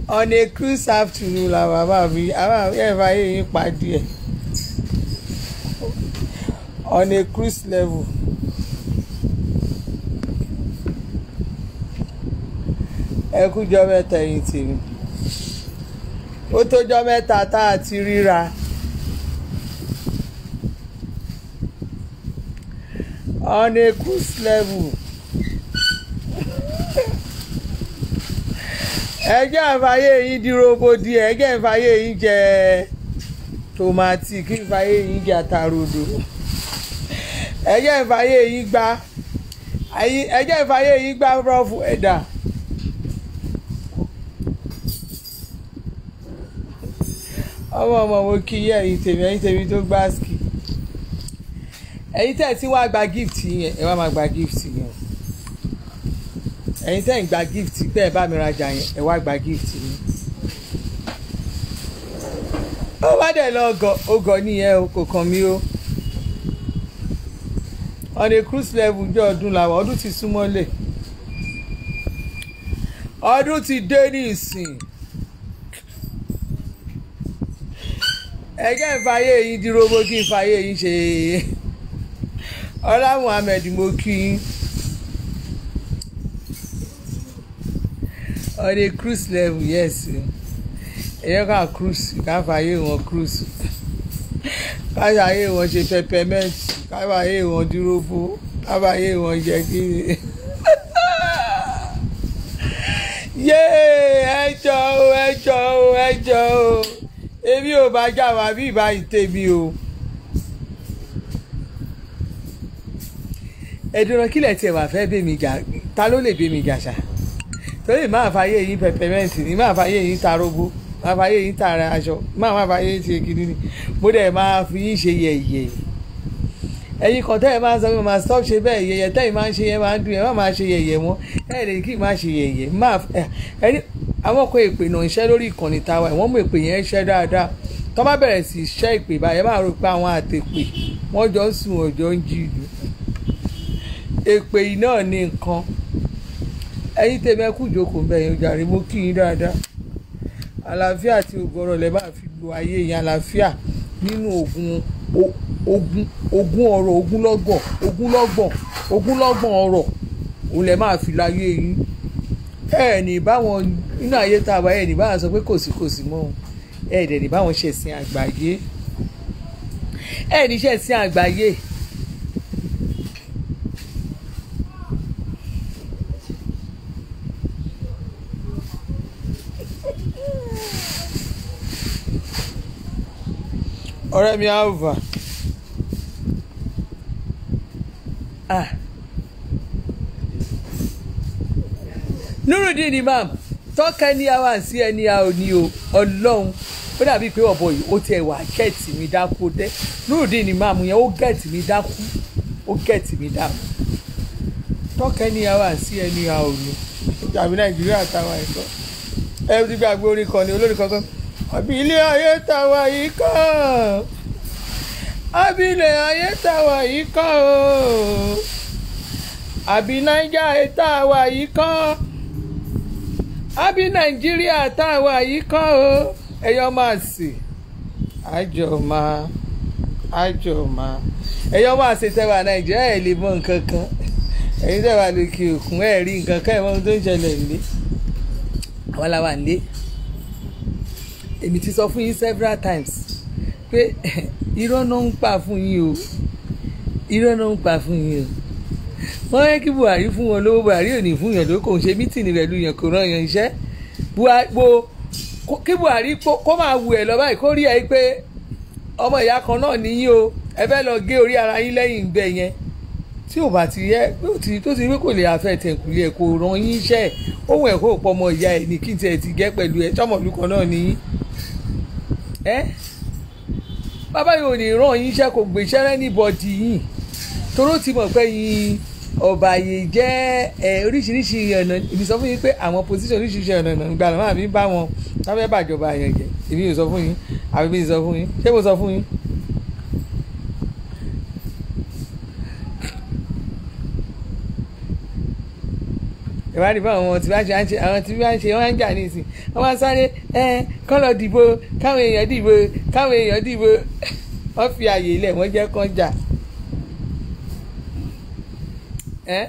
on a cruise afternoon la bàbá mi àwọn ẹ̀fà yìí yín pàdé ẹ̀ on a cruise level. ẹ kújọ mẹ́ta ẹ̀yin tèmi ó tójọ́ mẹ́ta tá a ti ríra on a cruise level ẹjẹ́ ìfàyè yín dúró bódì ẹjẹ́ ìfàyè yín jẹ tòmátì kí ìfàyè yín jẹ àtàròdò ẹjẹ́ ìfàyè yín gbá ẹjẹ́ ìfàyè yín gbá rọ́ọ̀fù ẹ̀dá. ọmọ ọmọ mo kí yẹ ẹ̀yin tèmi ẹ̀yin tèmi tó gbá ski ẹ̀yin tẹ́ ẹ ti wá gba gift yẹn ẹ wá máa gba gift yẹn ẹ̀yin tẹ́ ẹ ń gba gift pé ẹ bá mi rajà yẹn ẹ wá gba gift yẹn ó bá dẹ̀ lọ ọgọ̀ ọgọ̀ nìyẹn o kò kàn mí o on a cruise level jẹ́ ọdún làwọn ọdún ti súnmọ́lẹ̀ ọdún ti dé ní ìsìn. ẹjẹ́ ìfàyè yín dúró bó kí ìfàyè yín ṣe ọlá muhammed mo kí yín on a cruise level yes ẹ̀yẹ́ ká cruise ká fàyè wọn cruise ká fàyè wọn ṣe peppermint ká fàyè wọn dúró bó ká fàyè wọn jẹ kí yéé ẹjọ́ o ẹjọ́ o ẹjọ́ o èmi ò bá jà wá bí ìbá ìtẹ̀mí o. ẹ̀dùnrán kílẹ̀ tiẹ̀ wà fẹ́ bẹ́ẹ̀ mi jà ta ló lè bẹ́ẹ̀ mi jà ṣá torí máa fàyè yín pẹpẹmẹǹtì ni máa fàyè yín tarógbó máa fàyè yín tààrà aṣọ máa máa fàyè yín ṣe kiri ni mo dẹ̀ máa fi yín ṣe yẹ̀yẹ̀ ẹ̀yin kan tẹ́ ẹ máa ń sọ pé máa stop ṣe bẹ́ẹ̀ yẹ̀yẹ̀ tẹ́yìn máa ń ṣe yẹn máa ń dùn yẹn má máa ṣe yẹ̀yẹ̀ wọn ẹ̀ lè kí n má ṣe yẹ̀yẹ̀ máa ẹni àwọn kan èpè náà ń ṣẹ́ lórí ìkànnì tàwa wọ́n mú èpè yẹn ṣẹ́ dáadáa tó bá bẹ̀rẹ̀ sí ṣẹ́ ìpè báyẹn máa rò pé àwọn àtẹ̀pè wọ́n jọ ń sùn ọjọ́ ń jí ìlú èpè yìí náà ní nǹkan ẹ̀yin tèmi ẹ kú ìjókòó bẹ́ẹ̀ yẹn jàre mo kí yín dáadáa àlàáfíà àti ògbọ́rọ̀ lẹ́ máa fi lo ayé yẹn àlàáfíà nínú ogun ogun ogun ọ̀rọ̀ ogunlọ́gbọ̀n ogunlọ́gbọ̀n ogunlọ́gbọ̀n ọ̀rọ̀ òun lẹ́ máa fi láyé yín ẹ ní báwọn nínú ayé tá a wáyé ní báwọn sọ pé kò sí kò sí mọ́ ẹ dẹ̀ ní báwọn ṣẹ̀sìn àgbáyé ẹ ní ṣẹ̀sìn àgbáyé. ọ̀rẹ́ mi alva ah nurudin imam tọ́ka ẹni àwa sí ẹni a ò ní o ọlọ́run ó dàbí pé ọ̀bọ yìí ó tiẹ̀ wà gẹ̀ẹ́tì mi dákú dẹ́ nurudin imam yẹn ó gẹ̀ẹ́tì mi dákú ó gẹ̀ẹ́tì mi dákú tọ́ka ẹni àwa sí ẹni a ò ní tàbí nàìjíríà táwa ẹ̀kọ́ ẹ ti gbàgbé orin kan ní olórin kankan àbí ilé ayé táwa yìí kọ́ àbí ilé ayé táwa yìí kọ́ o àbí nàìjà táwa yìí kọ́ àbí nàìjíríà táwa yìí kọ́ o ẹ̀yọ́ máa sì àjọ máa àjọ máa ẹ̀yọ́ máa sì tẹ́wà nàìjíríà ẹ̀ lè mọ nǹkan kan ẹ̀yin tẹ́wà lókè òkun ẹ̀ rí nǹkan kan ẹ̀ mọ ohun tó ń ṣẹlẹ̀ nílé àwọn làwà nílé èmi ti sọ fún yín several times pé irọ́ náà ń pa fún yín o irọ́ náà ń pa fún yín o wọ́n yẹ kí buhari fún wọn lówó buhari ò ní fún yàn ló kò ń ṣe mítìnì rẹ̀ lu yàn kò ràn yàn iṣẹ́ kí buhari kó máa wù ẹ̀ lọ báyìí kó rí ẹ pé ọmọ ìyá kan náà níyìn o ẹ fẹ́ lọ gé orí ara yín lẹ́yìn ìgbẹ́ yẹn tí ò bá ti yẹ tó ti rí kò lè afẹ́ tẹ̀kùlé ẹ̀ kò ràn yín iṣẹ́ ohun ẹ̀ kó pọ̀ ọmọ ìyá ẹ̀ ní kí n tiẹ̀ ti gẹ́ pẹ̀lú ẹ̀ tọmọlúkọ náà níyìn ẹ́ bàbá yìí ò ní ràn yín iṣẹ́ kò gbèsẹ́ rẹ́nìbọ̀dì yìí toró ti mọ̀ pé yín ọ̀bàyè jẹ́ ẹ̀ oríṣiríṣi ọ̀nà èmi sọ fún yín pé àwọn position oríṣiríṣi ọ̀nà ọ̀nà ìgbà náà àbí bá wọn lábẹ́ bàjọba yẹn jẹ́ èmi ò sọ fún yín àbí mi sọ fún yín ṣé mo sọ fún yín. ìwà dìbò àwọn tí bá ṣe àǹṣe àwọn tí bá ń ṣe wọ́n ń jà nísìn wọ́n máa sáré ẹ kán lọ dìbò káwọn èèyàn dìbò káwọn èèyàn dìbò wọ́n fi àyè ilẹ̀ wọ́n jẹ́ kán jà ẹ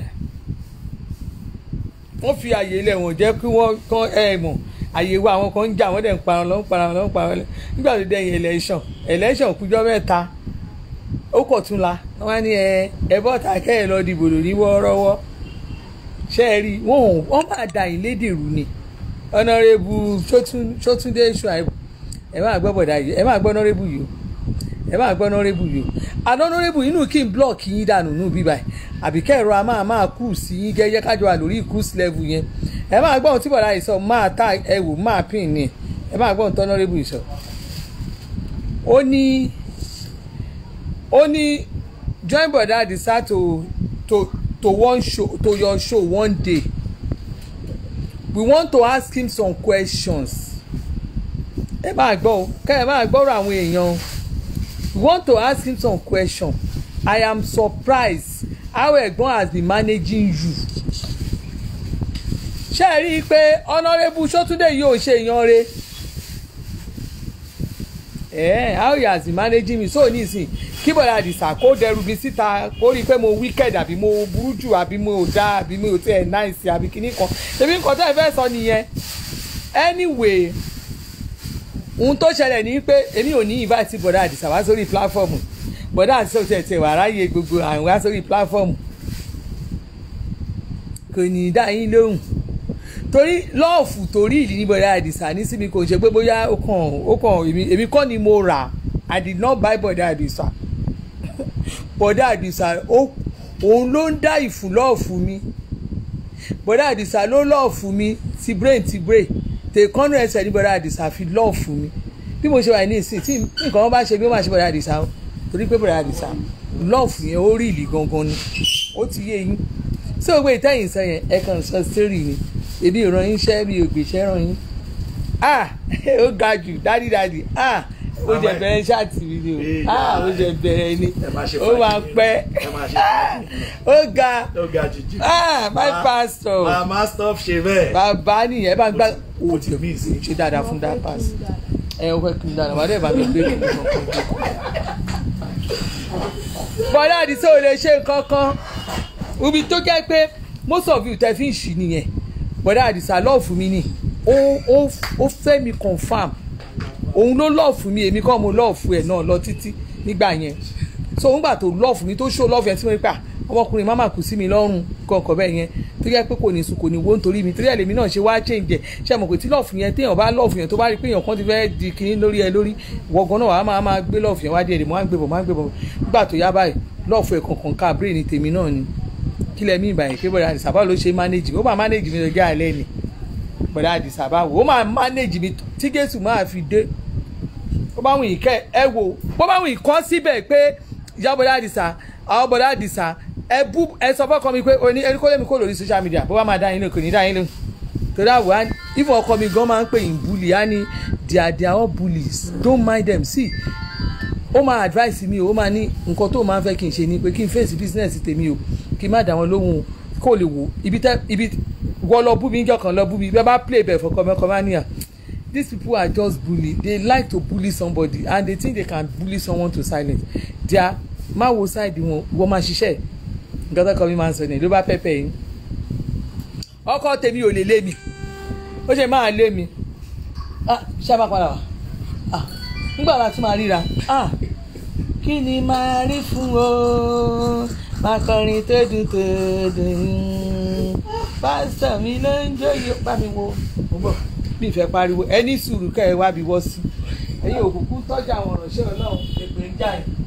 wọ́n fi àyè ilẹ̀ wọ́n jẹ́ kí wọ́n kán ẹ mọ̀ àyè wa àwọn kan ń jà wọ́n dẹ̀ ń parun lọ́ ń parun lọ́ ń parun lọ́ nígbà tó dẹ̀yìn election election kújọ́ mẹ́ta ó kọ̀ tún la wọ́n á ní ẹ ẹ bọ́ta kẹ́ ẹ lọ dìbò lórí wọ́ọ́rọ́wọ́ ṣe é rí wọn ò wọ́n máa dà yín lédèrú ni ọ̀nàrẹ́bù sótúndé ṣùáìbù ẹ máa gbọ́ bọ̀dá yìí ẹ máa gbọ́ ọ̀nàrẹ́bù yìí o ẹ máa gbọ́ ọ̀nàrẹ́bù yìí o àná ọ̀nàrẹ́bù inú kí n blọ́ọ̀kì yín dànù nù bíbá ẹ̀ àbí kẹ́rọ a máa máa cruise yín gẹ́gẹ́ kájọ wà lórí cruise level yẹn ẹ máa gbọ́ ohun tí bọ̀dá yìí sọ máa ta ẹ wò máa pín ní ẹ máa gbọ́ ohun tí ọ̀nàrẹ́bù yìí sọ. ó ní ó ní join bọ̀dá àdìsá to to to one show to your show one day we want to ask him some questions ẹ máa gbọ́ o kẹ́ ẹ máa gbọ́rọ̀ àwọn èèyàn o we want to ask him some questions i am surprised how ẹ̀gbọ́n has been managing you ṣé ẹ rí i pé honourable sọ́túndé yóò ṣe èèyàn re eh, how he has been managing me so nísìn kí bọ̀dà àdìsá kó dẹrù mi síta kó rí i pé mo wicked àbí mo burú jù àbí mo dá àbí mo tẹ̀ nice àbí kíní kan ṣebí nǹkan tó ẹ fẹ́ sọ nìyẹn anyway ohun tó ṣẹlẹ̀ ní pé èmi ò ní invite bọ̀dà àdìsá wá sórí platform bọ̀dà àdìsá ò tẹ̀ tẹ̀ wà ráyè gbogbo àwọn wá sórí platform kò ní í dá yín lóhùn torí lọ́ọ̀fù torí ìdí ní bọ̀dà àdìsá ní síbi kò ṣe pé bóyá ó kàn ó kàn èmi kọ́ ni mo rà I did not buy bọ̀dà àdìsá bọ̀dà àdìsá òun ló ń dá ìfù lọ́ọ̀fù mi bọ̀dà àdìsá ló lọ́ọ̀fù mi ti brain ti brain tèkọ́nù ẹsẹ̀ ní bọ̀dà àdìsá fi lọ́ọ̀fù mi bí mo ṣe wà ní ìsìn tí nǹkan wọn bá ṣe bí wọ́n máa ṣe bọ̀dà àdìsá o torí pé bọ̀dà àdìsá lọ́ọ̀fù yẹn ó rí ìlì gangan ni ó ti yé yín sí òwe ìtẹ́yìn sọ yẹn ẹ kàn sọ sítórì ni èmi ò ràn yín iṣẹ́ mi ò gbèsè ràn yín ah ó ga jù dádìdádì ah ó jẹ bẹ̀rẹ̀ ṣáàtì mi ni o ah ó jẹ bẹ̀rẹ̀ ni ó máa pẹ́ ó ga ah my pastor mama stop ṣe bẹ́ẹ̀. bàbá nìyẹn bá ń gbá o ti mí sí. ṣe dáadáa fún that pass ẹ ó fẹ́ kí n dáadáa wà á dẹ̀ bá mi gbé kí n kàn bọ́lá àdìsẹ́ ò lè ṣe nǹkan kan ibi tó jẹ́ pé most of you tẹ́ fi ń ṣì nìyẹn bọ́lá àdìsẹ́ lọ́ọ̀fù mi ni ó fẹ́ mi confam òun ló lọ́ọ̀fù mi èmi kọ́ mo lọ́ọ̀fù ẹ̀ náà lọ títí nígbà yẹn so nígbà tó lọ́ọ̀fù mi tó ṣó lọ́ọ̀fù ẹ̀ tí mo rí pa ọmọkùnrin má má kù sí mi lọ́rùn kọ̀ọ̀kan bẹ́ẹ̀ yẹn tó yẹ pé kò ní sùn kò ní wo nítorí mi torí ẹ̀ lèmi náà ṣe wá change ẹ̀ ṣe mọ̀ pé tí lọ́ọ̀fù yẹn téèyàn bá lọ́ọ̀fù yẹn tó bá rí pé èèyàn kan ti fẹ́ di kinní lórí ẹ lórí wọ̀gán náà wàá máa máa gbé lọ́ọ̀fù yẹn wá díẹ̀ mo máa ń gbé bọ̀ máa ń gbé bọ̀ nígbà tó yá báyìí lọ́ọ̀fù ẹ̀ kankan ká brain ní tèmi náà ni kí lẹ mí ìbàyẹn pé bọ̀dà àdìsàbá ló ṣe manage ó máa manage mi lọ́jọ́ àlẹ́ ni bọ̀dà àdìsàbá wò ó máa manage mi tí Jésù máa fi dé bó bá wùn ìkẹ́ ẹ wò bó bá wùn ìkọ́ síbẹ̀ pé ìyá bọ̀dà àdìsà àwọn bọ̀dà àdìsà ẹ bú ẹ sọ fọ́kọ mi pé oní ẹni kó lè mi kó lórí social media bó bá máa dá yín lóhùn kò ní dá yín lóhùn torí àwọ̀ á ìfọ̀ ọkọ mi gan máa ń pè yín bully á ní they are they are all bullies don't mind them see ó máa advice mi o ó máa ní nǹkan tó máa ń fẹ́ kí n ṣe ni pé kí n face business tèmi o kí n má dá wọn lóhùn kó lè wò ibi tẹ ibi wọ́ lọ bú mi níjọ́ kan lọ bú mi bẹ́ẹ̀ bá play bẹ́ẹ̀ fọkọ mẹ́kọ máa níyà these people are just bully they like to bully somebody and they think they can bully someone to silence their má wo side wọn wọ́n máa ṣiṣẹ́ nǹkan tó kọ mi máa ń sọ ní ló bá pẹ́pẹ́ yín ọkọ tèmi ò lè lé mi ó ṣe máa lé mi ah ṣé a máa padà wá ah nígbà wa tún máa ríra ah kí ni máa rí fún o máa kọrin tó dùn tó dùn pásítọ̀ mi ló ń jóye bá mi wo mo bọ̀ bí ìfẹ́ pariwo ẹni sùúrù kẹ́ ẹ wá bí wọ́ sí ẹ̀yin òkùnkùn tọ́jú àwọn ọ̀rọ̀ṣẹ́ ọlọ́run èpè ń jà yín.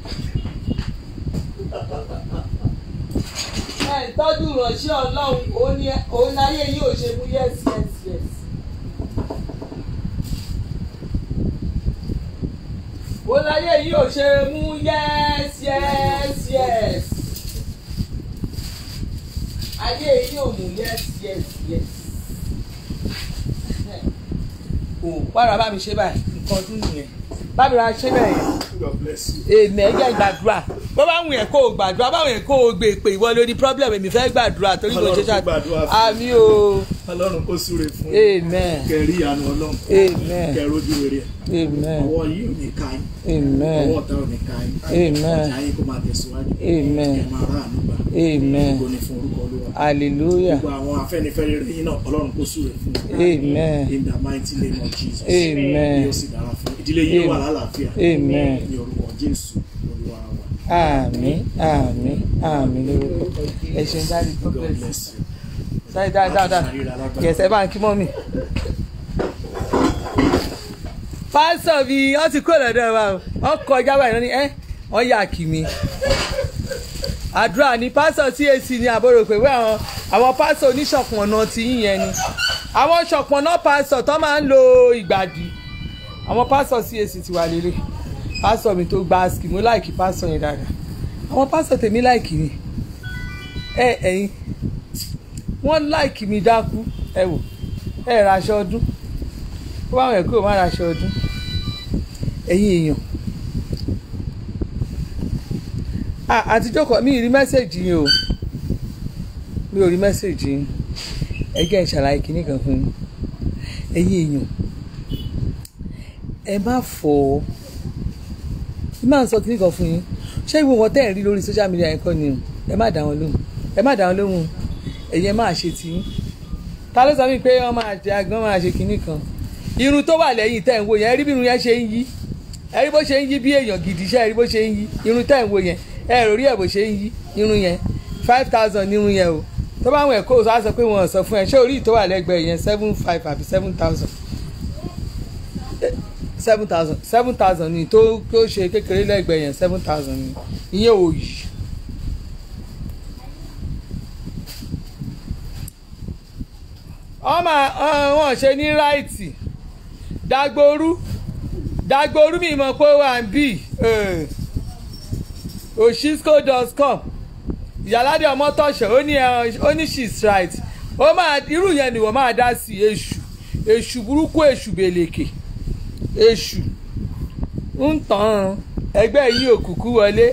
ẹ tọ́jú ìránṣẹ́ ọlọ́run òun láyé yìí ò ṣe mú yes yes yes. òun láyé yìí ò ṣe mú yes yes yes. ayé yìí ò mú yes yes yes. wàrà bá mi ṣe báyìí nǹkan ọdún nìyẹn bá mi ra ṣe bẹ́ẹ̀ yẹn God bless you. èmi ẹ̀jẹ̀ gbàdúrà bó bá wùn yẹn kó o gbàdúrà bá wùn yẹn kó o gbé pé ìwọ ló ní problem èmi fẹ́ gbàdúrà torí mo ṣe Ọlọ́run ṣáà kó gbàdúrà fún àmì o ọlọ́run kó súre fún yín amen kẹrí ìyanu ọlọ́run Amen. kẹrí ojú rere ẹ̀ amen ọwọ́ yìí ò ní ká yín amen ọwọ́ ọ̀tá ò ní ká yín Amen. ọjà yín kó máa tẹ̀síwájú Amen. kẹ máa rà ànúgbà amen kó ní fún orúkọ olúwa hallelujah gbogbo àwọn afẹ́nifẹ́re yín náà ọlọ́run kó súre fún yín amen in the mighty name of Jesus Amen. yóò sì dára fún yín. ìdílé yín wà lálàáfíà Amen. ní orúkọ Jésù olúwa wa àmín àmín àmín lórúkọ ẹ ṣeun dáadé tó God bẹ̀rẹ̀ bless you. sáyé dáadáa dáadáa yẹsẹ bá ń kí mọ́ mi. pásítọ̀ mi wọ́n ti kó lọ́dọ̀ wa o wọ́n kọjá báyìí lọ́ní ẹ́ wọ́n yà kí mi. àdúrà ni pásítọ̀ CAC ni àbúrò pé wẹ́ àwọn àwọn pásítọ̀ oníṣọ̀pọ̀nà ti yín yẹn ni àwọn ṣọ̀pọ̀nà pásítọ̀ tó máa ń lo ìgbàdì àwọn pásítọ̀ CAC ti wà lélẹ̀ pásítọ̀ mi tó gba ski mo láìkí pásítọ̀ yẹn dáadáa àwọn pásítọ̀ tèmi láìkí ni ẹ ẹ̀yin wọ́n láìkì mi dákú ẹ wò ẹ raṣọ ọdún ó bá wọn ẹ̀ kúrò má raṣọ ọdún ẹ̀yin èèyàn Ah, àtijọ́ kan mi ì rí mẹ́sẹ̀gì yín o mi ò rí mẹ́sẹ̀gì yín ẹgẹ́ ìṣàlàyé kìíní kan fún yín ẹ̀yin èèyàn ẹ má fọ́ ẹ má sọ kìíní kan fún yín ṣé ìwé wọn tẹ́ ẹ̀ rí lórí social media yẹn kọ́ ni o ẹ má dá wọn lóhùn ẹ má dá wọn lóhùn ẹ̀yin ẹ máa ṣe tí yín ta ló sọ mí pé wọ́n máa jẹ agbọ́n máa ṣe kinní kan irun tó wà lẹ́yìn tẹ̀ ń wo yẹn ẹ rí bí irun yẹn ṣe ń yí ẹ rí bó ṣe ń yí bí èèyàn gidi ṣe ẹ rí bó ṣe ń yí irun tẹ̀ ń wo yẹn ẹ rò rí ẹ̀ bó ṣe ń yí irun yẹn five thousand ní irun yẹn o tó bá wọn ẹ̀ kó o sọ pé wọn ò sọ fún ẹ ṣé orí tó wà lẹ́gbẹ̀ẹ́ yẹn seven five àbí seven thousand seven thousand seven thousand ni tó tó ṣe kékeré lẹ́gbẹ̀ẹ́ yẹn seven thousand ni ìyẹn ò yí. ọmọ wọn ṣe ní ráìtì dagboru dagboru mi mọ̀ pé wà ń bì oshisco.com ìyáládé ọmọ tọ̀ṣẹ̀ ó ní ẹ- ó ní she's right ó máa irú yẹn ni wọ́n máa dá sí èṣù èṣù burúkú èṣù bèlèkè èṣù ń tàn ẹgbẹ́ yìí òkùnkùn wọlé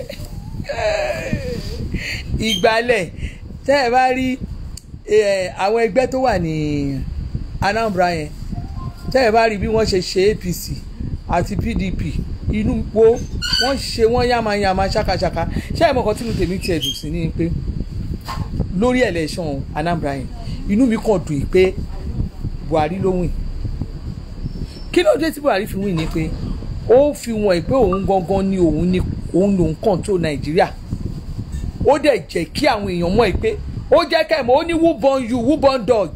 ìgbálẹ̀ tẹ́ ẹ bá rí eh, àwọn ẹgbẹ́ tó wà ní Anambra yẹn tẹ́ ẹ bá rí bí wọ́n ṣe ṣe APC àti PDP inú wo wọ́n ṣe wọ́n yamayama ṣakaṣaka ṣé ẹ̀ mọ̀kàn tínú tèmi tiẹ̀ dùn sí ni pé lórí election Anambra yẹn inú mi kàn dùn pé Buhari ló wìn kí ló dé tí Buhari fi wìn ni pé ó fi wọ̀n pé òun gangan ni òun ni òun lòun control Nàìjíríà ó dẹ̀ jẹ́ kí àwọn èèyàn mọ̀ ẹ́ pé ó jẹ́ kẹ́ mọ̀ ó ní who born you who born dog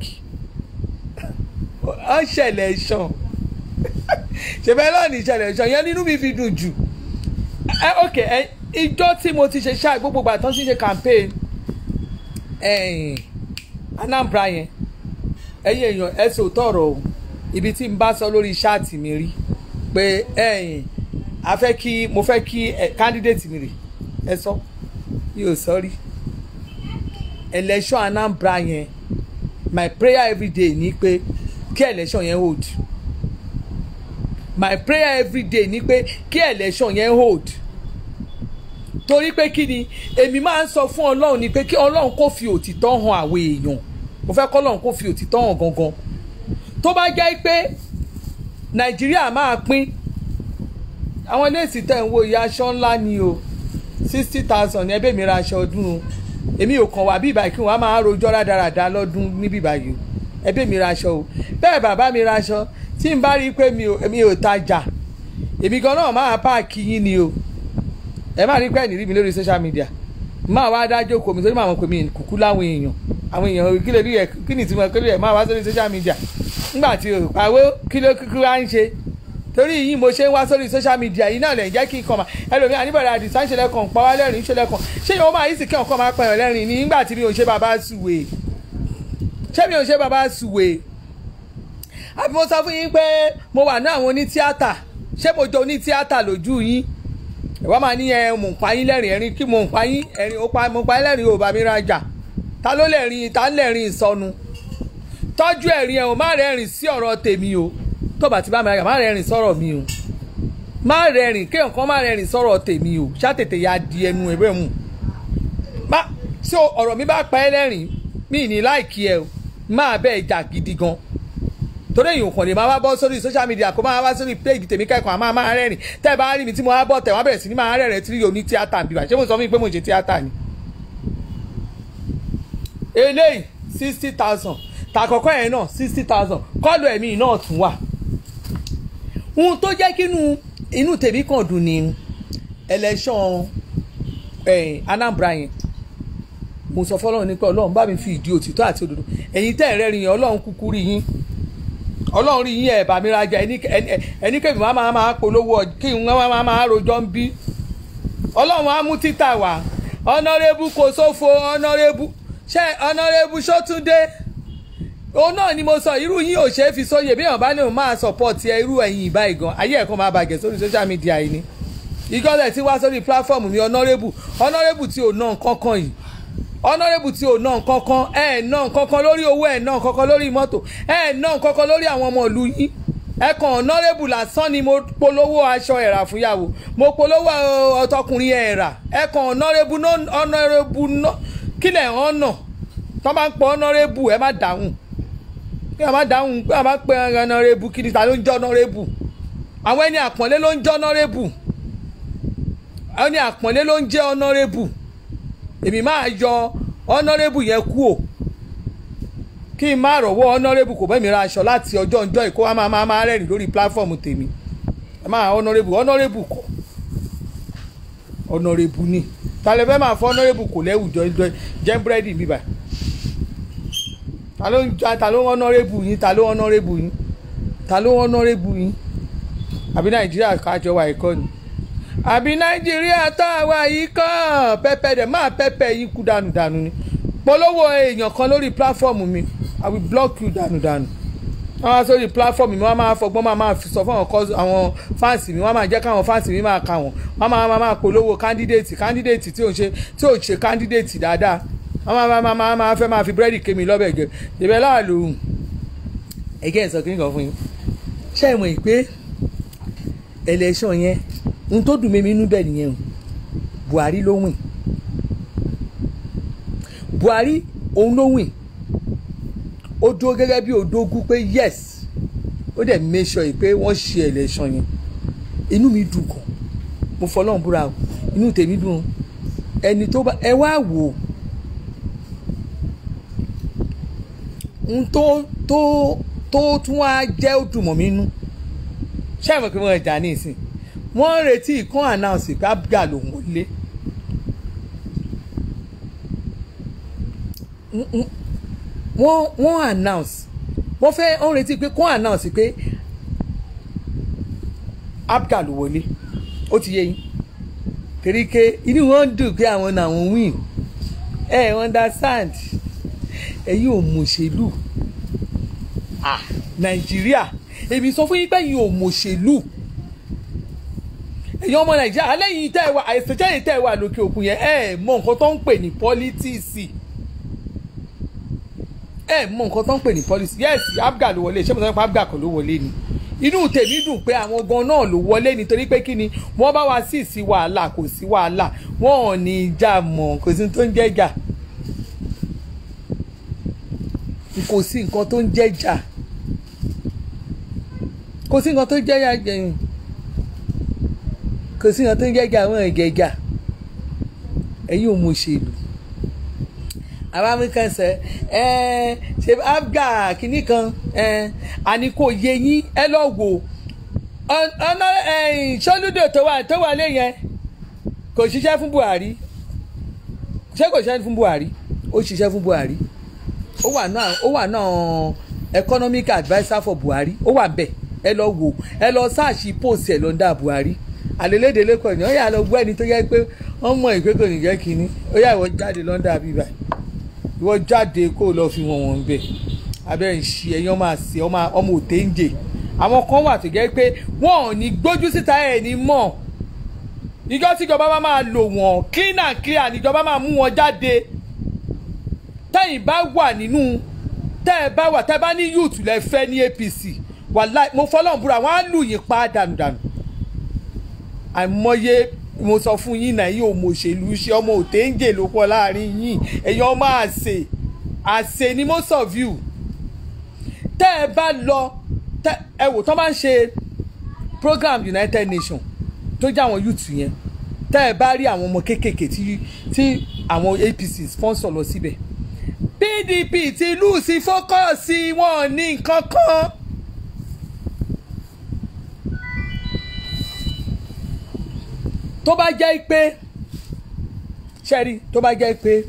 ó ṣẹlẹ̀ ṣan ṣẹfẹ́ náà ní ìṣẹ̀lẹ̀ ṣan yẹn nínú mi fi dùn jù ẹ ok ẹ ìjọ tí mo ti ṣe ṣáà gbogbo ìgbà tó ń ṣe campaign ẹ̀yìn Anambra yẹn ẹ̀yin èèyàn ẹ sọ tọrọ o ibi tí n bá sọ lórí ṣáàtì mi rí pé ẹ̀yìn a fẹ́ kí mo fẹ́ kí ẹ candidate mi rè ẹ sọ yóò sọ rí election Anambra yẹn my prayer every day ni pé kí election yẹn hold my prayer every day ni pé kí election yẹn hold torí pé kí ni èmi máa ń sọ fún ọlọ́run ni pé kí ọlọ́run kó fi òtítọ́ hàn àwọn èèyàn mo fẹ́ kọ́ ọlọ́run kó fi òtítọ́ hàn gangan tó bá jẹ́ pé nàìjíríà máa pín àwọn iléèsì tẹ̀ ń wo ìyá aṣọ ńlá ni o sixty thousand ní ẹbẹ̀ mi ra aṣọ ọdún o èmi ò kàn wá bí ìbàkí wọn á máa rojọ́ rádaràda lọ́dún níbí báyìí o ẹbẹ̀ mi ra aṣọ o bẹ́ẹ̀ bàbá mi ra aṣọ tí n bá rí i pé mi ò mi ò tajà èmi gan náà máa páàkì yín ni o ẹ má rí pé ẹ̀nì rí mi lórí social media máa wá dájọ́ kò mi torí màá mọ̀ pé mi kúkú láwọn èèyàn àwọn èèyàn kí lè rí ẹ kí ni ìtumọ̀ kí lè rí ẹ máa wá sórí social media nígbà tí o pàwó kí ló kúkú wá ń ṣe torí yìí mo ṣe ń wá sórí social media yìí náà lè jẹ́ kí n kàn máa ẹlòmíì àníbọ̀dà àdìsá ń ṣẹlẹ̀ kàn pa wá lẹ́rìn ń ṣẹlẹ̀ kàn ṣé yóò máa yí sí kí ọkàn máa pẹ̀yàn lẹ́rìn ní nígbà tí mi ò ṣe bàbá sùwè ṣé mi ò ṣe bàbá sùwè àbí mo sọ fún yín pé mo wà ní àwọn onítíátà ṣé mo jọ onítíátà lójú yín ìwọ́n máa ní ẹ mò ń pa yín lẹ́rìn ẹ̀rín kí mò ń pa yín ẹ̀rín ó pa mo pa yín lẹ́rìn ò bá mi rajà ta ló lẹ́rìn ta ń lẹ́rìn ìsọnu tọ́jú ẹ̀rín ẹ̀ ò má rẹ́rìn sí ọ̀rọ̀ tèmi o tó bá ti bá mi rajà má rẹ́rìn sọ̀rọ̀ mi o má rẹ́rìn kéèyàn kan má rẹ́rìn sọ̀rọ̀ tèmi o ṣàtètè ya di ẹnu ẹ̀ bẹ́ẹ̀ mu má ṣé ọ̀rọ̀ mi bá pa ẹ́ lẹ́rìn mí ní láìkí ẹ o máa bẹ́ẹ̀ jà gidi gan torí èyàn kàn lè máa wá bọ́ sórí social media kó máa wá sórí page tèmi kẹ́kọ̀ọ́ àmọ́ máa rẹ́rìn tẹ́ ẹ bá rí mi tí mo wá bọ̀ tẹ̀ wọ́n bẹ̀rẹ̀ sí ní máa rẹ́rìn tí yóò ní tíátà bíbá ṣé mo sọ fún mi pé mo ṣe tíátà ni. eléyìí sixty thousand tàkọ́kọ́ yẹn náà sixty thousand kọ́ọ̀lù ẹ̀mí náà tún wà. ohun tó jẹ́ kí inú tèmi kàn dùn ní election Anambra yẹn mo sọ fọlọ́run ní pé ọlọ́run bá mi fi ìdí òtítọ́ àti òdodo ẹ̀yin tẹ́ ẹ̀ rẹ́rìn yẹn ọlọ́run kúkú rí yín ọlọ́run rí yín ẹ̀ bá mi rajà ẹni kébì máa máa máa polówó kí n máa máa máa rojọ́ ń bí ọlọ́run á mú títà wá ọ̀nàrẹ́bù kò sófo ọ̀nàrẹ́bù ṣé ọ̀nàrẹ́bù sọ́túndé òun náà ni mo sọ irú yín ò ṣeé fi sóye bí èèyàn bá ní òun máa support ẹ irú ẹ̀yin ìbá ìgan ayé ẹ̀kan máa bàjẹ́ sórí social media yìí ni ìgọ́lẹ̀ tí wá sórí platform mi ọ̀nàrẹ́bù ọ̀nàrẹ́bù tí ò ná nǹkan kan yìí ọ̀nàrẹ́bù tí ò ná nǹkan kan ẹ̀ ná nǹkan kan lórí owó ẹ̀ ná nǹkan kan lórí mọ́tò ẹ̀ ná nǹkan kan lórí àwọn ọmọ ìlú yín ẹ kàn ọ̀nàrẹ́bù lásán ni mo polówó aṣọ ẹ̀rà fúnyàwó mo polówó ọtọkùnrin ẹ̀rà ẹ kàn ọ̀nàrẹ́bù ọ̀nàrẹ́bù kílẹ̀ ọ̀nà tó bá ń pọ̀ ọ̀nàrẹ́bù ẹ má dáhùn kí ẹ má dáhùn kí ẹ má pẹ́ ọ̀nàrẹ́bù kí ni ta ló ń jẹ́ ọ̀nàrẹ́bù àwọn ẹni àpọ̀nlé ló ń jẹ́ ọ̀nàrẹ́bù ẹni àpọ̀nlé ló ń jẹ́ ọ̀nàrẹ́bù èmi máa yọ ọ̀nàrẹ́bù yẹn kú o kí n má rọ̀wọ́ ọ̀nàrẹ́bù kò bẹ́ẹ̀ mi ra aṣọ láti ọjọ́ ọjọ́ ìkó wa máa máa máa rẹ́rìn lórí pílàfọ́ọ̀mù tèmi ẹ máa ọ̀nàrẹ́bù ọ̀nàrẹ́bù kọ́ ọ̀nàrẹ́bù ni talẹ̀ fẹ́ máa fọ́ ọ̀nàrẹ́bù kò lẹ́wù jẹ́ búrẹ́dì bíbà ta ló ń ta ló ń ọ̀nàrẹ́bù yín ta ló ń ọ̀nàrẹ́bù yín ta ló ń ọ̀nàrẹ́bù yín àbí nàìjíríà kájọ wà ẹ̀kọ́ ni àbí nàìjíríà tá a wà yìí kàn pẹpẹ dẹ máa pẹpẹ yín kú dànù dànù ni polówó èèyàn kan lórí pílàfọ́ọ̀mù mi i will block you dànù dànù wọ́n máa sórí pílàfọ́ọ̀mù mi wọ́n máa fọgbọ́n máa máa sọ fún àwọn fáǹsì mi wọ́n máa jẹ́ káwọn fáǹsì mi máa kà wọ́n wọ́n máa máa máa polówó kándídéètì kándídéètì tí ò ń ṣe tí ò ń ṣe kándídéètì dáadáa wọ́n máa máa máa máa fẹ́ máa fi búrẹ́dì kémi lọ́bẹ̀ gẹ̀ ìbẹ̀ láàlú ẹ̀gẹ́ ìsọ kí nìkan fún yín ṣé ìmọ̀ ìpè election yẹn n tó dùn mí inú bẹ́ẹ̀ nìyẹn o Buhari ló wìn Buhari òun ló wìn ó dúró gẹ́gẹ́ bí òdógún pé yes ó dẹ̀ make sure pé wọ́n ṣe election yẹn inú mi dùn gan mo fọlọ́run búra o inú tèmi dùn ẹni tó bá ẹ wá wò ó n tó tó tó tún wá jẹ́ òdùmọ̀ mi nú ṣé àmọ́ pé wọ́n jà ní ìsìn wọ́n ń retí ìkan announce pé abga lòun ò lé wọ́n wọ́n announce wọ́n fẹ́ wọ́n retí pé kán announce pé abga ló wọlé ó ti yé yín torí pé inú wọn dùn pé àwọn làwọn win ẹ ẹ understand ẹ̀yin ò mọ̀ṣèlú ah nàìjíríà èmi sọ fún yín pé ẹ̀yin ò mọ̀ṣèlú ẹ̀yin ọmọ nàìjíríà alẹ́yìn tẹ́ ẹ wà àìsèjáde tẹ́ ẹ wà lókè òkun yẹn ẹ mọ nǹkan tó ń pè ní pọ́lítíìsì ẹ mọ nǹkan tó ń pè ní pọ́lítíìsì yes abga ló wọlé ṣé mo sọ pé abga kan ló wọlé ni inú tèmi dùn pé àwọn gan náà ló wọlé nítorí pé kí ni wọ́n bá wa sí sí wàhálà kò sí wàhálà wọ́n ò ní ìjà mọ́ kò sí tó ń jẹ́ jà kò sí nǹkan tó ń jẹ́ jà kò sí nǹkan tó ń jẹ́ jà jẹ̀yìn kò sí nǹkan tó ń jẹ́ jà àwọn ẹ̀gẹ̀gà ẹ̀yin ò mọ òṣèlú àwọn amẹ́ríkà sẹ ẹ ṣe abga kìíní kan ẹ àní kò yé yín ẹ lọ wò ọ̀nà ṣọ́lúdò tó wà tó wà lé yẹn kò ṣiṣẹ́ fún Buhari ṣé kò ṣiṣẹ́ fún Buhari ó ṣiṣẹ́ fún Buhari ó wà náà ó wà náà economic adviser for Buhari ó wà bẹ́ẹ̀ ẹ lọ wò ẹ lọ sáàṣì post ẹ lọ́ndà Buhari àlèlédè lẹ́kọ̀ọ́ ni ó yà lọ gbọ́ ẹni tó yẹ pé wọ́n mọ ìpè kò ní jẹ́ kínní ó yà ìwọ jáde lọ́ndà bíbá ìwọ jáde kó lọ fi wọn wọn bẹ abẹ́ ń ṣe ẹ̀yìn ọmọ àṣẹ ọmọ òtẹ́ ń jẹ àwọn kan wà tó jẹ́ pé wọ́n ò ní gbójú síta ẹ̀ ní mọ̀ ìjọ tíjọba bá máa lò wọ́n clean and clear níjọba máa mú wọn jáde tẹ́yìn bá wà nínú tẹ́ ẹ bá wà tẹ́ ẹ bá ní youth lẹ fẹ́ ní APC wàláì mo fọlọ́n búra wọ́n á lù yín pa dànùdànù àìmọye mo sọ fún yín náà yìí ò mọ òṣèlú ṣe ọmọ òtéńjè ló pọ̀ láàrin yín ẹ̀yin ọmọ àṣẹ àṣẹ ni most of you tẹ́ ẹ bá lọ tẹ́ ẹ wò tán bá ń ṣe program United Nations tó jẹ́ àwọn youth yẹn tẹ́ ẹ bá rí àwọn ọmọ kéékèèké tí tí àwọn APC sponsor lọ síbẹ̀ PDP ti lù sí fókọ̀sì wọn ní nǹkan kan. tó bá jẹ́ pé ṣẹ́rí tó bá jẹ́ pé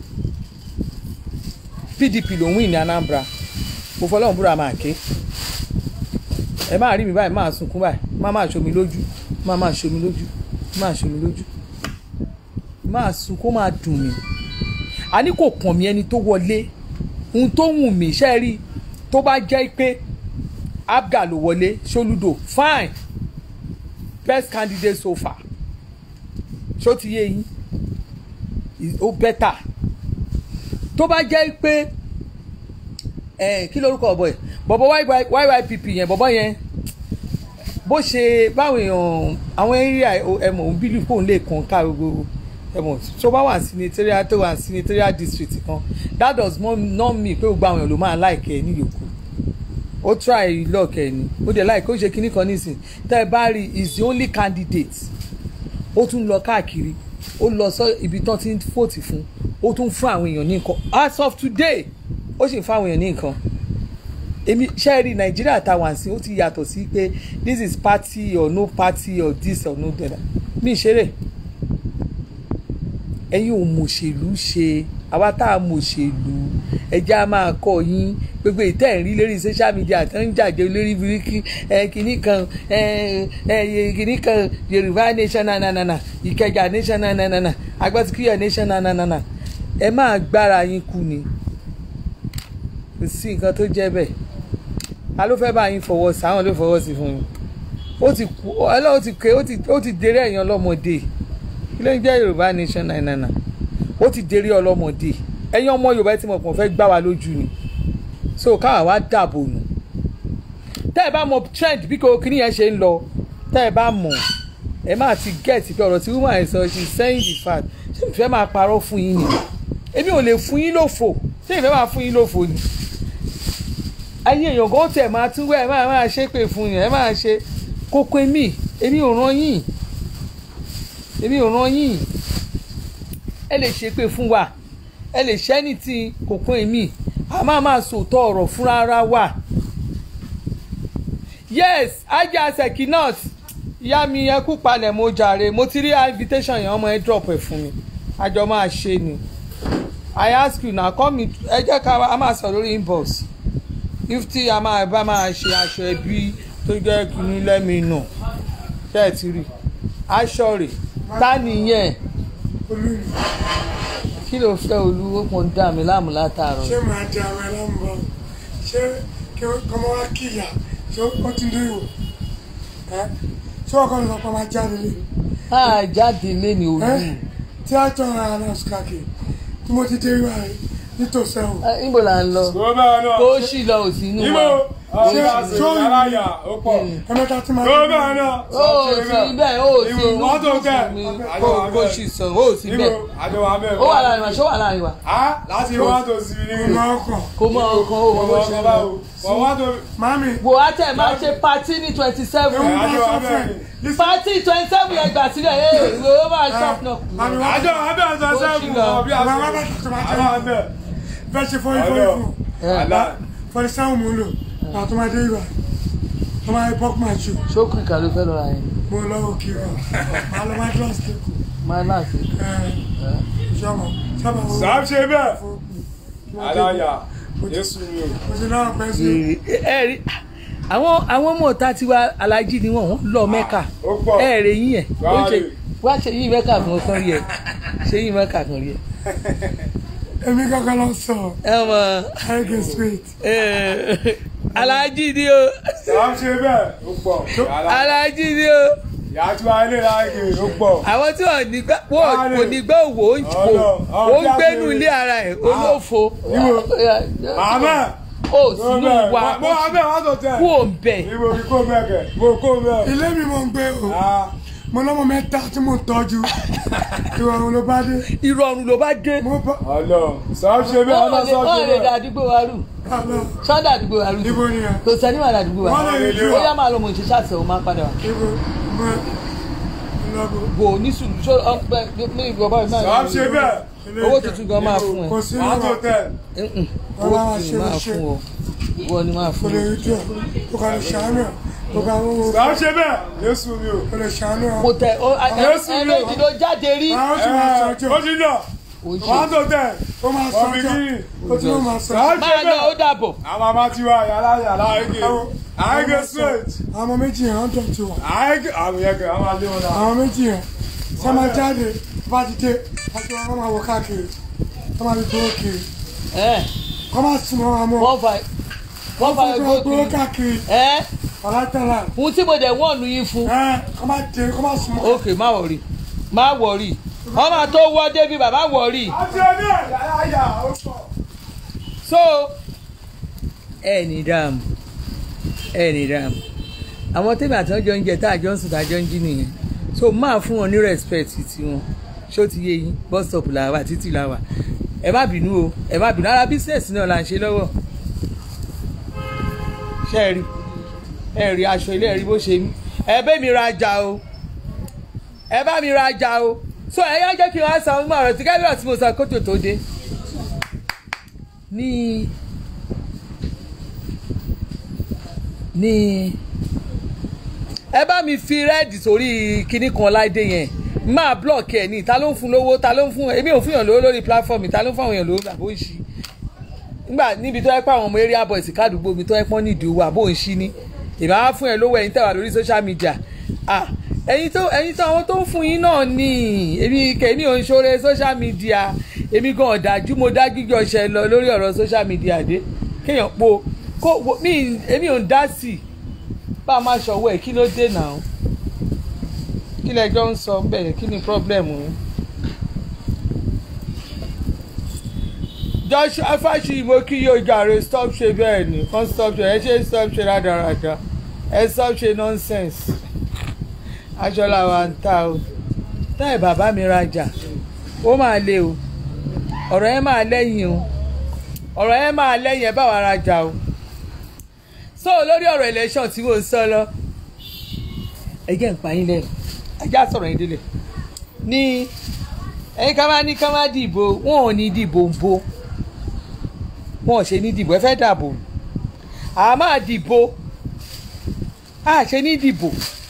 PDP ló ń win ní Anambra mo fọlọ́run búra máa ké ẹ máa rí mi báyìí máa sunkún báyìí máa máa ṣomi lójú máa máa ṣomi lójú máa ṣomi lójú máa sunkún máa dùn mí àní kò kàn mí ẹni tó wọlé ohun tó wù mí ṣẹ́rí tó bá jẹ́ pé Abga ló wọlé Soludo fine best candidate so far ṣó ti yé yín ó bẹ́tà tó bá jẹ́ pé kí lórúkọ ọ̀bọ yẹn bọ̀bọ̀ YYPP yẹn bọ̀bọ̀ yẹn bó ṣe báwọn èèyàn àwọn area ẹ̀mọ̀ òun bílù fóun lè kàn ká gbogbo ẹ̀mọ̀ tó bá wà senatorial tó wà senatorial district kan that does not mean pé gbogbo àwọn èèyàn ló máa like ẹ ní yòókù ó try luck ẹ ní ó dẹ̀ like ó ṣe kinní kan nísìn tẹ́ ẹ bá rí is the only candidate ó tún lọ káàkiri ó lọ sọ ibi tán ti ń fòtì fún ó tún fún àwọn èèyàn ní nǹkan as of today ó sì ń fún àwọn èèyàn ní nǹkan èmi ṣe rí nàìjíríà táwọn àsìn ó ti yàtọ̀ sí pé this is party or no party or this or no that mi ṣeré ẹ̀yin ò mọ̀ṣèlú ṣe àwa tá a mọ̀ṣèlú ẹjẹ́ a máa kọ́ yín gbogbo ìtẹ́ ìrí lórí social media tó ń jàjẹ́ lórí bíríkì kìnnì kan kìnnì kan yorùbá nation nanana ìkẹjà nation nanana agbátíkíyà nation nanana ẹ máa gbára yín kú ni kò sí nǹkan tó jẹ́ bẹ́ẹ̀ ta ló fẹ́ bá yín fọwọ́ sí àwọn ló fọwọ́ sí fún yín ó ti kú ọlọ́run ti ké ó ti dèrè ẹ̀yàn ọlọ́mọdé kí ló ń jẹ́ yorùbá nation nanana ó ti dèrè ọlọ́mọdé ẹ̀yin ọmọ yorùbá tí mo kàn fẹ́ gbá wa lójú ni so káwa wá dàbò nù tẹ́ ẹ bá mọ trend bí kò kíní yẹn ṣe ń lọ tẹ́ ẹ bá mọ̀ ẹ máa ti get pé ọ̀rọ̀ tí woman ẹ̀ sọ she saying the fact ṣé ìfẹ́ máa parọ́ fún yín ni èmi ò lè fún yín lófò ṣé ìfẹ́ máa fún yín lófò ni ẹ̀yin èèyàn gan tẹ̀ máa tún wẹ̀ ẹ máa máa ṣe pé fún yín ẹ máa ṣe kókó èmi èmi ò ràn yín èmi ò ràn yín ẹ lè ṣe pé fún wa ẹ lè ṣẹ́ ní ti kókó èmi a máa máa sòótọ́ ọ̀rọ̀ fúnra ara wa yes ajá sekinat ìyá mi ẹ kú palẹ̀ mo jàre mo ti rí invitation yẹn ọmọ ẹ drop ẹ fún mi àjọ máa ṣe ni i ask you na call me ẹ jẹ́ ká a máa sọ lórí inbox if tí a máa bá máa ṣe aṣọ ẹbí tó jẹ́ kínní lẹ́mi nù ṣe é ti rí aṣọ rẹ̀ ta nìyẹn kí ló fẹ́ olúwo kan dá mi láàmú látàárọ̀. ṣé màá di àwọn ẹlẹ́mu bọ̀ ṣé kí ọmọ wa kíyà ṣé ó ti rí o ẹ ṣé ọkọ mi sọ pé máa jáde lé a jáde lé ní olú. ẹ tí a tọ́ ara náà sùkàkì tí mo ti dé wá rẹ nítòsí ẹ̀wọ̀n. Ẹ, níbo là ń lọ gómìnà náà kó sì lọ òsì inú ibo wa. ọ̀sẹ̀ sórí- aláya ó pọ̀ ẹ̀mẹ́ta tí máa gómìnà náà ó sì bẹ́ẹ̀ ó sì Ibo, inú wọ́n tó kẹ́. mi Àjọ kó wa kó bẹ́ẹ̀. sì sọ ó sì ibo bẹ́ẹ̀. àjọwà bẹ́ẹ̀ ó wà láàrin wa ṣó wà láàrin wa. á láti wá tó sí ní ìmọ̀ ọkàn kó mọ ọkàn ó mọ bó ṣe ń lọ. wọ́n wá tó mami wò á tẹ̀ máa ṣe pati ní twenty seven ewu bá àjọ sọ wa fún ẹ bẹ́ẹ̀ pati twenty seven yẹn gbà sílẹ̀ ẹ̀ ìwé ó máa ṣọ́ọ̀pù náà kù. mami wá àjọ wa bẹ́ẹ̀ sọ sẹ́ẹ̀kù ọ̀ bí Bàbá àṣẹ bàbá tó máa àjọ wa bẹ́ẹ̀ fẹ́ ṣe fọ́rí fọ́rí Àjọ. fún àlá fọ́rí sáwọn mò ń lò pàtó máa dé ìwà tó máa bọ́k máa jù ṣókù ìkà ló fẹ́ lọ́ra yẹn mo lọ́wọ́ kiri máa lọ máa dúró sí ẹ̀kọ́ máa láti. ìjọba sábà wo sàám ṣe bẹ́ẹ̀ fún aláya yéṣu mi o mo ti náà pẹ́ sí ẹ rí àwọn àwọn ọmọ ọ̀tá tiwa alájí ni wọ́n wọ́n lọ mẹ́kà ó pọ̀ ẹ rè yín ẹ̀ ó ṣe Wáyé. wá ṣe yín mẹ́kà kan kan rí ẹ̀ ṣe yín mẹ́kà kan rí ẹ̀. èmi kankan lọ sọ ẹ mọ ẹgbẹ́ street ẹ alájí ni o sàám ṣe bẹ́ẹ̀ ó pọ̀ alájí ni o yàtú ayé láàyè ó pọ̀ àwọn tí wọn nígbà wọn Wáyé. kò nígbà òwò ó ń kó Ọlọ, ó ń ọ̀bí gbénu àṣírí. ilé ara ẹ̀ olófo màmá ó sínú wa mo wà bẹ́ẹ̀ wá tó tẹ̀ kú òun bẹ̀ ibo kí kó bẹ́ẹ̀ kẹ̀ mo kó bẹ́ẹ̀ ilé mi mo ń gbé o ah mo lọ́mọ mẹ́ta tí mo tọ́jú ìrọ̀rùn ló bá dé ìrọ̀rùn ló bá dé mo bá Ọlọ́run sọ ṣe bẹ́ẹ̀ wọ́n ọlọ́run lè sọ wọ́n ṣe lè da bẹ́ẹ̀. àdúgbò wa rú àlọ́ sọ́dà àdúgbò wa rú ibo nìyẹn kò sẹ́ni wà ládùúgbò wa wọ́n lè rí ó yá máa lọ mọ̀ ṣe ṣàṣẹ o máa padà wá ibo mo lọ́bù bò ní sùúrù ṣó ọpẹ ní ìgbọ̀ báyìí sọ náà ṣe bẹ́ẹ̀. owó tuntun gan máa fún ẹ kò sí wàá tó ìwà tẹ̀. Mm-mm. Wọ́n owó máa tuntun ṣe máa ṣe. fún ọ wọ́n ni máa kò fún lè ọ. rí jù ọ́ kò kà lè ṣàánú ẹ̀ kò kà ń wo sọ ṣe bẹ́ẹ̀ Jésù mi o. kò lè ṣàánú ẹ̀ mo tẹ ọ Jésù ẹ ló- méjì ló jáde rí àwọn tí máa Ẹ, sọjọ́ ó ti lọ Ó ṣe. wàá tó tẹ̀. ó máa wọ́n fi sọjọ́ kí ó tí wọ́n máa sọ sọjọ́ ṣe máa lọ ó bẹ́ẹ̀. dàbọ̀ àwọn àmà ti wá yàrá yàrá àgè àgè straight àwọn ọmọ méjì yẹn ń dọ̀tí wà àgè àwọn yẹn kẹ àwọn àlè wọn náà. àwọn méjì yẹn ṣe máa jáde bá ti dé àti wọn máa wọ káàkiri wọn máa fi gbówó kiri ẹ wọn máa sùn wọn máa mú wọ́n fa wọ́n fa wọn ẹgbẹ́ máa gbówó òkè káàkiri ẹ ọ̀làtàlà ohun tí mo dẹ̀ wọ́n nu yín fún ẹ kọ́ máa dé kọ́ máa sùn mọ́ ok má wọ̀rì má wọ̀rì ọmọ tó wọ́ débi bàbá wọ̀rì àti ẹni ẹ̀ yàrá yà ó sọ. so ẹ ní dààmú ẹ ní dààmú àwọn tèmi àti ọjọ́ ń jẹ tá àjọ ń sùn tá àjọ ń jí nìyẹn so máa fún wọn ní respect tiwọn ṣó ti yé yín bus stop là wà títì là wà ẹ má bínú o ẹ má bínú ara business náà là ń ṣe lọ́wọ́ ṣe é rí ẹ rí aṣọ ilé ẹ rí bó ṣe mí ẹ bẹ́ mi rajà o ẹ bá mi rajà o so ẹ yá jẹ́ kí n wá san ọmọ ọ̀rọ̀ tí kábíyà tí mo sọ kótó tó dé ní ní ẹ bá mi fi rẹ́ẹ̀dì sórí kinní kan láìdé yẹn máa blọọkì ẹ ní ta ló ń fún lówó ta ló ń fún èmi ò fún yàn lówó lórí platform ta ló ń fún àwọn èèyàn lówó àbó ń ṣí nígbà níbi tó yẹ pé àwọn ọmọ area boys kádùúgbò mi tó yẹ pọ́n nídìí owó àbó ń ṣí ní ìbá wá fún ẹ lówó ẹ̀yin tẹ̀wà lórí social media ah ẹ̀yin tó ẹ̀yin tó àwọn tó ń fún yín náà ní èmi kèmí ò ń ṣoore social media èmi gan ọ̀dájú mo dá gígé ọṣẹ lọ lórí ọ̀rọ̀ social media dé kéèyàn po kó wo- mi èmi ò ń dá sí i bá a máa ṣọwọ́ ẹ̀ kí ló dé náà kí lẹjọ́ ń sọ bẹ́ẹ̀ kí ni problem yín. joshua fásitì mo kí yóò jàre stop ṣe bẹ́ẹ̀ ni kan stop ṣe ẹ ṣe stop ṣe rádaràda ẹ stop ṣe nonsense aṣọ làwa ń ta o táì bàbá mi rajà ó máa le o ọ̀rọ̀ yẹn máa lẹ́yìn o ọ̀rọ̀ yẹn máa lẹ́yìn ẹ bá wa rajà o so lórí ọ̀rọ̀ election tí mo ń sọ lọ ẹ jẹ́ ń pa yín lẹ́nu ajá sọ̀rọ̀ yín délẹ̀ ní ẹ̀yin ká máa ní ká máa dìbò wọn ò ní dìbò ń bo wọn ò ṣe ní dìbò ẹ fẹ́ dàbò à máa dìbò à ṣe ní dìbò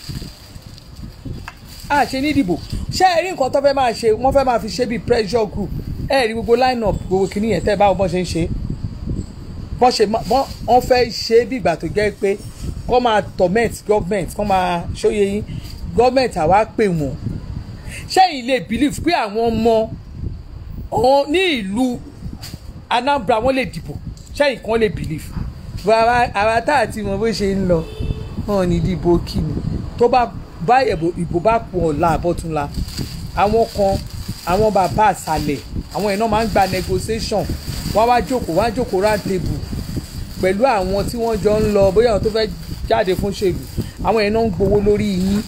à ṣe ní dìbò ṣé ẹ rí nǹkan tó fẹ́ máa ṣe wọ́n fẹ́ máa fi ṣe bíi pressure group ẹ rí gbogbo line up gbogbo kìnìyẹn tẹ́ ẹ báwo bọ́ ṣe ń ṣe bọ́n ṣe máa- bọ́n wọ́n fẹ́ ṣe é bí ìgbà tó jẹ́ pé kọ́ máa torment government kọ́ máa ṣóye yín government àwa pè wọ́n ṣẹ́yìn lè believe pé àwọn ọmọ ọ̀hún ní ìlú Anambra wọ́n lè dìbò ṣẹ́yìn kan lè believe bàbá àwa tá àti mọ bó ṣe ń lọ wọn ò ní dìbò kíni tó bá bá ìbò- ìbò bá pọ̀ ọ̀la àbọ̀túnla àwọn kan àwọn bàbá àṣàlẹ̀ àwọn iná máa ń gba negotiation wọ́n á wá jókòó wọ́n á jókòó round table pẹ̀lú àwọn tí wọ́n jọ ń lọ bóyá àwọn tó fẹ́ jáde fún ṣèlú àwọn yẹn náà ń gbowó lórí yín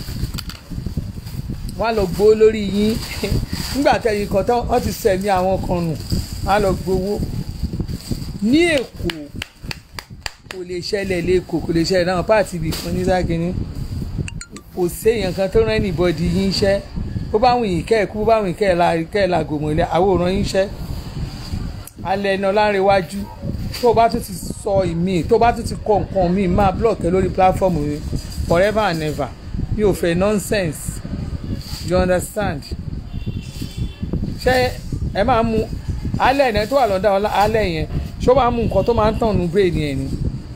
wọ́n á lọ gbowó lórí yín nígbà tẹ̀yìn kan tán wọ́n ti sẹ̀mí àwọn kan nù wọ́n á lọ gbowó ní èkó kò lè ṣẹlẹ̀ lẹ́kọ̀ọ́ kò lè ṣẹlẹ̀ náà páàtì ibì kan ní sákìní kò séèyàn kan tó rán anybody yín iṣẹ́ bó bá wùn yín kẹ́ ẹ̀ kú bó bá wùn yín kẹ́ ẹ̀ la kẹ́ ẹ̀ la gòmò ilé àwòrán yín iṣẹ́ alẹ́ iná láńrewájú tó o bá tún ti sọ ìmí tó o bá tún ti kọ nǹkan mi máa block ẹ lórí platform mi forever and ever mi ò fẹ́ nonsense you understand ṣé ẹ máa mú alẹ́ ẹ̀ tó wà lọ́dà ọlá alẹ́ yẹn ṣó máa mú nǹkan tó máa ń tàn nù brain yẹn ni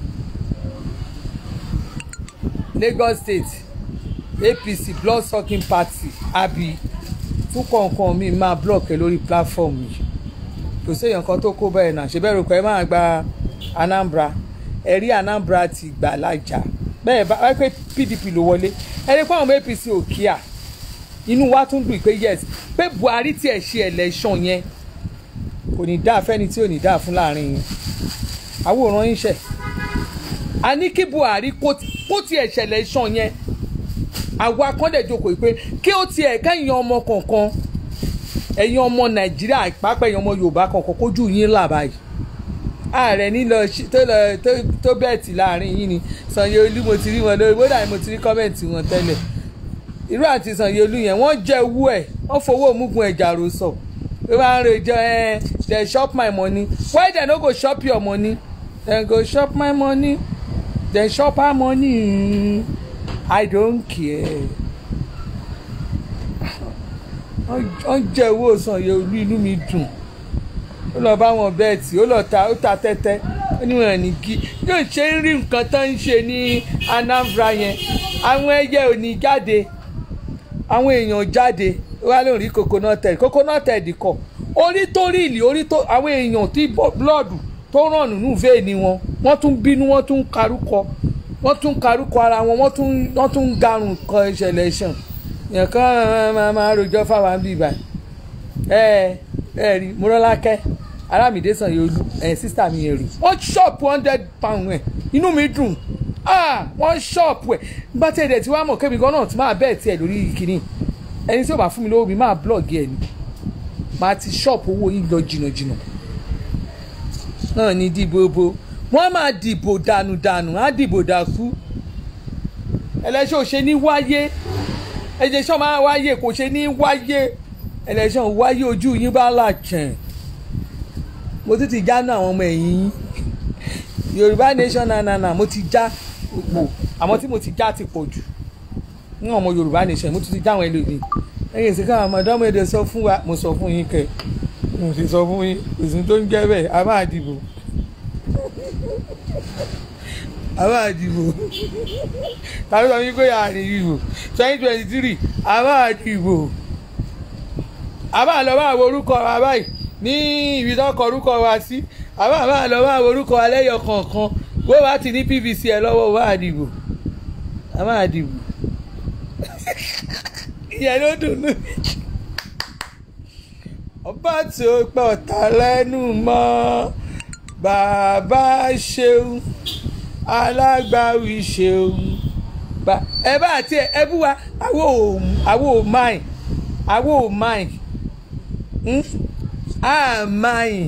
Lagos State APC blood sucking party àbí tún kọ̀ọ̀kan mi máa block ẹ lórí platform yìí kò séèyàn kan tó kó bẹ́ẹ̀ náà ṣe bẹ́ẹ̀ rò pé ẹ máa gba Anambra ẹ rí Anambra ti gbà lájà bẹ́ẹ̀ bá wáyé pé PDP ló wọlé ẹ rí pé àwọn ọmọ APC ò kíá inú wa tún dùn pé yes pé Buhari tiẹ̀ ṣe election yẹn kò ní dáa fẹ́ni tí ò ní dáa fún láàrin yín àwòrán yín ṣẹ̀ a ní kí Buhari kó ti- kó tiẹ̀ ṣe election yẹn àwa kan dẹ̀ jókòó yìí pé kí ó tiẹ̀ kẹ́yìn ọmọ kọ̀ọ̀kan ẹ̀yin ọmọ nàìjíríà pàápàá ẹ̀yin ọmọ yorùbá kọ̀ọ̀kan kójú yín là báyìí ààrẹ nílò ṣí- tó lọ tó- tó bẹ́ẹ̀tì láàrin yín ni Sanwó-Olú mo ti rí wọn lórí bódà mo ti rí kọ́mẹ̀ntì wọn tẹ́lẹ̀ irú àti Sanwó-Olú yẹn wọ́n jẹ́ owó ẹ̀ wọ́n fowó òmùgùn ẹ̀jà rò sọ pé wọ́n á rojọ́ ẹ dem shop my money why dem no go shop your money dem go shop my money dem shop her money I don't care wọ́n jẹ́ owó Sanwó-Olú inú mi dùn ó lọ bá wọn bẹ́ẹ̀tì ó lọ ta ó ta tẹ́tẹ́ ó ní wọn ní kí yóò ṣe ń rí nǹkan tó ń ṣe ní Anambra yẹn àwọn ẹyẹ ò ní jáde àwọn èèyàn jáde wá lóun rí coconut head coconut head kọ orí tó rí ìlì orí tó àwọn èèyàn tí blọọdù tó ràn nínú vein wọn wọ́n tún bínú wọ́n tún karúkọ wọ́n tún karúkọ ara wọn wọ́n tún wọ́n tún garùn kọ ìṣẹ̀lẹ̀ ṣàn yẹn kàn máa máa rojọ́ fáwọn bíbá ẹ ẹ rí Mọ́rọ́lákẹ́ Arámìdé Sanwó-Olú ẹ̀ sísítà mi yẹn rí wọ́n ṣọ́ọ̀pù hundred pound ẹ̀ inú mi dùn ah wọ́n ṣọ́ọ̀pù ẹ̀ bá tẹ̀ dẹ̀ tí wàá mọ̀ kébi gan-an tí máa bẹ́ẹ̀ tiẹ̀ lórí kìíní ẹni tí ó bá fún mi lówó mi máa blọ́ọ̀gì ẹ̀ ni máa ti ṣọ́ọ̀pù owó yín lọ jìnnàjìnnà náà ní dìbò bo wọ́n máa dìbò dànùdànù á dìbò dàkú ẹlẹ́ṣẹ̀ ò ṣe ní wáyé ẹlẹ́ṣẹ̀ máa wáyé kò ṣe ní wáyé ẹlẹ́ṣẹ̀ wáyé ojú yín bá làjẹ̀ mo tún ti já náà àwọn ọmọ ẹ̀yìn yín yorùbá nation nanana mo ti já pò àmọ́ tí mo ti já ti pọ̀ jù ní ọmọ yorùbá nation mo tún ti já àwọn ẹlòmíì ẹ̀yìn ìsìnká àwọn ọmọdé èdè sọ fún wa mo sọ fún yín kẹ mo sì sọ fún yín òsì tó ń jẹ́ bẹ́ẹ̀ a máa dìbò a máa dìbò tàbí sọ yín pé àárín ìbò twenty twenty three a máa dìbò a máa lọ bá àwọn orúkọ wa báyìí ní ibi tó kọ orúkọ wa sí a máa máa lọ bá àwọn orúkọ wa lẹ́yọ kọ̀ọ̀kan bó bá ti ní pvc ẹ lọ́wọ́ wa dìbò a máa dìbò ìyẹn ló dùn ún ọba tó pẹ́ ọ̀tá lẹ́nu mọ́ bàbá ṣeun alágbàwí ṣeun ẹ bá àti ẹ bú wa àwo ò àwo ò máì àwo ò máì á máì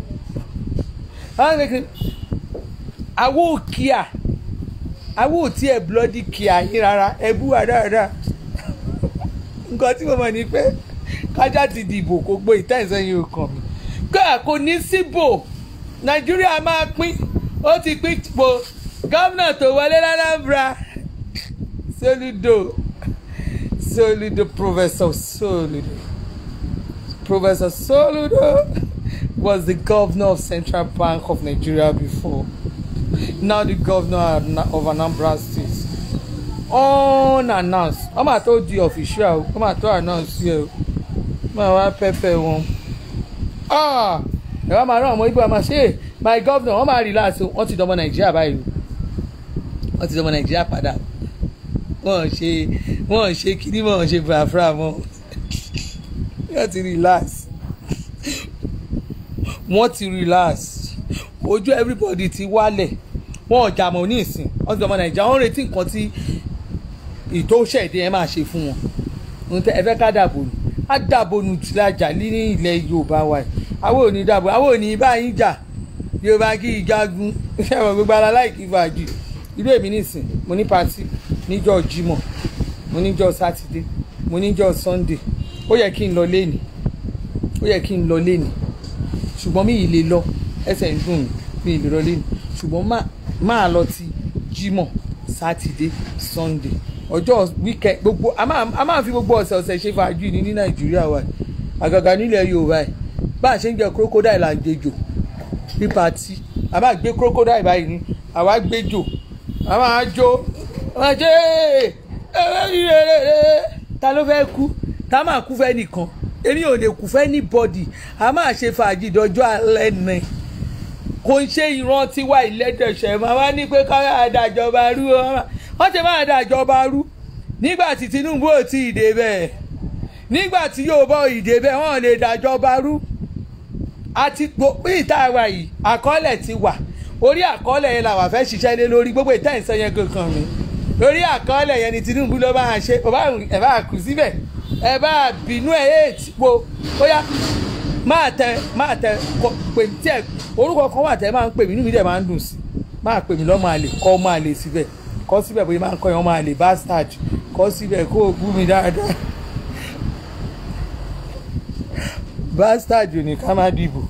àwo ò kíá àwo ò tiẹ̀ bloody kíá yín rárá ẹ bú wa dáadáa nǹkan tí mo mọ̀ ni pé kájà ti dìbò kó gbé ìtẹ́sẹ̀yìn ọkàn mi kóà kò ní síbò nàìjíríà máa pín ó ti pín po gómìnà tó wọlé l'Anambra Soludo Soludo Professor Soludo Professor Soludo was the governor of Central Bank of Nigeria before now the governor of Anambra State unannounced wọ́n máa tó di official wọ́n máa tó announce yẹ o máa wá pẹ́pẹ́ wọn ẹ wá máa rán ọmọ ibo àmà ṣe my governor wọ́n máa relax o wọ́n ti dọmọ nàìjíríà báyìí o wọ́n ti dọmọ nàìjíríà padà wọ́n ṣe wọ́n ṣe kíní wọ́n ṣe fàáfàá mọ́ wọ́n ti relax wọ́n ti relax ojú everybody ti wálẹ̀ wọ́n ọ̀jà mọ̀ ní ìsìn wọ́n ti dọmọ nàìjíríà wọ́n retí nǹkan tí ìtòṣẹ̀dé ẹ máa ṣe fún wọn ohun tẹ ẹ fẹ́ ká dàbò nù á dàbò nù tìlajà ní ilẹ̀ yorùbá wa àwọn ò ní dàbò àwọn ò ní bá yín jà yorùbá kí ìjagun ṣẹ̀wọ̀n gbogbo ara láìkí fàájì irú èmi nìsín mo ní pati níjọ́ jímọ̀ mo níjọ́ sátidé mo níjọ́ sunday ó yẹ kí n lọ léni ó yẹ kí n lọ léni ṣùgbọ́n mi ì lè lọ ẹsẹ̀ ń dùn mí mi ì lè lọ léni ṣùgbọ́n máa lọ ti jímọ̀ sátidé sunday ọjọ́ wíkẹ́ gbogbo a máa fi gbogbo ọ̀sẹ̀ ọ̀sẹ̀ ṣe fàájì ní ní nàìjíríà wa àgàgà nílẹ̀ yorùbá ẹ̀ bá a ṣe ń jẹ crocodile là ń jẹjò ní pati a máa gbé crocodile báyìí ní àwa gbé jò a máa jó a máa jẹ́ ta ló fẹ́ kú ta máa kú fẹ́ nìkan èmi ò lè kú fẹ́ ní bọ́dì a máa ṣe fàájì dọjọ́ alẹ́ nìyẹn kò ń ṣe ìran tiwa ìlẹ́dẹ̀ṣẹ̀ máa wá ní pé káyà àdàjọba rú wọ́n ti máa dàjọba rú nígbà tí Tinubu ò tí ì dé bẹ́ẹ̀ nígbà tí yóò bọ́ ìdè bẹ́ẹ̀ wọ́n lè dàjọba rú àti gbogbo ìta wa yìí àkọọ́lẹ̀ ti wà orí àkọọ́lẹ̀ yẹn làwọn fẹ́ ṣiṣẹ́ lé lórí gbogbo ìta ìsọ yẹn kankan mi lórí àkọọ́lẹ̀ yẹn ni Tinubu ló bá ṣe ẹ bá ẹ bá kù síbẹ̀ ẹ bá bínú ẹ eight wo ó yá máa tẹ máa tẹ kọ pè mí tí ẹ orúkọ kan wà tẹ máa ń pè mí inú mi dẹ̀ máa ń dùn sí máa pè mí lọ́mọ àlè kọ́ ọmọ àlè síbẹ̀ kọ́ síbẹ̀ bóyá máa ń kọ́ yẹn ọmọ àlè bastard kọ́ síbẹ̀ kó o bú mi dáadáa bastard ò ní ká má dìbò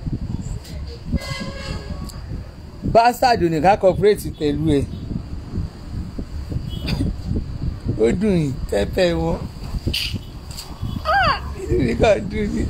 bastard ò ní ká cooperate pẹ̀lú ẹ̀ ó dùn yìí pẹ́pẹ́ wọn inú mi kàn dùn ní.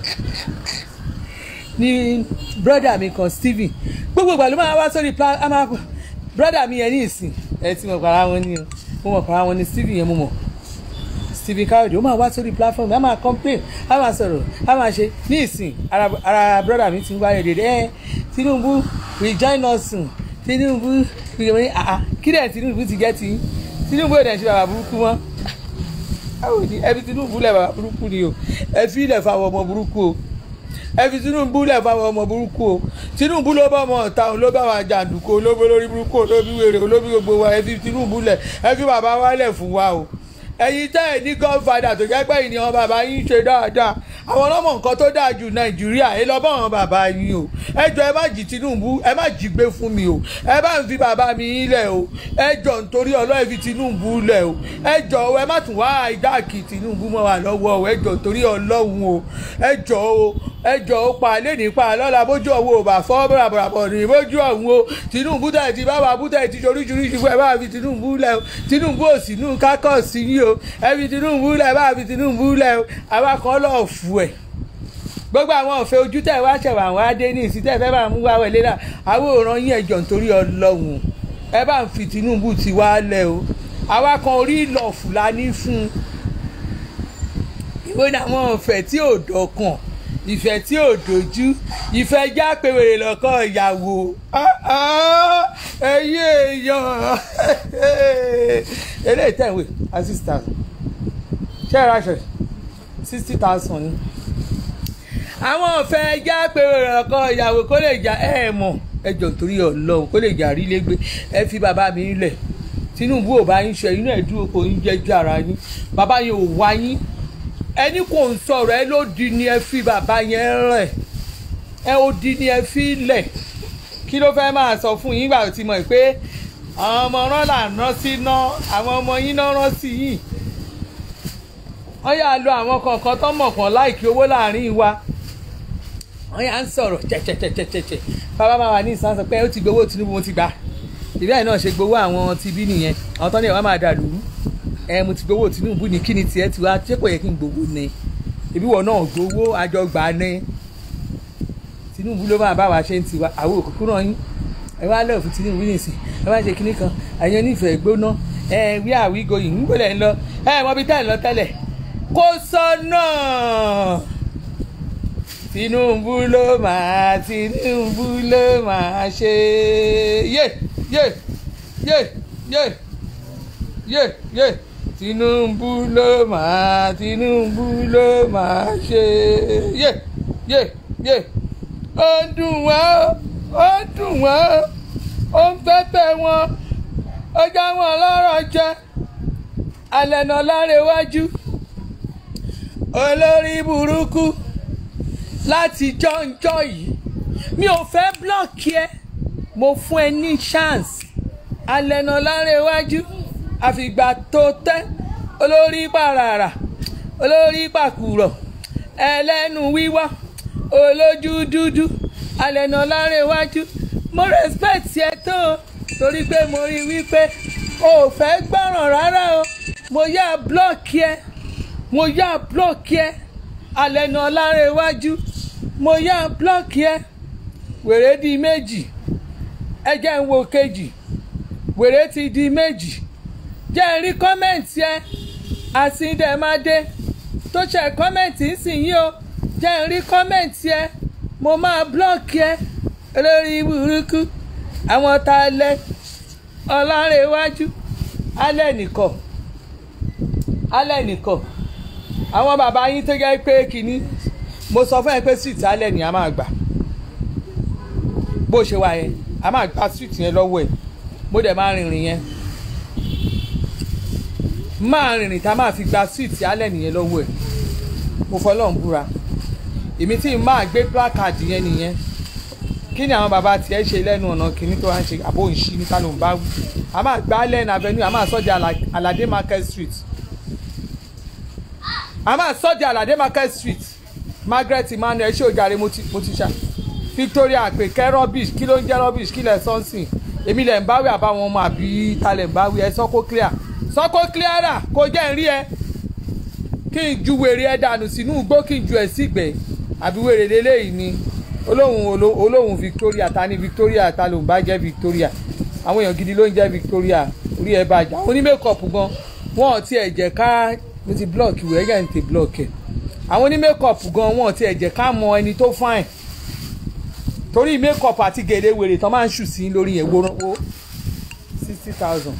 ní brọ́dà mi kan Stephen gbogbo ìgbà ló máa wá sórí plan a máa brọ́dà mi yẹn ní ìsìn ẹ ti mọ̀ para wọn ní o mo mọ̀ para wọn ní Stephen yẹn mo mọ̀ Stephen Kayode ó máa wá sórí platform a máa complain a máa sọ̀rọ̀ a máa ṣe ní ìsìn ara ara brọ́dà mi ti ń wáyé dédé ẹ Tinubu we join us soon Tinubu we wọ́n ní àá kí dẹ̀ Tinubu ti jẹ́ ti Tinubu ò dẹ̀ ṣe bàbá burúkú mọ́ báwo ni ẹbí Tinubu lẹ̀ bàbá burúkú ni o ẹ fi ilẹ̀ fáwọn ọmọ burúkú o ẹ fi Tinubu lẹ̀ fáwọn ọmọ burúkú o Tinubu ló bá ọmọ ọ̀tá òun ló bá wa jàǹdùkú olóbó lórí burúkú olóbi wèrè olóbi gbogbo wa ẹ fi Tinubu lẹ̀ ẹ fi bàbá wa lẹ̀ fún wa o ẹ̀yin tẹ́ ẹ̀ ní godfather tó jẹ́ pé ìníyàn bàbá yín ṣe dáadáa àwọn ọlọ́mọ nǹkan tó dáa jù nàìjíríà ẹ lọ bá àwọn bàbá yín o ẹ jọ ẹ má jí Tinubu ẹ má jí gbé fún mi o ẹ bá ń fi bàbá mi yín lẹ̀ o ẹ jọ nítorí ọlọ́ọ̀ fi Tinubu lẹ̀ o ẹ jọ o ẹ má tún wá ìdáàkì Tinubu mọ́ wa lọ́wọ́ o ẹ jọ nítorí ọlọ́run o ẹ jọ o ẹ jọ ó pa lé nípa lọ́la bójú ọ̀hún ò bá fọ́ bọ̀ràbọ̀ràbọ̀ ní bójú ọ̀hún o Tinubu tẹ̀ ti bá wa bú tẹ̀ ti oríṣiríṣi fún ẹ bá fi Tinubu lẹ̀ o Tinubu ò sí nù kákọ̀ sí yín o ẹ fi Tinubu lẹ̀ bá fi Tinubu lẹ̀ o àwa kan lọ́ọ̀ fù ẹ̀ gbogbo àwọn òfin ojú tẹ̀ wá ṣẹ̀wà wá dé ní ìsìn tẹ̀ fẹ́ bá mú wá wọlé náà àwọn òòràn yín ẹ̀jọ̀ nítorí ọlọ́run ẹ bá ń fi Tinubu ti wá lẹ̀ o àwa kan orí ìlọ̀ fúlàní fún un ìwé ni àwọn òfẹ́ tí ò dọ̀kan ìfẹ́ tí ò dojú ìfẹ́ já pèwèrè lọ́kọ́ ìyàwó ẹ̀yìn èèyàn eléyìí tẹ̀wé assistant ṣé ẹ ráṣọ sixty thousand ni àwọn ọ̀fẹ́ já pèwèrè lọ́kọ́ ìyàwó kó lè jà ẹ̀ mọ̀ ẹ jọ nítorí ọlọ́run kó lè jà rí lẹ́gbẹ́ ẹ fi bàbá mi lẹ̀ Tinubu ò bá yín ṣe inú ẹ̀ dúró kò ń jẹ́jú ara yín bàbá yẹn ò wá yín ẹni kò ń sọ̀rọ̀ ẹ ló di ni ẹ fi bàbá yẹn rẹ̀ ẹ ó di ni ẹ fi lẹ̀ kí ló fẹ́ máa sọ fún yín gbà tí mọ̀ pé àwọn ọmọ rán là ń rán sí ná àwọn ọmọ yín náà rán sí yìí wọ́n yà lo àwọn kọ̀ọ̀kan tó mọ̀ kàn láìkí owó láàrin wa wọ́n yà ń sọ̀rọ̀ chẹ̀chẹ̀chẹ̀chẹ̀chẹ̀ bàbá máa wà ní ìsàn sọ pé ó ti gbowó Tinubu mo ti gbà ìbílẹ̀ náà ṣe gbowó àwọn tibí nìyẹn àwọn tó ní ẹ̀ wá máa dà lùú ẹ mo ti gbowó Tinubu ní kíni tiẹ̀ tiwa ṣé kò yẹ kí n gbowó ni ìbí wọn náà gbowó àjọgbà ni Tinubu ló máa bá wa ṣe ń tiwa àwọn òkùnkùn náà yín ẹ wá lọ́ọ̀ fún Tinubu nìsín ẹ wá ṣe kíní kan ẹ̀yàn nífẹ̀ẹ́ gbóná ẹ wí àwígo yìí ń gbọ́dọ̀ ń lọ ẹ mọ bí tẹ́lẹ̀ lọ tẹ́lẹ̀ kó sọ́nà Tinubu ló máa Tinubu ló máa ṣe yé yé yé yé yé yé Tinubu ló máa Tinubu ló máa ṣe yé yé yé ó dùn wọ́n ó dùn wọ́n ó ń pẹ́pẹ́ wọn ó já wọn lọ́rọ̀ jẹ alẹ́ náà láre wájú olórí burúkú láti jọ́njọ́ yìí mi ò fẹ́ blọ́ọ̀kì ẹ mo fún ẹ ní chance alẹ́ náà láre wájú àfìgbà tó tẹ́ olórí pàràrà olórí pàkùrọ̀ ẹlẹ́nu wíwá olójú dúdú alẹ́nà lárẹ̀wájú mo respect ẹ tó o torí pé mo rí wípé o ò fẹ́ gbọ́ràn rárá o mo yá blọ́ọ̀kì ẹ mo yá blọ́ọ̀kì ẹ alẹ́nà lárẹ̀wájú mo yá blọ́ọ̀kì ẹ wèrè di méjì ẹ jẹ́ ń wo kejì wèrè ti di méjì jẹ́ ń rí kọ́mẹ̀ntì ẹ àsìndẹ̀mádé tó ṣe kọ́mẹ̀ntì ńsìnyí o jẹ́ ń rí kọ́mẹ̀ntì ẹ mo máa blọ́ọ̀kì ẹ lórí burúkú àwọn tá a lẹ ọlárẹ̀wájú alẹ́ nìkọ̀ alẹ́ nìkọ̀ àwọn bàbá yín tó jẹ́ pé kínní mo sọ fún ẹ pé street alẹ́ ni a máa gbà bó ṣe wà yẹn a máa gba street yẹn lọ́wọ́ ẹ̀ mo dẹ̀ máa rìnrìn yẹn máa rìnrìn tá a máa fi gba síìtì alẹ́ nìyẹn lọ́wọ́ ẹ̀ mo fọlọ́run búra èmi tí n máa gbé placard yẹn nìyẹn kí ni àwọn bàbá tiẹ̀ ṣe lẹ́nu ọ̀nà kìíní tó wá ń ṣe àbó ìṣí níta ló ń bá wù a máa gbá allen avenue a máa sọ́jà alade market street a máa sọ́jà alade market street margaret emmanuel ṣé ojàre mo ti mo ti ṣá victoria àpèkẹ́ rubbish kí ló ń jẹ́ rubbish kí lẹ̀ sọ́nsìn èmi lẹ̀ ń báwí àbáwọn ọmọ àbí ta lẹ̀ ń báwí ẹ sọ́kó clear sọ́kó clear rà kó jẹ́ ń rí ẹ kí n ju wèrè ẹ dànù sínú igbó kí n ju ẹ sígbẹ́ àbí wèrè lélẹ́yìí ni olóhùn olóhùn victoria ta ni victoria ta ló ń bá jẹ́ victoria àwọn èèyàn gidi ló ń jẹ́ victoria orí ẹ bá jà àwọn onímẹ̀kọ̀pù gan wọn ò tiẹ̀ jẹ́ ká mo ti block ìwé ẹ̀yà ní ti block ẹ̀ àwọn onímẹ̀kọ̀pù gan wọn ò tiẹ̀ jẹ́ ká mọ ẹni tó fine torí makeup àti gèlè wèrè tán máa ń ṣù sí lórí yẹn wo sixty thousand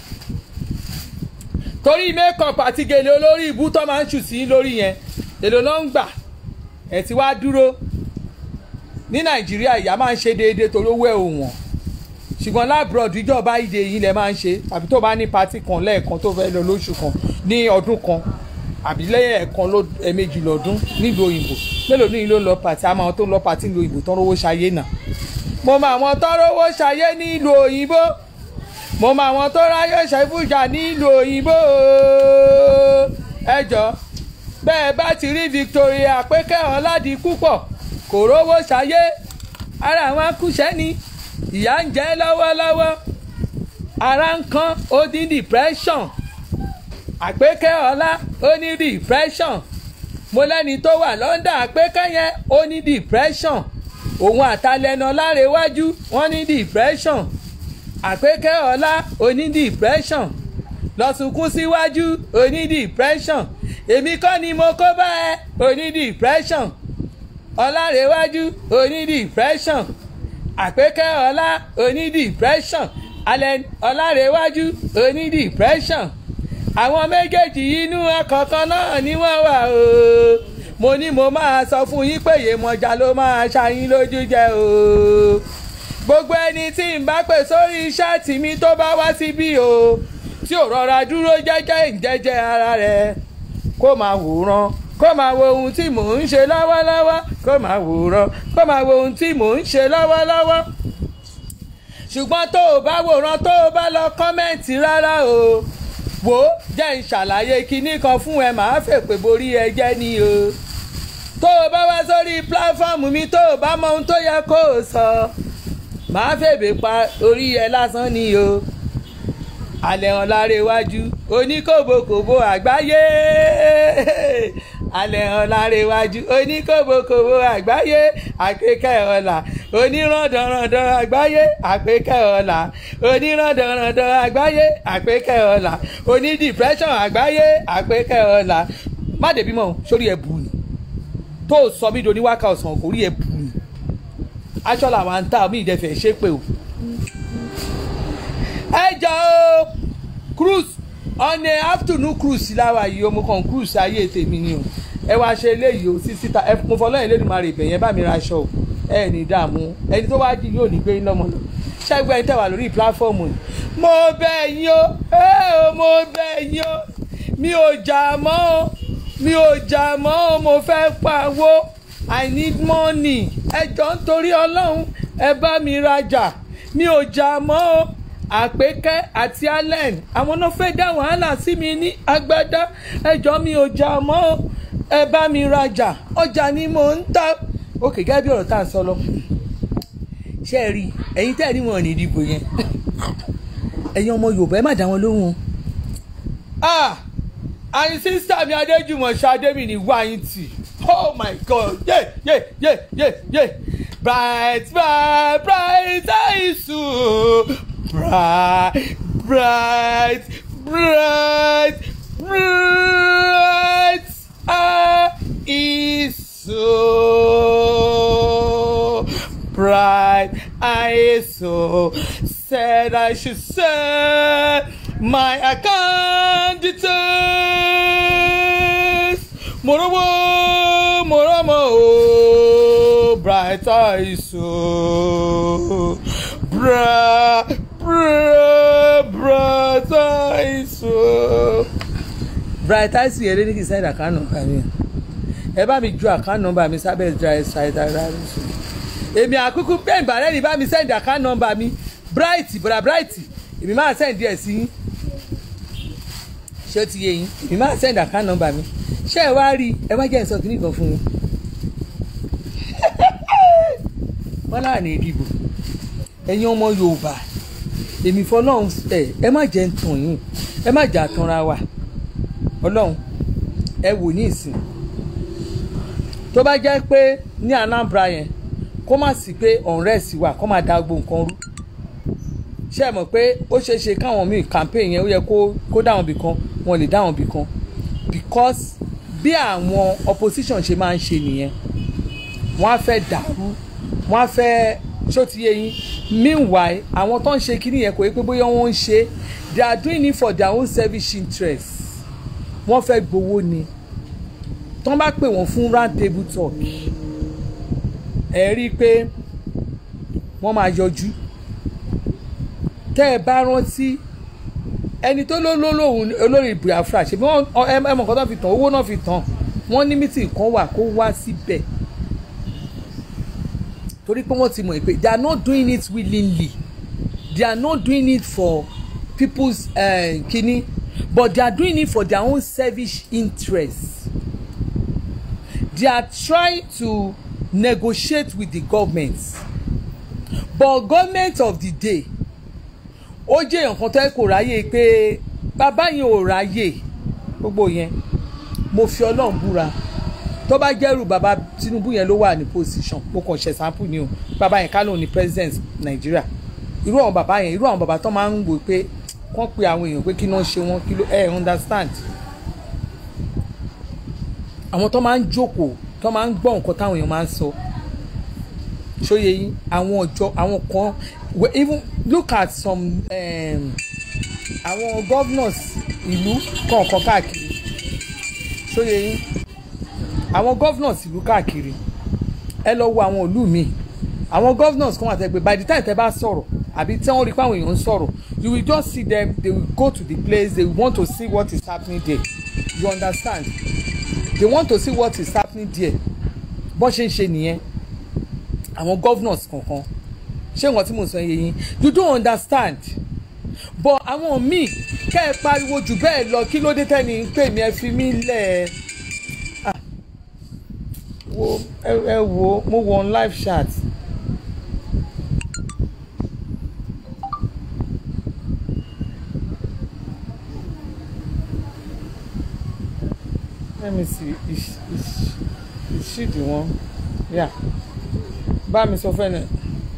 torí makeup àti gèlè olórí ìbú tán máa ń ṣù sí lórí yẹn èlò ló ń gbà ẹ̀ tí wàá dúró ní nàìjíríà ìyá máa ń ṣe déédéé torí owó ẹ̀ ò wọ̀n ṣùgbọ́n lábúrọ̀dù ìjọba ìdè yìí lẹ máa ń ṣe àbí tó bá ní patí kan lẹ́ẹ̀kan tó fẹ́ lọ lóṣù kan ní ọdún kan àbí lẹ́yìn ẹ̀kan ẹ̀ẹ̀mejì lọ́dún nílùú òyìnbó mélòó ní ìlú lọ pàtí àmọ́ àwọn tó ń lọ pàtí nílùú òyìnbó tán rówó ṣayé náà mo mọ àwọn tó rówó ṣayé nílùú òyìnbó mo mọ àwọn tó ráyè ṣàìfùjà nílùú òyìnbó ẹjọ́ bẹ́ẹ̀ bá ti rí Victoria pékẹ́ ọ̀làdì púpọ̀ kò rówó ṣayé ara àwọn akúṣẹ́ ni ìyá ń jẹ lọ́wọ́lọ́wọ́ ara ń kán ó ní depression àpékẹ́ ọlá ó ní depression mo lẹ́ni tó wà lọ́ndà àpékẹ́ yẹn ó ní depression òun àtàlẹ́nà lárẹ̀wájú wọ́n ní depression àpékẹ́ ọlá ó ní depression lọ́sùnkún síwájú ó ní depression èmi kọ́ ni mo kó bá ẹ ó ní depression ọlárẹ̀wájú ó ní depression àpékẹ́ ọlá oní depression alẹ́ ọlárẹ̀wájú oní depression àwọn méjèèjì inú ọkọ̀ọ̀kan náà ni wọ́n wà o mo ní mo máa sọ fún yín pé Yemọja ló máa ṣàyín lójú jẹ o gbogbo ẹni tí n bá pè sórí ṣáàtì mi tó bá wá síbí o tí ò rọra dúró jẹ́jẹ́ ìjẹ́jẹ́ ara rẹ̀ kó máa wòran kó máa wo ohun tí mò ń ṣe lọ́wọ́lọ́wọ́ kó máa wòran kó máa wo ohun tí mò ń ṣe lọ́wọ́lọ́wọ́ ṣùgbọ́n tó o bá wòran tó o bá lọ kọ́mẹ́ǹtì rárá o wò ó jẹ́ ń ṣàlàyé kinní kan fún ẹ màá fèpè borí ẹ jẹ́ ni o tó o bá wá sórí pílàfọ́ọ̀mù mi tó o bá mọ ohun tó yẹ kó o sọ màá fèbè pa orí ẹ lásán ni o alẹ́ hàn lára iwájú oníkòbókòbó àgbáyé alẹ́ hàn lára iwájú oníkòbókòbó àgbáyé àpékẹ́ ọ̀la oníràndọ̀ràndọ̀ àgbáyé àpékẹ́ ọ̀la oníràndọ̀ràndọ̀ àgbáyé àpékẹ́ ọ̀la onídìpẹ́sọ̀n àgbáyé àpékẹ́ ọ̀la má dèbí mọ́ sórí ẹ̀ bù ni tó o sọ mí do níwáka ọ̀sán kò rí ẹ̀ bù ni aṣọ làwọn ń ta mí ìdẹ́fẹ̀ ṣépè o ẹ jọ o cruise on a afternoon cruise láwa yìí o mo kàn cruise ayé tèmi ni o ẹ wá ṣe eléyìí o sí síta ẹ mo fọlọ́ yẹn lẹ́nu máa rè bẹ̀ yẹn bá mi ra aṣọ o ẹ ní dààmú ẹni tó wá jí yóò ní gbé yín lọ́mọ lọ ṣẹ́gun ẹni tẹ̀wá lórí pílàfọ́ọ̀mù yìí mo bẹ̀ yín o ẹ o mo bẹ̀ yín o mi ò jà mọ́ o mi ò jà mọ́ o mo fẹ́ pawó i need money ẹ jọ ń torí ọlọ́run ẹ bá mi rajà mi ò jà mọ́ o àpékẹ́ àti allen àwọn náà fẹ́ dá wàhálà sí mi ní agbádá ẹjọ́ mi ò jà mọ́ ẹ bá mi rajà ọjà ni mò ń ta òkè gẹ́gẹ́ bí ọ̀rọ̀ tá à ń sọ lọ. ṣé ẹ rí ẹ̀yin tẹ́ ẹ rí wọn ní ìdìbò yẹn ẹ̀yin ọmọ yorùbá ẹ má dá wọn lóhùn. àyìn sísá mi adéjùmọ̀ ṣadé mi ní wáyé tì oh my god yé yé yé yé yé bright bright bright àìsùn bright, bright, bright, bright ah, is so bright. I so said I should send my account details. Morowo, moromo, oh, bright eyes so bright. brother so brightice yẹn lé ní kì í send account number mi ẹ bá mi ju account number mi sábẹ́ brightice èmi àkúkú pé ìbàrẹ́ ni bá mi send account number mi bright bra bright èmi máa send díẹ̀ sí yín ṣé ó ti yé yín èmi máa send account number mi ṣé ẹ wá rí ẹ wá jẹ́ ìsọ kìíní kan fún mi wọ́n láà ní ìdìbò ẹ̀yin ọmọ Yorùbá èmi fọlọ́run ẹ ẹ má jẹ́ ń tàn yín ẹ má jà tanra wa Ọlọ́run ẹ wò ní ìsìn tó bá jẹ́ pé ní Anambra yẹn kó má sí pé unrest wà kó má da gbogbo nǹkan rú ṣé ẹ mọ̀ pé ó ṣeé ṣe káwọn míì campaign yẹn ó yẹ kó kó dáwọn bì kan wọn lè dáwọn bì kan because bí àwọn opposition ṣe máa ń ṣe nìyẹn wọ́n á fẹ́ dàrú wọ́n á fẹ́ ṣó ti yé yín meanwhile àwọn tó ń ṣe kíní yẹn kò yẹ pé bóyá wọ́n ń ṣe they are doing it for their own selfish interest wọ́n fẹ́ gbowó ni tó ń bá pè wọ́n fún round table talk ẹ rí i pé wọ́n máa yọjú tẹ́ ẹ bá rántí ẹni tó ló ló lóhùn olórí Biafra ṣe bí wọ́n ẹ mọ̀ nǹkan tó fi tàn owó náà fi tàn wọ́n ní mítìn kan wà kó wá síbẹ̀ torí pé wọ́n ti mọ̀ pé they are not doing it willingly they are not doing it for people's uh, kini but they are doing it for their own selfish interests they are trying to negotiate with the government but government of the day ó jẹ́ nǹkan tó yẹ kó ráyè pé bàbá yẹn ò ráyè gbogbo yẹn mo fi ọlọ́run búra tó bá jẹ́rù bàbá Tinubu yẹn ló wà ní position mo kàn ṣe sample ni o bàbá yẹn kálọ̀ ní president Nàìjíríà irú àwọn bàbá yẹn irú àwọn bàbá tó máa ń wò pé wọ́n pe àwọn èèyàn pé kí náà ṣe wọ́n kí ló ẹ̀ understand àwọn tó máa ń jókòó tó máa ń gbọ́ nǹkan táwọn èèyàn máa ń sọ ṣóye yín àwọn ọjọ́ àwọn kan even look at some um, àwọn governors ìlú kọ̀ọ̀kan káàkiri ṣóye yín àwọn governors ìlú káàkiri ẹ lọ wo àwọn ìlú míì àwọn governors kan wà tẹ́ pé by the time tẹ́ bá sọ̀rọ̀ àbí tí wọ́n rí pé àwọn èèyàn ń sọ̀rọ̀ you will just see them they will go to the place they want to see what is happening there you understand they want to see what is happening there bó ṣe ń ṣe nìyẹn àwọn governors kankan ṣé nǹkan tí mo sọ yẹ yín you don't understand but àwọn míì kẹ́ ẹ pariwo jù bẹ́ẹ̀ lọ kí ló dé tẹ́ni pè mí ẹ fi mí lẹ̀ ẹ́ wo ẹ ẹ wo mo wọ on live chat. let me see is is is she the one yeah bá mi sọ fẹ́ nẹ̀.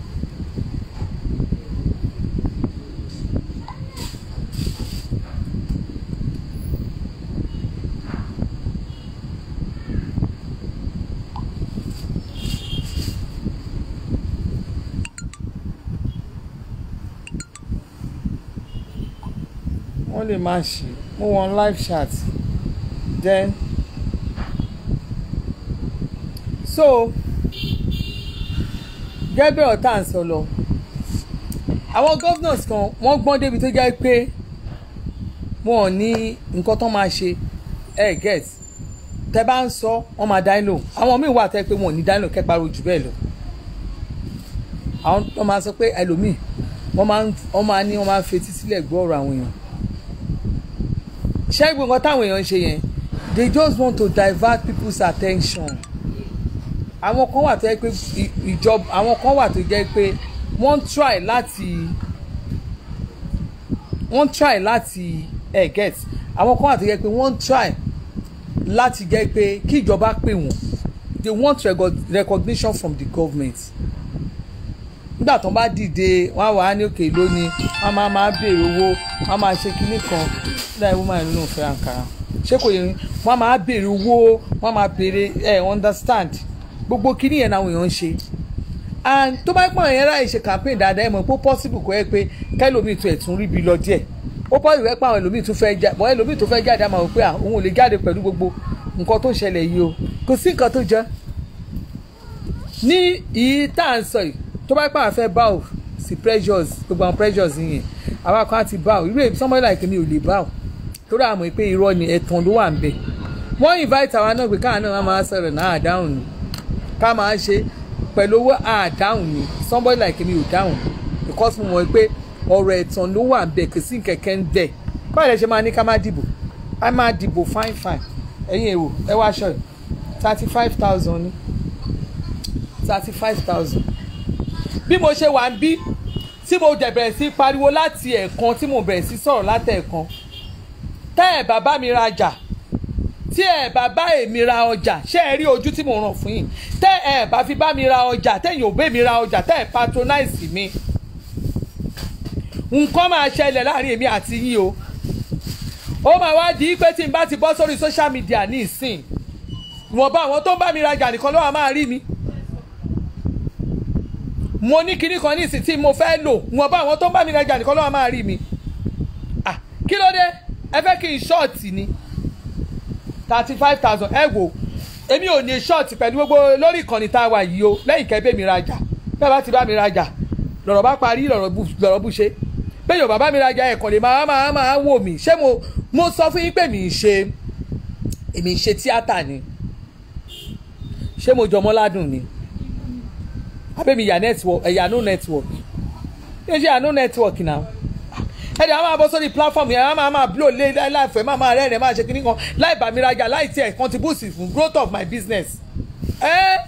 wọ́n lè máa ṣe mo wọ́n live chat then so gẹ́gẹ́ ọ̀tá ń sọ lọ àwọn governors kan wọ́n gbọ́n débi tó jẹ́ pé wọn ò ní nǹkan tó máa ṣe ẹ get tẹ bá ń sọ wọ́n máa dáná lò àwọn míì wà tẹ́ pé wọn ò ní dáná lò kẹ́ pariwo jù bẹ́ẹ̀ lọ àwọn tó máa sọ pé ẹlòmíì wọ́n máa ń wọ́n máa ní wọ́n máa ń fetí sílẹ̀ gbọ́ ọ̀rọ̀ àwọn èèyàn ṣé gbogbo nǹkan táwọn èèyàn ń ṣe yẹn they just want to divert people's attention àwọn kan wà tó jẹ́ pé ìjọba àwọn kan wà tó jẹ́ pé wọ́n try láti wọ́n try láti ẹ̀ get àwọn kan wà tó jẹ́ pé wọ́n try láti jẹ́ pé kí ìjọba pè wọ́n they want recognition from the government nígbà tó bá dìde wọ́n á wà á ní òkè lónìí wọ́n máa máa béèrè owó wọ́n máa ṣe kinní kan láì wọ́n máa nínú ìfẹ́ àǹkárá ṣé kò yẹ wọ́n máa béèrè owó wọ́n máa béèrè ẹ̀ understand gbogbo kinní yẹn làwọn èèyàn ń ṣe and tó bá pọ̀ yẹn láì ṣe campaign dáadáa ẹ̀ mọ̀ pé ó possible kọ́ ẹ pé kẹ́lòmíì tún ẹ̀ tún rí bi lọ díẹ̀ ó possible pé àwọn ẹlòmíì tún fẹ́ jáde bọ́ ẹlòmíì tún fẹ́ jáde àmọ́ wò pé òun ò lè jáde pẹ̀lú gbogbo nǹkan tó ṣẹlẹ̀ yìí o kò sí nǹkan tó jẹ́ ní ìyí tá à ń sọ yìí tó bá pàwọn fẹ́ bá ò sí pressures gbogbo àwọn pressures yìí àwọn kan á ti bá ò irú èmi somebody like mi ò lè bá ò torí àmọ́ pé irọ́ ni ẹ̀tàn ló wà ń bẹ̀ wọ́n invite àwa náà pé káà náà máa sọ̀rọ̀ náà àdáhùn ni ká máa ṣe pẹ̀lú owó àdáhùn ni somebody like me ò dáhùn because mo mọ̀ pé ọ̀rọ̀ ẹ̀tàn ló wà ń bẹ̀ kò sí kẹ̀kẹ́ ń bẹ̀ báyìí lẹ ṣe máa ní ká má dìbò a máa dìbò fine fine ẹ̀yin èrò ẹ wá aṣọ yìí thirty five thousand ni thirty five thousand bí mo ṣe wà ń bí tí mo dẹ̀ bẹ̀rẹ̀ sí pariwo láti ẹ̀ẹ̀kan tí mo bẹ̀rẹ̀ sí sọ̀rọ̀ látẹ̀ẹ̀kan tẹ́ ẹ̀ bàbá mi rajà tí ẹ̀ bàbá èmi ra ọjà ṣé ẹ rí ojú tí mo ràn fún yín tẹ́ ẹ̀ bá fi bá mi ra ọjà tẹ́yìn ò bẹ́ mi ra ọjà tẹ́ ẹ̀ patronize mi nǹkan máa ṣẹlẹ̀ láàrin èmi àti yín o ó máa wá di pé tí n bá ti bọ́ sórí social media ní ìsìn ìwọ̀nba àwọn tó ń bá mi rajà nìkan ló wà máa rí mi mo ní kinní kan ní ìsìn tí mo fẹ́ lò ìwọ̀nba àwọn tó ń bá mi rajà nìkan ló wà máa rí mi ah kí ló dé ẹ fẹ́ kí n ṣọ́ọ̀tì ni thirty five thousand ẹ wò èmi ò ní ṣọ́ọ̀tì pẹ̀lú gbogbo lórí ìkànnì tá a wà yìí o lẹ́yìn kẹ́ bẹ́ mi rajà bẹ́ẹ̀ bá ti bá mi rajà lọ̀rọ̀ bá parí lọ̀rọ̀ bú ṣe bẹ́ẹ̀ yóò bàbá mi rajà ẹ̀kọ́ lè máa máa máa wò mí ṣé mo mo sọ fún yín pé mi ń ṣe èmi ń ṣe tíátà ni ṣé mo jọmọ́ ládùn ni abẹ́mi yà network ẹ̀yà no network yóò ṣe àánú network náà ẹ̀dẹ̀ àwọn máa bọ́ sórí platform yẹn àwọn máa máa blow lé láìfẹ́ máa máa rẹ́rìn máa ṣe kíní kan láì bá mi rajà láì tiẹ̀ contribute fún growth of my business. Eh?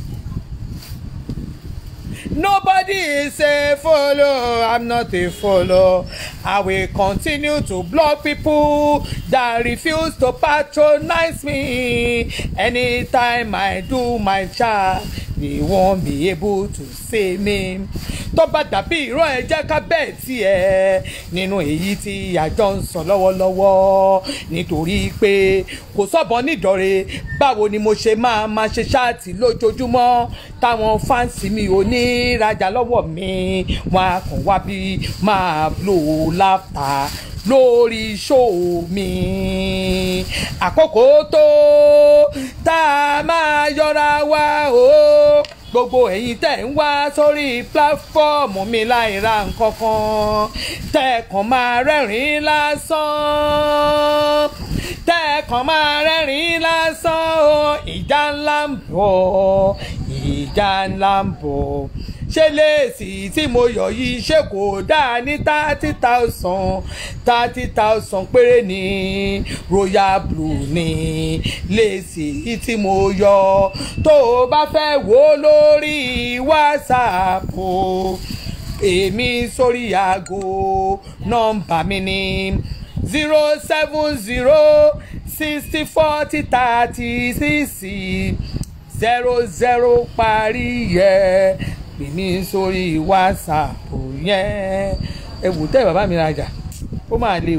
Nobody is a follow, I'm not a follow. I will continue to block people that refuse to patronize me. Anytime I do my job, they won't be able to see me. tó bá dàbí ìran ẹ jẹ́ ká bẹ́ẹ̀ tiẹ̀ nínú èyí tí àjọ ń sọ lọ́wọ́lọ́wọ́ nítorí pé kò sọ́bọ̀ nídọ̀rẹ́ báwo ni mo ṣe máa máa ṣe ṣáàtì lójoojúmọ́ táwọn fáǹsì mi ò ní rajà lọ́wọ́ mi wọn á kàn wá bí máa blow laughter lórí ṣóò mi àkókò tó tá a máa yọra wa o gbogbo ẹ̀yin tẹ̀ ń wá sórí píláfọ́ọ̀mù mi láì ra nǹkan kan tẹ̀ kàn máa rẹ́rìn-ín lásán tẹ̀ kàn máa rẹ́rìn-ín lásán o ìjà ńlá ń bọ̀ ìjà ńlá ń bọ̀ ṣé léèsì tí mo yọ yìí ṣé kò dáa ní thirty thousand thirty thousand péré ní royal blue ní léèsì tí mo yọ tó o bá fẹ́ wò ó lórí whatsapp o èmi sórí aago nọ́mbà mi ní zero seven zero sixty forty thirty six zero zero parí yẹ pè mí sórí whatsapp yẹn ẹ wò tẹ́ bàbá mi rajà ó máa le o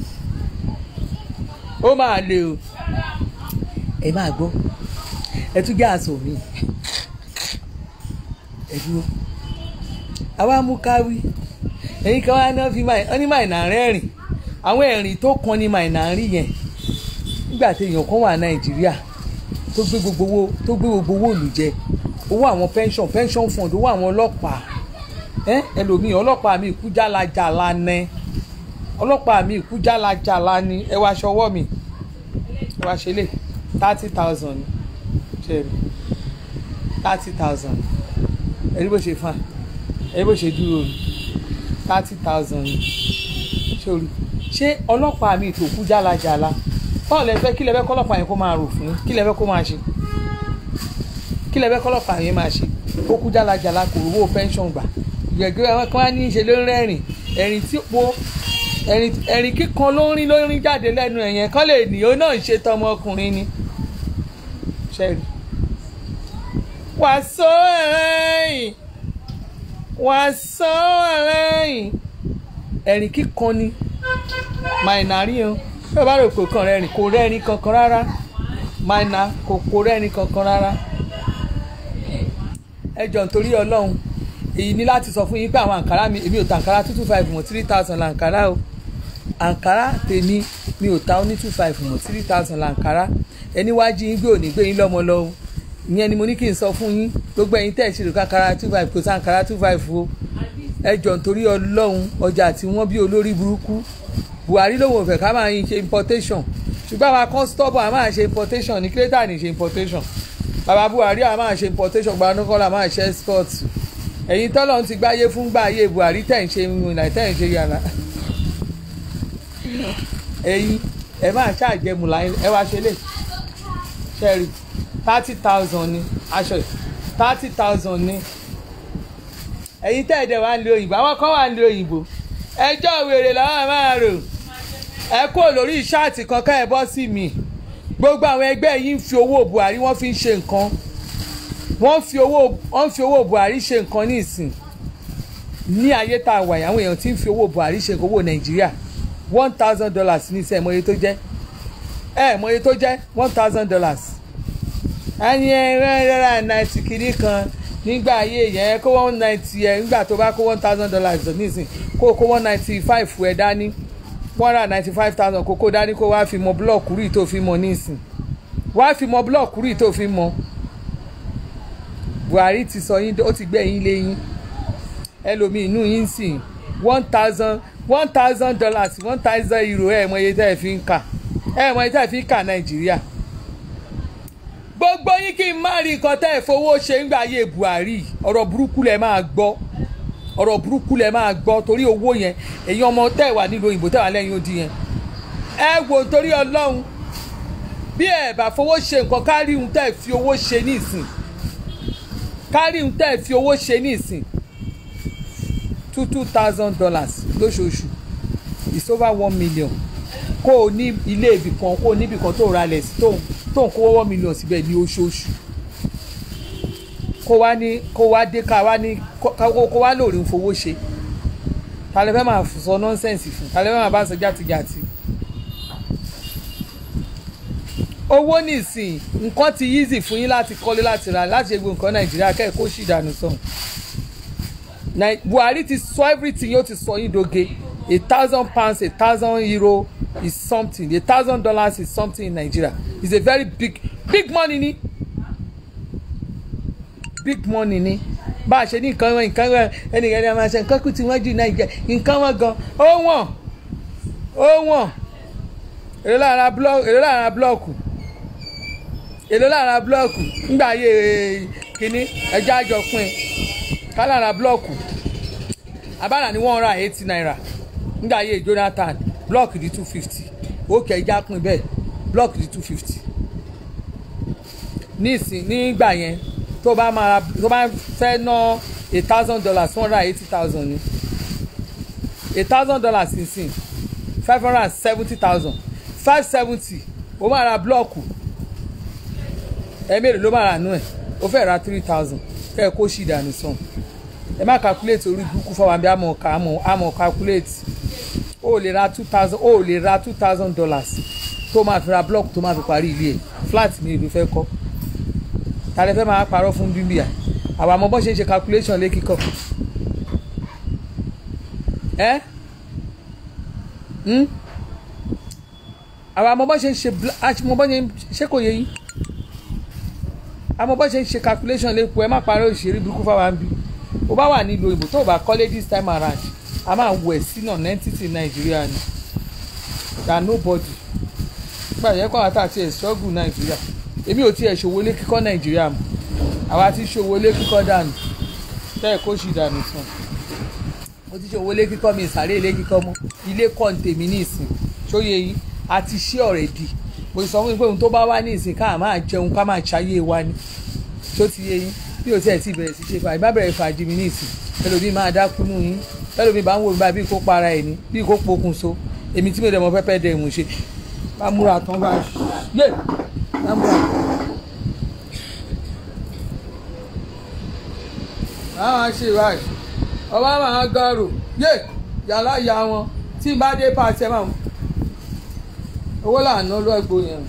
ó máa le o ẹ máa gbọ́ ẹ tún jẹ́ àṣọ mi ẹ dúró àwa mú káwí ẹ̀yin kan wá náà fi máa ní màìnà rẹ́rìn àwọn ẹ̀rìn tó kan ní màìnà rí yẹn nígbà tí èèyàn kan wà nàìjíríà tó gbé gbogbo owó tó gbé gbogbo owó òlù jẹ owó àwọn pension pension fund owó àwọn ọlọ́pàá ẹ ẹlòmíì ọlọ́pàá mi kú jálajàla ní ọlọ́pàá mi kú jálajàla ní ẹ wá aṣọwọ́ mi ẹ wá ṣe lè thirty thousand ṣe rí thirty thousand ẹ rí bó ṣe fà ẹ rí bó ṣe dúró ní thirty thousand ṣe orí ṣé ọlọ́pàá mi tó kú jálajàla báwo lẹ fẹ́ kí lẹ fẹ́ kọ́lọ́pàá yẹn kó máa rò fún kí lẹ fẹ́ kó máa ṣe kí lẹ fẹ́ kọ́lọ́pàá yẹn máa ṣe ó kú jálajàla kò rówó pension gbà gbẹ̀gbẹ́ àwọn kan wá ní í ṣe ló ń rẹ́rìn ẹ̀rìn tí po ẹ̀rìn kíkan ló ń rí ló ń rí jáde lẹ́nu ẹ̀yẹn kán lè ní ó náà ń ṣe tọmọkùnrin ni ṣẹ́rí. wàásù ẹ̀rẹ́yìn wàásù ẹ̀rẹ́yìn ẹ̀rìn kíkan ni màìnàrí yẹn bí o bá rò pé kàn rẹ́rìn kò rẹ́rìn kankan rárá màìnà kò kò rẹ́rìn kankan rárá ẹ jọ nítorí ọlọ́run èyí ní láti sọ fún yín pé àwọn àǹkárá mi èmi ò ta àǹkárá two two five mọ̀ three thousand làǹkárá o àǹkárá tèmi mi ò ta ó ní two five mọ̀ three thousand làǹkárá ẹni wá jí yín gbé òní gbé yín lọ́mọ lọ́wọ́ ìyẹn ni mo ní kí n sọ fún yín gbogbo ẹ̀yin tẹ̀ ṣe àǹkárá two five kò sí àǹkárá two five o ẹ jọ nítorí ọlọ́run ọjà tí wọ́n bí olórí burúkú Buhari lòun ò fẹ́ ká máa yin ṣe importation ṣùgbọ́n àwa kan stọ́bọ̀ a máa ṣe importation ní kílódé ní ṣe importation bàbá Buhari a máa ṣe importation gbanúkọ́lá máa ṣe export ẹ̀yin tọ́lọ̀ ti gbáyé fún gbáyé Buhari tẹ̀ ń ṣe ìrìnà tẹ̀ ń ṣe yàrá ẹ̀yin ẹ máa ṣàjẹmù láyé ẹ wá ṣe lè ṣẹ́rí thirty thousand ní aṣọ yìí thirty thousand ní ẹ̀yin tẹ́ ẹ̀ dẹ̀ wá ń lo òyìnbó àwọn kan wà ń lo òyìnbó ẹjọ́ wèrè làwọn máa rò ẹ kó lórí ṣáàtì kan ká ẹ bọ́ sí mi gbogbo àwọn ẹgbẹ́ yìí ń fi owó Buhari wọ́n fi ń ṣe nǹkan wọ́n fi owó wọ́n fi owó Buhari ṣe nǹkan ní ìsìn ní ayé tá a wà yìí àwọn èèyàn ti ń fi owó Buhari ṣe owó Nàìjíríà one thousand dollars ní sẹ́ẹ̀ mọ̀ye tó jẹ́ ẹ̀ mọ̀ye tó jẹ́ one thousand dollars ẹni ẹ̀rọ náìtì kìíní kan nígbà ayé yẹn kó one ninety ẹ̀ nígbà tó bá kó one thousand dollars nísìn kó kó one ninety five ẹ̀ dání one hundred ninety five thousand kó kó dání kó wá fi mọ búlọ̀kù rí tó fi mọ nísìn wá fi mọ búlọ̀kù rí tó fi mọ Buhari ti sọ yín ó ti gbé yín lé yín ẹlòmíì inú yín sìn one thousand one thousand dollars one thousand euro ẹ̀ mọ iye tẹ́ ẹ fi ń kà ẹ̀ mọ iye tẹ́ ẹ fi ń kà Nàìjíríà gbogbo yín kí n má rí nǹkan tẹ́ ẹ̀ fowó ṣe ńgbà ayé Buhari ọ̀rọ̀ burúkú lẹ̀ máa gbọ́ ọ̀rọ̀ burúkú lẹ̀ máa gbọ́ torí owó yẹn èyí ọmọ tẹ́ ẹ̀ wà nílùú òyìnbó tẹ́ ẹ̀ wà lẹ́yìn odi yẹn ẹ wò torí Ọlọ́run bí ẹ bá fowó ṣe nǹkan kárí ohun tẹ́ ẹ̀ fi owó ṣe ní ìsìn kárí ohun tẹ́ ẹ̀ fi owó ṣe ní ìsìn two two thousand dollars lóṣooṣù it's over one million kó o ní ilé ibì kan kó o níbì kan tó ra lẹ̀ sí tó tó ń kówó one million síbẹ̀ ní oṣooṣù kó wá ní kó wá dé ká wá ní kó wá lórí fowó ṣe ta lè fẹ́ máa sọ nọ́nsẹ̀nsì fún ta lè fẹ́ máa bá sọ jàtijàti. owó nìsín nǹkan ti easy fún yín láti kọ́lé láti ra láti ṣe gbogbo nǹkan nàìjíríà kẹ́ẹ̀kọ́ sì dànù sọ̀hún. buhari ti sọ everything yóò ti sọ yín doge a thousand pounds a thousand euro is something a thousand dollars is something in Nigeria it's a very big big money ni big money ni bá a ṣe ní nǹkan wọn nǹkan wọn ẹnìkan ní a máa ṣe nǹkan kú tí wọ́n jù Nàìjíríà nǹkan wọn gan ó wọ̀n ó wọ̀n èló lára blọọkù èló lára blọọkù èló lára blọọkù ńgbà ayé kínní ẹjọ́ àjọpín ká lára blọọkù abára ní one hundred and eighty naira ńgbà ayé Jonathan blọọkì di two fifty òkè ẹja pin bẹ́ẹ̀ blọọkì di two fifty nísìn nígbà yẹn tó bá máa tó bá fẹ́ ná a thousand dollars one hundred and eighty thousand ni a thousand dollars nísìn five hundred and seventy thousand five seventy ó máa ra blọọkù ẹ̀ẹ́mẹ́rin ló máa rà nú ẹ̀ ó fẹ́ ra three thousand kẹ́ ẹ̀ kó ṣì dànù sàn ẹ má calculate orí burúkú fọwọ́n àbí àmọ̀ ká àmọ̀ calculate o lè ra two thousand o lè ra two thousand dollars tó máa fi ra block tó máa fi parí ilé ẹ̀ flat mi ìlú fẹ́ kọ́ ta lè fẹ́ máa parọ́ fún bíbíà àwọn àmọ́ bọ́ ṣe ń ṣe calculation lé kíkọ́ ẹ́ àwọn àmọ́ bọ́ ṣe ń ṣe àmọ́ bọ́ ṣe ń ṣe kò yẹ yín àmọ́ bọ́ ṣe ń ṣe calculation lẹ́kọ̀ọ́ ẹ má parọ́ òṣèré burúkú fáwọn bí o bá wà nílùú òyìnbó tó o bá kọ́lé this time around a máa wọ ẹ̀ sínú entity nàìjíríà ni that nobody nígbà yẹn kọ́ àtà àti ẹ̀ṣọ́gù nàìjíríà èmi ò tiẹ̀ ṣòwò lé kíkọ́ nàìjíríà mọ́ àwa ti ṣòwò lé kíkọ́ dànù tẹ́ ẹ̀ kó ṣì dànù sàn mo ti ṣòwò lé kíkọ́ mi ìsàlẹ̀ ilé kíkọ́ mọ́ ilé kọ́ ní tèmi ní ìsìn ṣóye yìí a ti ṣe ọ̀rẹ́dì mo sọ fún mi pé ohun tó bá wá ní ìsìn ká máa jẹun ká máa ṣayé wa ni ṣó ti yé yín bí o tiẹ̀ ti bẹ̀rẹ̀ sí ṣe fàájì bá bẹ̀rẹ̀ fàájì mi ní ìsìn ẹlòmíì máa dákú nù yín ẹlòmíì bá ń wo ìgbà bí kò para ẹ̀ ní bí kò pokùn so èmi tí mo dẹ̀ mọ pẹ́pẹ́ dẹ̀ mú ṣe bá múra tán bá yé bá múra. àwọn ṣe ìwádìí ọba máa gọrò yé yàrá ya wọn tí bá dé pàṣẹ máa owó làánú lọ́gbọ̀ yẹn.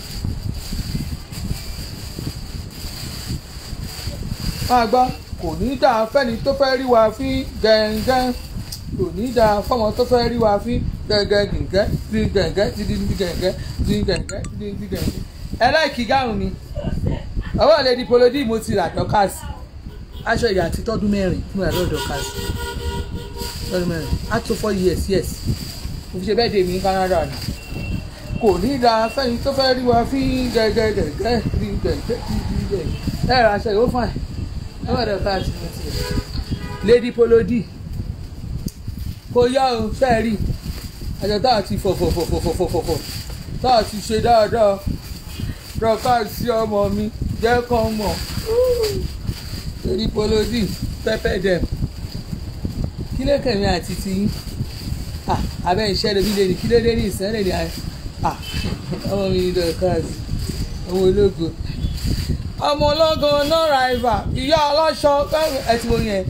máa gbọ́ kò ní dáa fẹ́ni tó fẹ́ rí wa fín gẹ̀ǹgẹ̀ kò ní dáa fọ́mọ tó fẹ́ rí wa fín gẹ̀ǹgẹ̀ gẹ̀ǹgẹ̀ di gẹ̀ǹgẹ̀ di di gẹ̀ǹgẹ̀ di gẹ̀ǹgẹ̀ di di gẹ̀ǹgẹ̀. ẹ láìkí gáhùn mi ọwọ́ lè di polodi mo ti rà dọ́kàsì aṣọ ìyá àti tọ́dún mẹ́rin fún ẹ̀rọ dọ́kàsì tọ́dún mẹ́rin á tó four years yes mo fi ṣe bẹ́ẹ̀ dé mi ní Canada ni kò ní da fẹ́yìn tó fẹ́ rí wa fi gẹ́gẹ́gẹ́gẹ́ rí gẹ́gẹ́ rí gẹ́gẹ́ ẹ̀ ra aṣọ yóò fà ẹ̀ wọ́n dẹ̀ ká àti mo ti lady polodi kò yá o fẹ́ rí àjọ tá a ti fọ̀fọ̀fọ̀fọ̀fọ̀fọ̀ tá a ti ṣe dáadáa dọ́kà sí ọmọ mi jẹ́ kán mọ̀ lady polodi pẹ́pẹ́ dẹ̀ kí ló kẹ̀mí àti ti yín ah abẹ́ iṣẹ́ lóbi lè ní kí ló dé ní ìsẹ́lẹ̀ ní ayé ah ọmọ mi ní dọ́kàs ọmọ ológo ọmọ ológo no rival ìyá ọlọ́ṣọ ẹ ti wo yẹn.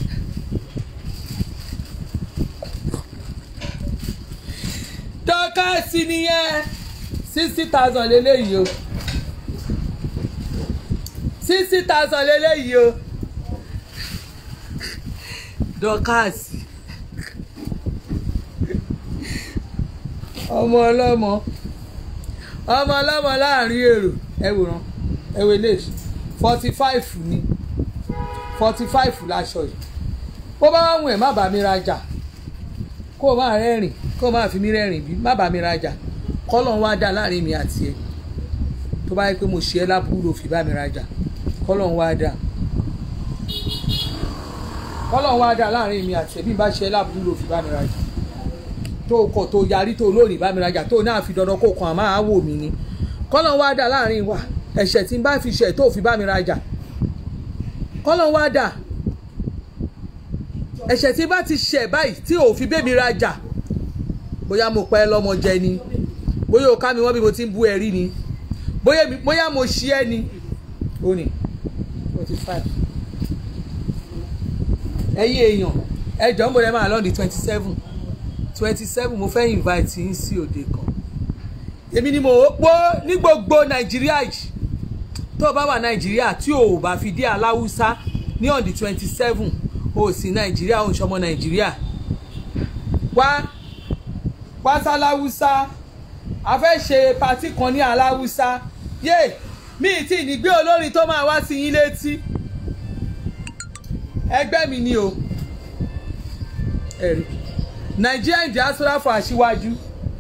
dọ́kàsì nìyẹn sixty thousand lélẹ́yìí o sixty thousand lélẹ́yìí o dọ́kàsì ọmọ ọlọ́mọ ọmọ ọlọ́mọ láàrin èrò ẹ wòran ẹ wò lè forty five ni forty five láṣọ yìí bó bá wà wù ẹ́ má bá mi rajà kó o máa rẹ́rìn kó o máa fi mí rẹ́rìn bí má bá mi rajà kọ́lọ̀ ń wá dá láàrin mi àti ẹ tó bá yẹ pé mo ṣe ẹ́ lábúrò fi bá mi rajà kọ́lọ̀ ń wá dá kọ́lọ̀ ń wá dá láàrin mi àti ẹ bí n bá ṣe ẹ́ lábúrò fi bá mi rajà tó kọ̀ tó yarí tó lónìí bá mi rajà tó náà fi dandan kó kan àmọ́ àwò mi ni kọ́lọ̀ ń wá dá láàrin wa ẹ̀ṣẹ̀ tí n bá fi ṣẹ̀ tó fi bá mi rajà kọ́lọ̀ ń wá dá ẹ̀ṣẹ̀ tí bá ti ṣẹ̀ báyìí tí ò fi bẹ́ẹ̀ mi rajà bóyá mo pẹ́ lọ́mọ jẹ ni bóyá o ká mi wọ́n bí mo ti ń bú ẹ rí ni bóyá mo ṣí ẹ ni ó ní forty five ẹ̀yin èèyàn ẹ jọ̀ọ́ ń bọ̀ ẹ máa lọ́ọ̀dì twenty seven twenty seven mo fẹ́ invite yín sí òde kan èmi ni mo pọ́ ní gbogbo nàìjíríà yìí tó o bá wà nàìjíríà tí o ò bá fi dé aláwùsá ní on the twenty seven o sì nàìjíríà o ń ṣọmọ nàìjíríà wá wá sáláwùsá a fẹ́ ṣe patí kan ní aláwùsá yé mi tí ní gbé olórin tó máa wá sí yín létí ẹgbẹ́ mi ni o ẹ̀rí Nigerian diaspora for aṣíwájú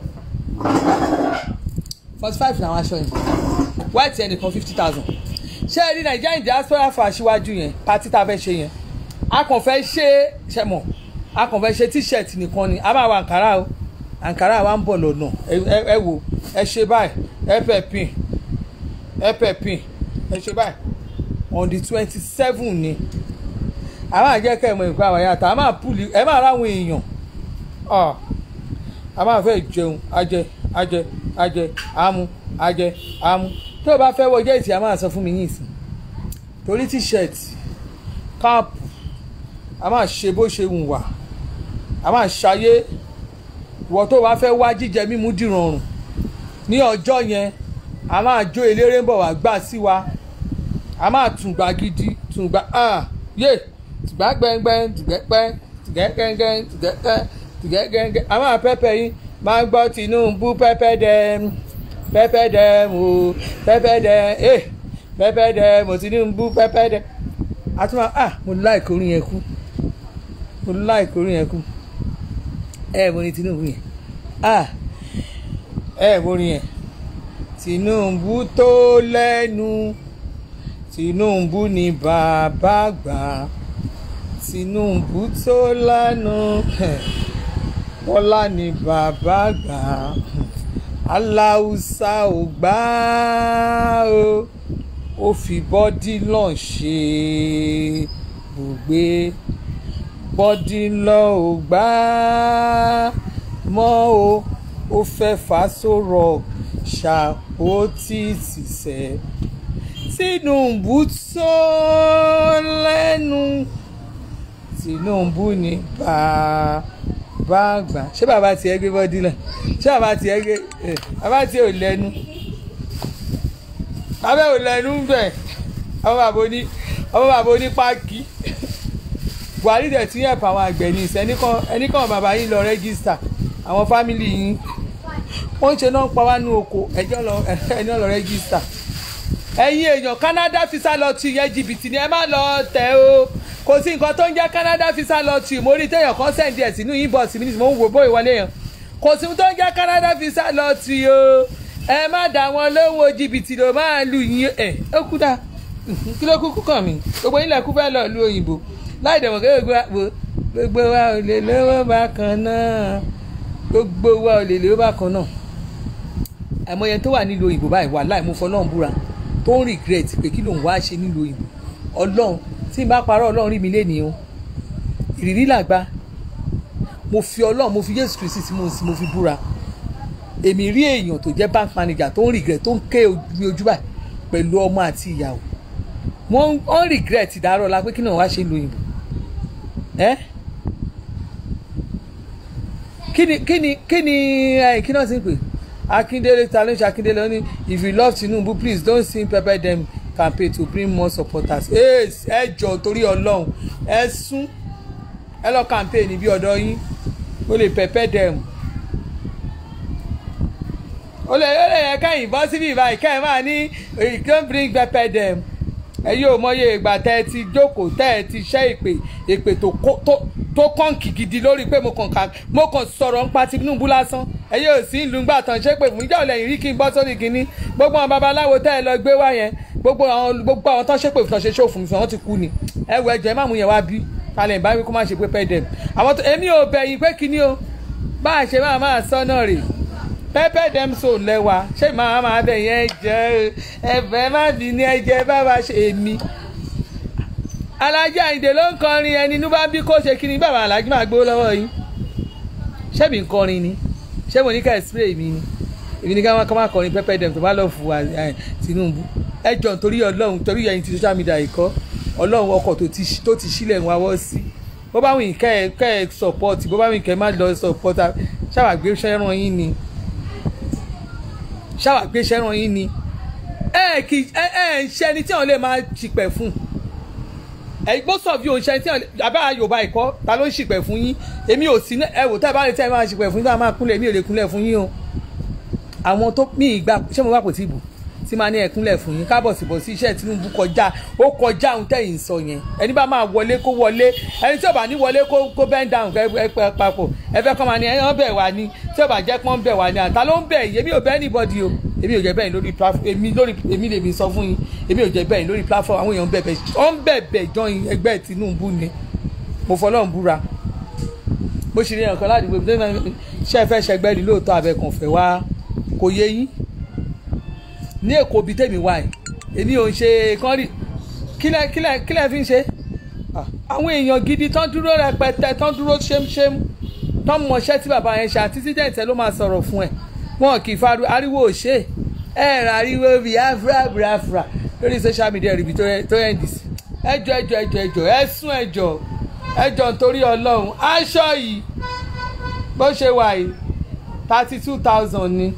forty five làwọn aṣọ yẹn white ẹnìkan fifty thousand ṣé ẹ rí Nigerian diaspora for aṣíwájú yẹn pati tá a fẹ́ ṣe yẹn a kàn fẹ́ ṣe ṣe mọ̀ a kàn fẹ́ ṣe t-shirt nìkan ni a máa wọ àǹkárá o àǹkárá wa ń bọ̀ lọ́nà ẹ wò ẹ ṣe báyìí ẹ pẹ̀ pin ẹ pẹ̀ pin ẹ ṣe báyìí on the twenty seven ni a máa jẹ́ kẹ́ ẹ̀ mọ ìpá àwọn yàtọ̀ a máa pùlì ẹ máa ráwọn èèyàn a máa fẹ́ jẹun ajẹ ajẹ ajẹ amú ajẹ amú tó o bá fẹ́ wọ jẹ́ẹ̀tì a máa sọ fún mi yín sí torí t-shirt káàpù a máa ṣe bó ṣe wù wá a máa ṣayé ìwọ tó o bá fẹ́ wá jíjẹ mímú dìrọ̀rùn ní ọjọ́ yẹn a máa jó eléré ń bọ̀ wá gbà sí wa a máa tùǹgbà gidi tùǹgbà yé tùǹgbà gbẹngbẹng tùgbẹ́pẹ́ tùgẹ́gẹ́gẹ́ tùgẹ́gẹ́ tùgẹ́gẹ́gẹ́ àwọn àpẹpẹ yìí máa ń gbọ́ Tinubu pẹ́pẹ́ dẹ́m pẹ́pẹ́ dẹ́m o pẹ́pẹ́ dẹ́m eh pẹ́pẹ́ dẹ́m o Tinubu pẹ́pẹ́ dẹ́m àtúmọ̀ ah mo like orin yẹn kú mo like orin yẹn kú ẹ mo ní Tinubu yẹn ah ẹ mo ní yẹn Tinubu tó lẹ́nu Tinubu ni bàbá gbà Tinubu tó lánàá bọ́lá ni bàbá gbà aláùsá ò gbà ó ó fi bọ́dí lọ́n ṣe bùgbé bọ́dí lọ́ ò gbà mọ́ o ó fẹ́ fàṣọrọ̀ ṣá ó tì tì sẹ́ Tinubu tó lẹ́nu Tinubu ni bàbá bá gbà ṣé bàbá tiẹ̀ gbé bọ́dí lẹ̀ ṣé bàbá tiẹ̀ gbé bàbá tiẹ̀ ò lẹ́nu bàbá ò lẹ́nu bẹ̀ ọmọ bàbá oní ọmọ bàbá oní páàkì Buhari dẹ̀ tún yẹ̀pọ̀ àwọn àgbẹ̀ ní ìsẹ́ ẹnìkan bàbá yín lọ rẹ́gísítà àwọn fámìlì yín wọ́n ń ṣe náà pa wá ní oko ẹjọ́ lọ ẹni lọ rẹ́gísítà ẹ̀yin èèyàn Canada visa lọ ti yẹn jìbìtì ni ẹ má lọ tẹ̀ o kò sí nǹkan tó ń jẹ́ Canada visa lottery mo rí téèyàn kan send ẹ̀ sínú inbox mi ní mo ń wo bóyá wọlé yẹn kò sí ohun tó ń jẹ́ Canada visa lọ tì o ẹ má dá wọn lówó jìbìtì ló máa lù yín ẹ ó kú dá kí ló kúkú kàn mí gbogbo yín lẹ́kú fẹ́ lọ lu òyìnbó láì dẹ̀mọ̀ kí gbogbo àpò gbogbo wa ò lè lówó bákan náà gbogbo wa ò lè lówó bákan náà àìmọye tó wà nílùú òyìnbó báyìí wà láì mú fọlọ́run búra tó ń regret pé kí lòun wá ṣe nílùú òyìnbó ọlọ́run tí n bá parọ́ ọlọ́run rí mi lénìí o ìrírí làgbà mo fi ọlọ́run mo fi Jésù Kristi tí mo sì mo fi búra èmi rí èèyàn tó jẹ́ bank manager tó ń regret tó ń ké mi ojú báyìí pẹ̀lú ọmọ àti ìyàwó wọ́n ń regret ìdárọ̀ la pé kí náà wá ṣe lu òyìnbó ẹ́ kí ni kí ni kí ni ẹ̀ kí náà ti ń pè Akindele ta ló ń ṣe Akindele ó ní if you love Tinubu please don't sing pepper dem campaign to bring more supporters ẹ jọ torí Ọlọ́run ẹ sún ẹ lọ campaign níbi ọ̀dọ̀ yín ó lè pepper dem ó lè ó lè yẹ kẹ́yìn bọ́ síbí ìbáyìí kẹ́yìn máa ní you don't bring pepper dem ẹ yóò mọye ìgbà tẹ́ ẹ ti jókòó tẹ́ ẹ ti ṣẹ́ ìpè ìpè tó tó kọ́ǹkì gidi lórí pé mo kàn ká mo kàn sọ̀rọ̀ ń pa Tinubu lásán ẹ yóò sí ìlú ńgbà tán ṣé pé fún ìjà òlẹ̀yìn rí kí n bọ́ sórí kínní gbogbo àwọn babaláwo tẹ́ ẹ lọ gbé wá yẹn gbogbo àwọn gbogbo àwọn tán ṣépè fún ṣe ṣó fún mi fún wọn ti kú ni ẹ wọ ẹjọ ẹ má mú yẹn wá bí kalẹ̀ ìbá wí kó má ṣe pé pẹ́ dẹ̀ àwọn tó èmi ò bẹ̀yìn pé kíní o bá a ṣe máa máa sọ náà rè pẹ́pẹ́ dem so lẹ́wà ṣé màá máa bẹ̀ yẹn jẹ́ ẹ̀fẹ̀ má bí ní ẹ̀jẹ̀ bá wa ṣe èmi alájà ìdè ló ń kọrin ẹni inú bá ń bí kó ṣe kíni bàbá alájí máa gbó lọ́wọ́ yín ṣé mi ń kọrin ni ṣé mo ní ká spray mi ni èmi ní ká má má kọrin pẹ́pẹ́ dem tó bá lọ fún wa Tinubu ẹ jọ nítorí Ọlọ́run torí ẹ̀yin ti social media ìkọ́ Ọlọ́run ọkọ̀ tó ti sílẹ̀ ń wáwọ́ sí bó bá wìn kẹ́ ẹ kẹ́ ẹ support bó bá wìn kẹ́ ẹ má lọ support ṣáwà gbé sẹ́ràn yín ni ṣáwà gbé sẹ́ràn yín ni ẹ kì ẹ ẹ ń ṣe ẹni tí wọn lè máa ṣìpẹ̀ fún ẹ most of you ò ń ṣe ẹni tí wọn àbá Yorùbá ẹ̀kọ́ ta ló ń ṣìpẹ̀ fún yín èmi ò sí ẹ wò tẹ́ ẹ bá rí tẹ́ ẹ máa ṣìpẹ̀ fún yín tá a máa kúnlẹ̀ èmi ò lè kúnlẹ̀ fún yín o àwọn tó mí ìgbà ṣé mo bá kò tí ì bù tí máa ní ẹkúnlẹ̀ fún yín kábọ̀ síbọ̀ sí iṣẹ́ Tinubu kọjá ó kọjá ohun tẹ̀yìn sọ yẹn ẹni bá máa wọlé kó wọlé ẹni tí ò bá ní wọlé kó kó bend down ẹ pẹ papọ̀ ẹ fẹ́ kọ́ máa ní ẹ̀yàn bẹ̀ wá ní tí ò bá jẹ́ pọ́n bẹ̀ wá ní àtà ló ń bẹ̀ yìí èmi ò bẹ̀ anybody o èmi ò jẹ́ bẹ́ẹ̀ lórí platform èmi lórí èmi lèmi sọ fún yín èmi ò jẹ́ bẹ́ẹ̀ lórí platform àwọn èèyàn bẹ̀bẹ̀ ó ń bẹ̀bẹ̀ join ẹgbẹ́ Tinubu ni mo fọlọ́run búra bó ṣe rí ẹ̀kan ládùúgbò ṣe fẹ́ ṣẹgbẹ́ ni lóòótọ́ abẹ́kànfẹ́ wá kò yé yín ní èkó bíi tèmi wá ẹ èmi ò ń ṣe kán rí kílẹ̀ kílẹ̀ kílẹ̀ fi ń ṣe àwọn èèyàn gidi tán dúró rẹpẹtẹ tán dúró ṣémṣém tán mọṣẹ́ tí bàbá yẹn ṣe àti tíjẹ̀ǹtẹ̀ ló máa sọ̀rọ̀ fún ẹ wọn kì í fa ariwo òṣè ẹ ra ariwo biafra biafra lórí social media ríbi tó yẹn dì sí ẹjọ ẹjọ ẹjọ ẹjọ ẹsùn ẹjọ ẹjọ nítorí Ọlọ́run aṣọ yìí bó ṣe wà yìí thirty two thousand ni.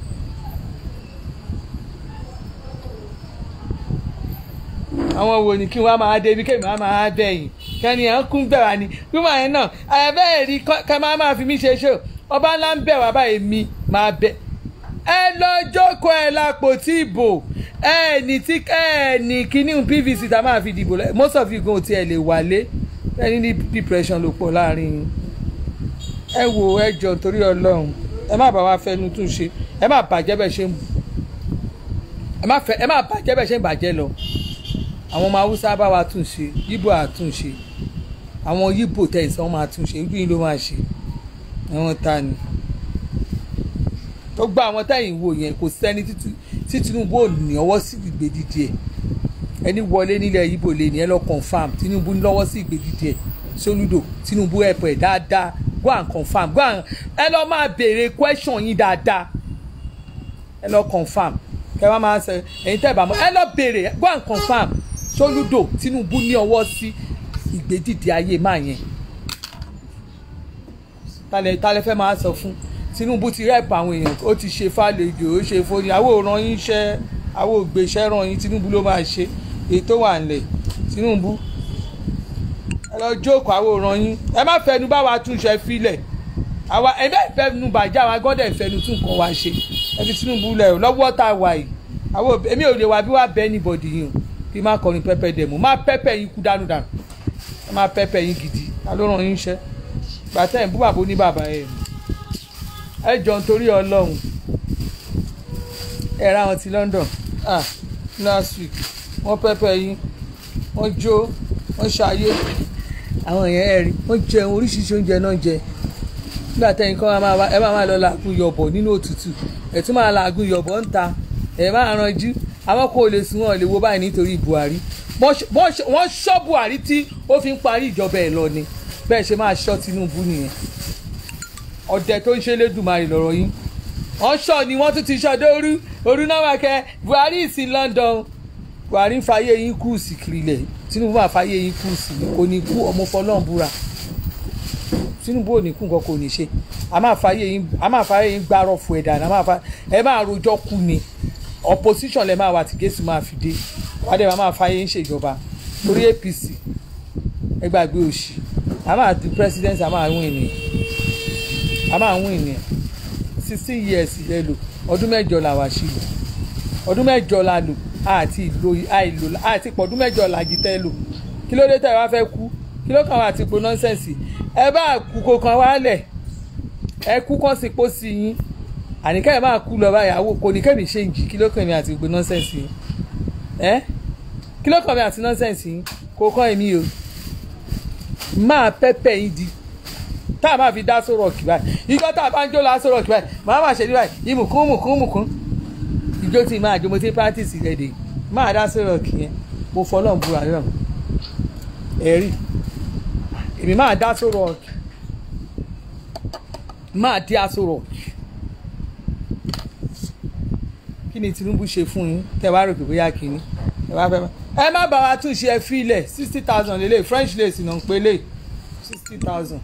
àwọn wo ni kí wọn máa débi kéèmí wọn máa bẹyìn kẹni ẹ ń kún bẹ̀ wá ni wíwọ yẹn náà àbẹ́ẹ̀ rí kẹ́ máa máa fi mí ṣe ṣó ọba ńlá ń bẹ̀ wá báyìí mi máa bẹ̀ ẹ lọ jókòó ẹ lápò tí ìbò ẹ ní tí ẹ ní kíní pvc tá a máa fi dìbò lẹ most of you gan ti ẹ lè wálé ẹni ní depression ló pọ̀ láàrin yín ẹ wo ẹ jọ torí Ọlọ́run ẹ má bá wa fẹnu tún ṣe ẹ má bàjẹ́ bẹ́ẹ̀ ṣe ń ẹ má bàjẹ́ bẹ́ẹ̀ ṣe ń bàjẹ́ lọ àwọn ọmọ haúsá bá wa tún ṣe yíbò àtúnṣe àwọn yíbò tẹ̀sán máa tún ṣe ojú yín ló máa ṣe àwọn ta ni tó gba àwọn tẹ̀yìn wò yẹn kò sẹ́ni tí Tinubu ò ní ọwọ́ sí ìgbèdìdì ẹ̀ ẹni wọlé nílẹ̀ yíbò lè ní ẹ lọ confam Tinubu ní lọ́wọ́ sí ìgbèdìdì ẹ̀ Soludo Tinubu ẹ̀pọ̀ ẹ̀ dáadáa go and confam go and ẹ lọ máa béèrè question yín dáadáa ẹ lọ confam kẹ wá máa sọ ẹ̀yin tẹ́ bá mọ̀ ẹ lọ béèrè go and confam Soludo Tinubu ní ọwọ́ sí ìgbédìde ayé máa yẹn talẹ̀ talẹ̀ fẹ́ máa sọ fún Tinubu ti rẹ́ẹ̀pù àwọn èèyàn ó ti ṣe fàlejò ó ṣe fóni àwọn òran yín ṣẹ́ àwọn ògbésẹ́ ràn yín Tinubu ló máa ṣe èyí tó wà nílẹ̀ Tinubu ẹ lọ jókòó àwọn òran yín ẹ má fẹnu bá wa túnṣe filẹ̀ àwa ẹ bẹ́ẹ̀ fẹnu bàjẹ́ àwa gọ́dẹ̀ fẹnu tún nǹkan wa ṣe ẹ fi Tinubu lẹ̀ lọ́wọ́ tá a wà yìí àwọn èmi ò lè wá bí wàá bẹ́ẹ̀ níbọ̀dì yìí o kí má kọrin pẹpẹ dẹmu má pẹpẹ yín kú dánú dànù má pẹpẹ yín gidi ta ló ràn yín iṣẹ́ gbàtẹ ẹ bú bàbá ní bàbá ẹ ẹ jọ nítorí ọlọ́run ẹ ra wọn ti London ah last week wọ́n pẹ́pẹ́ yín wọ́n jó wọ́n ṣayé àwọn èèyàn ẹ̀rí wọ́n jẹun oríṣiríṣi oúnjẹ náà jẹ nígbà tẹ́yìn kan ẹ máa máa lọ làágùn yọ̀bọ̀ nínú òtútù ẹ̀ tún máa làágùn yọ̀bọ̀ ń ta ẹ̀ máa ranjú àwọn kò lè sùn wọn lè wo báyìí nítorí Buhari wọ́n ṣọ́ Buhari tí ó fi ń parí ìjọba ẹ̀ lọ ni bẹ́ẹ̀ ṣe máa ṣọ́ Tinubu nìyẹn ọ̀dẹ̀ tó ń ṣe lédùmarè lọ́rọ̀ yín wọ́n ṣọ́ ni wọ́n tún ti ṣọ́ dóoru òru náà wà kẹ́ Buhari ìsìn London Buhari ń fàyè yín kú sí kìrìlẹ̀ Tinubu máa fàyè yín kú sí kò ní kú ọmọ fọlọ́n búra Tinubu ò ní kú nǹkan kò ní ṣe a máa fàyè yín a máa fàyè yín gbárọ̀ fún ẹ̀dá a máa fa ẹ máa rojọ́ kú ni opposition lẹ máa wà tí gẹ̀ẹ́sì máa fi dé wàá dẹ̀ máa fàyè yín ṣèjọba torí APC ẹ gbàgbé òṣì a máa di president a máa win ni a máa win ni sixteen years lẹ lò ọdún mẹ́jọ la wà sí lò ọdún mẹ́jọ la lò àti ìlò àìlò àti pọ̀dún mẹ́jọ la jí tẹ́ lò kí ló dé tẹ́ ẹ wá fẹ́ kú kí ló kàn wá àti ipò nọ́nsẹ̀nsì ẹ bá kú kó kan wálẹ̀ ẹ kú kàn sí pọ́ sí yín àníkẹ́ ẹ máa kú lọ báyàwó kò ní kẹ́mi ṣe ń jì kí ló kàn mí àti ipò nọ́nsẹ̀nsì yín ẹ kí ló kàn mí àti nọ́nsẹ̀nsì yín kò kàn èmi o máa pẹ́pẹ́ yín di tá a máa fi dá sọ̀rọ̀ kì báyìí ìjọ tá a bá ń jó la sọ̀rọ̀ kì báyìí màá máa ṣe ní báyìí ìmùkún mùkún mùkún ìjó tí máa jó mo ti practice rẹ̀ dé máa dá sọ̀rọ̀ kì yẹn mo fọlọ́n búra náà ẹ̀rí èmi máa dá sọ̀rọ̀ kì máa dí asọ̀rọ̀ kí ni Tinubu ṣe fún yín tẹ́ wá rò pé bóyá kínní ẹ wá fẹ́ bá ẹ má bá wa túnṣe ẹ fílẹ̀ sixty thousand lélẹ̀ French lace náà ń pè lè sixty thousand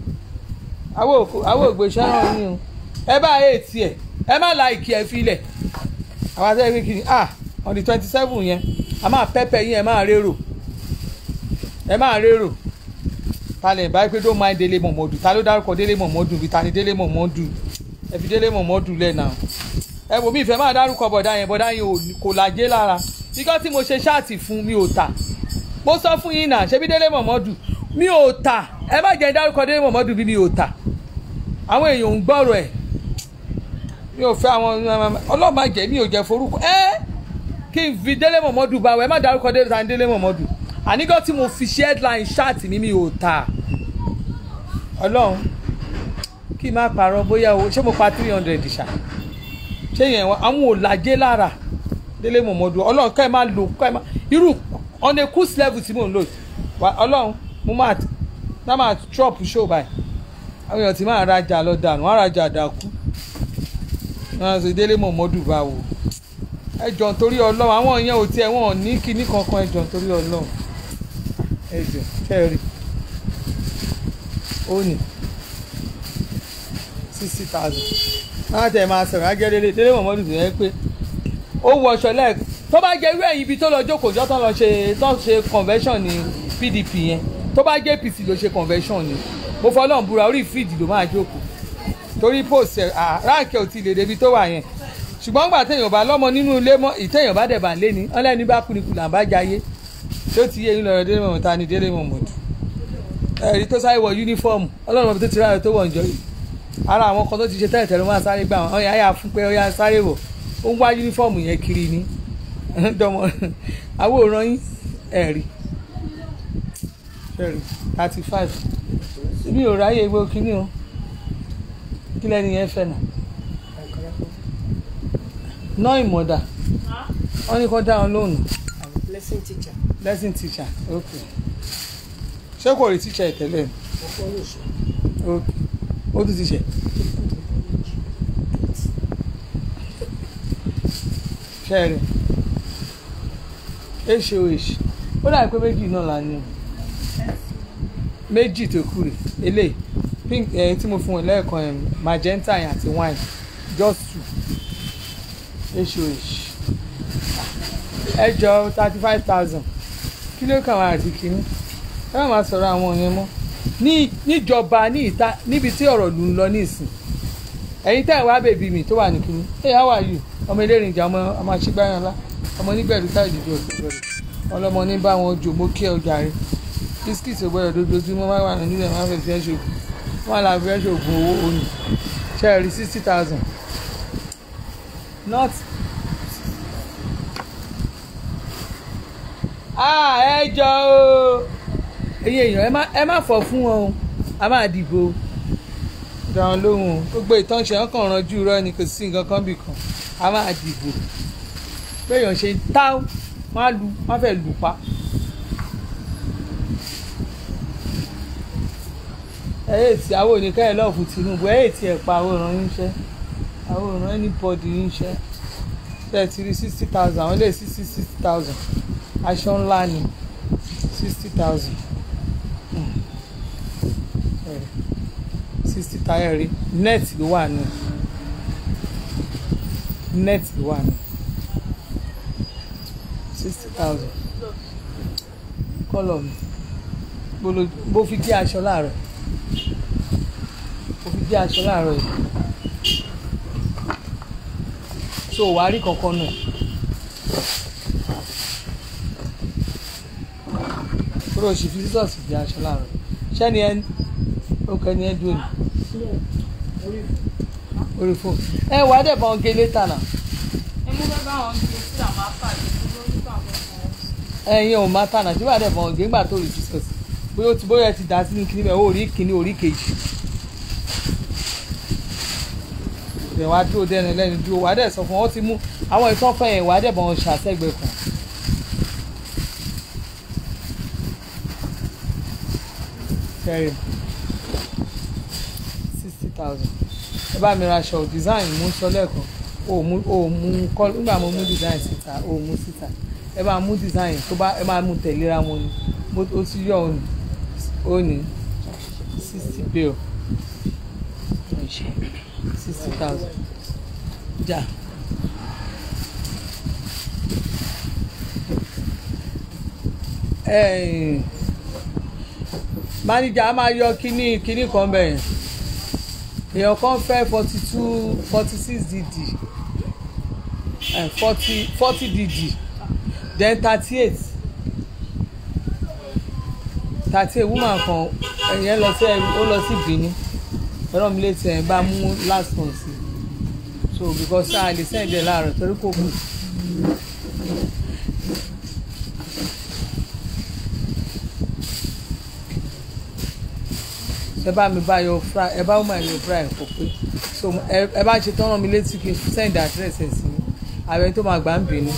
àwọn ògbé sẹ́ràn yín o ẹ bá ètì ẹ ẹ má la ìkí ẹ fílẹ̀ àwọn àti ẹgbẹ́ kìíní ah on the twenty seven yẹn a máa pẹ́pẹ́ yín ẹ máa rérò ẹ máa rérò ta lè báyìí pé don't mind Délé Mọ̀mọ́dù ta ló dárúkọ Délé Mọ̀mọ́dù bí ta ni Délé Mọ̀mọ́dù ẹ fi Délé Mọ̀mọ́dù lẹ̀ náà ẹ wò mí ìfẹ́ máa dárúkọ bọ̀dá yẹn bọ̀dá yẹn kò lajẹ́ lára ikọ́ tí mo ṣe ṣáàtì fún mi ò tà mo sọ fún yín náà ṣebí Délé Mọ̀mọ́dù mi ò tà ẹ má jẹ́ dárúkọ Délé Mọ̀mọ́dù bí mi ò tà àwọn èèyàn ń gbọ́rọ̀ ẹ̀ mi ò fẹ́ àwọn ọlọ́mà jẹ́ mi ò jẹ́ forúkọ ẹ́ kí n fi Délé Mọ̀mọ́dù bá wọ ẹ má dárúkọ Délé Mọ̀mọ́dù àníkọ́ tí mo fi ṣe headline ṣáàtì mi mi ò tà ọlọ́run kí n má parọ́ bóyá o ṣé mo pa three hundred ṣá ṣé yẹn àwọn ò lajẹ́ lára Délé Mọ̀mọ́dù ọlọ́run ká ẹ máa lò ká ẹ máa irú on a cruise level tí mò ń lò ọlọ́run mo máa tá máa drop show báyìí àwọn èèyàn ti máa rajà lọ dànù wọn rajà dàkú wọn sọ Délé Mọ̀mọ́dù bá wò ẹ jọ nítorí ọlọ́run àwọn èèyàn ò tiẹ̀ wọn ò ní kinní kankan ẹ jọ nítorí ọlọ́run ẹ jọ kẹrì ó ní sixty thousand wọn á tẹ̀ máa sọ̀rọ̀ á jẹ́ Délé Délé Mọ̀mọ́dù tó yẹ pé ó wọṣọ lẹ́ẹ̀kan tó bá jẹ́ irú ẹ̀yìn ibi tó lọ jókòó jọ́ tó lọ ṣe tó ṣe convention ní PDP yẹn tó bá jẹ́ APC ló ṣe convention ni mo fọlọ́n búra orí fíìdì ló máa jókòó torí post ẹ̀ ráǹkì ò ti lè débi tó wà yẹn ṣùgbọ́n gbà téèyàn bá lọ́mọ nínú ilé mọ́ ìtéèyàn bá dẹ̀bà lé ní ọlẹ́ni bá kú ni kù là ń bá jayé tó ti yé yín lọ́rọ̀ Délé Mọ̀mọ́dù ta ni Délé Mọ̀mọ́dù ẹ̀rí tó sáré wọ yúnífọ́ọ̀mù ọlọ́run ọ̀bẹ tó ti ráyọ̀ tó wọ̀ ǹjọ́ yìí ara àwọn kan tó ti ṣe tẹ́lẹ̀ tẹ́lẹ̀ máa sáré gbà wọ́n ọ̀yà yà fún pé ọ̀yà sáré wọ̀ ó ń wá yúnífọ́ọ̀mù yẹn kiri ni dọmọ àwòrán yín ẹ̀rí ẹ̀rí thirty five mi ò ráyè egbò kínní o kí lẹ́ni yẹn fẹ́ nà ná ìmọ̀dà wọ́n ní kó dá wọn lóhùn lesson teacher lesson teacher ok ṣé kò rí teacher ìtẹ́lẹ̀ ọkọ ní ìṣó ok ó tún ti ṣe ṣẹ́ẹ̀rì hoh ó dàbí pé méjì náà la ní o méjì tó kù rè eléyìí pink ẹ̀yìn tí mo fún ẹ lẹ́ẹ̀kan ẹ̀ magenta yẹn àti wine just two hoh ẹ jọ thirty five thousand kí ló kàn wá àti kínní ẹ má máa sọ̀rọ̀ àwọn yẹn mọ́ ní níjọba ní ìta níbi tí ọ̀rọ̀ lù ń lọ nísìn ẹ̀yin tẹ́ ẹ̀ wá bèbí mi tó wà ní kínní hey how are you ọmọ elérinjà ọmọ ọmọ aṣígbáyanlá ọmọ onígbẹ̀rù táì dìde òṣèlú rẹ̀ ọlọ́mọ ní bá wọn jò mọ́ kí ọjà rẹ̀ bisikíìtì ògbọ́dọ̀ dojoojúmọ́ máa wà nílẹ̀ máa fẹ́ fẹ́ ṣògùn wọn là fẹ́ ṣògùn owó òní ṣe rí sixty thousand not ah ẹ jọ o ẹ̀yin èèyàn ẹ má ẹ má fọ̀ fún wọn o a máa dìbò dáhùn lóhùn o gbogbo ìtànṣe ọkàn ranjú irọ́ ni kò sí nǹkan kan bì kan a máa dìbò béèyàn ṣe táwọn wọn á lu wọn fẹ́ lù pa. ẹ yé tí àwọn oníkẹ́ ẹ̀ lọ́ọ̀fù Tinubu ẹ yé tí ẹ̀ pa àwòrán yín ṣẹ́ àwòrán anybody yín ṣẹ́ thirty three sixty thousand àwọn ilé sixty sixty thousand aṣọ ńlá ni sixty thousand sixty táyà rí net ló wà ní net ló wà ní sixty thousand kọ́lọ̀ mi bó lo- bó fi gé aṣọ láàárọ̀ bó fi gé aṣọ láàárọ̀ yìí so wàá rí kankan nù kúrò sí fi sísọ̀sì gé aṣọ láàárọ̀ ṣẹ́ni ẹ ó kẹ́ni ẹ dúró ní orí fóònù ẹ wàá dẹ̀ bá wọn gé létà náà Emu fẹ́ bá wọn gbé sí àwọn apàdé tó lórí tó àwọn ọmọ ẹyin ò má tànà tí wàá dẹ̀ bọ̀ ọ̀gẹ́ ńgbà tó rí jesus bóyá ó ti bóyá ẹ ti dà sínú kíní bẹ́ẹ̀ ó rí kíní orí kejì ìbẹ̀ wá dúró dẹ́nu lẹ́nu dúró wàá dẹ̀ sọ fún wọn ó ti mú àwọn ìtọ́fẹ́ yẹn wàá dẹ̀ bọ̀ wọn ṣàtẹ́gbẹ́ kan. kẹrin sixty thousand ẹ bá mi ra aṣọ design mú sọ lẹ́ẹ̀kan o mú o mú kọ́ nígbà mo mú design síta o mú síta ẹ bá mú design tó bá ẹ máa mú tẹ̀léra wọn ni mo ó ti yọ òní òní sixty bill sixty thousand jà. ẹ̀ẹ́n manager a máa yọ kíní kíní kan bẹ́ẹ̀ èèyàn kan fẹ́ forty two forty six dd forty forty dd then thirty eight thirty eight woman kan ẹ̀yẹn lọ sí ó lọ sí Benin ẹ̀rọ mi létí ẹ̀ bá mú last one sí so because a lè send ẹ̀ láàárọ̀ torí kò kù. ẹ bá mi bá yọ fry ẹ bá woman yọ fry kò pé so ẹ ẹ bá ṣe tán rán mi létí kí n send address ẹ̀ sí ààrẹ tó máa gbà ń Benin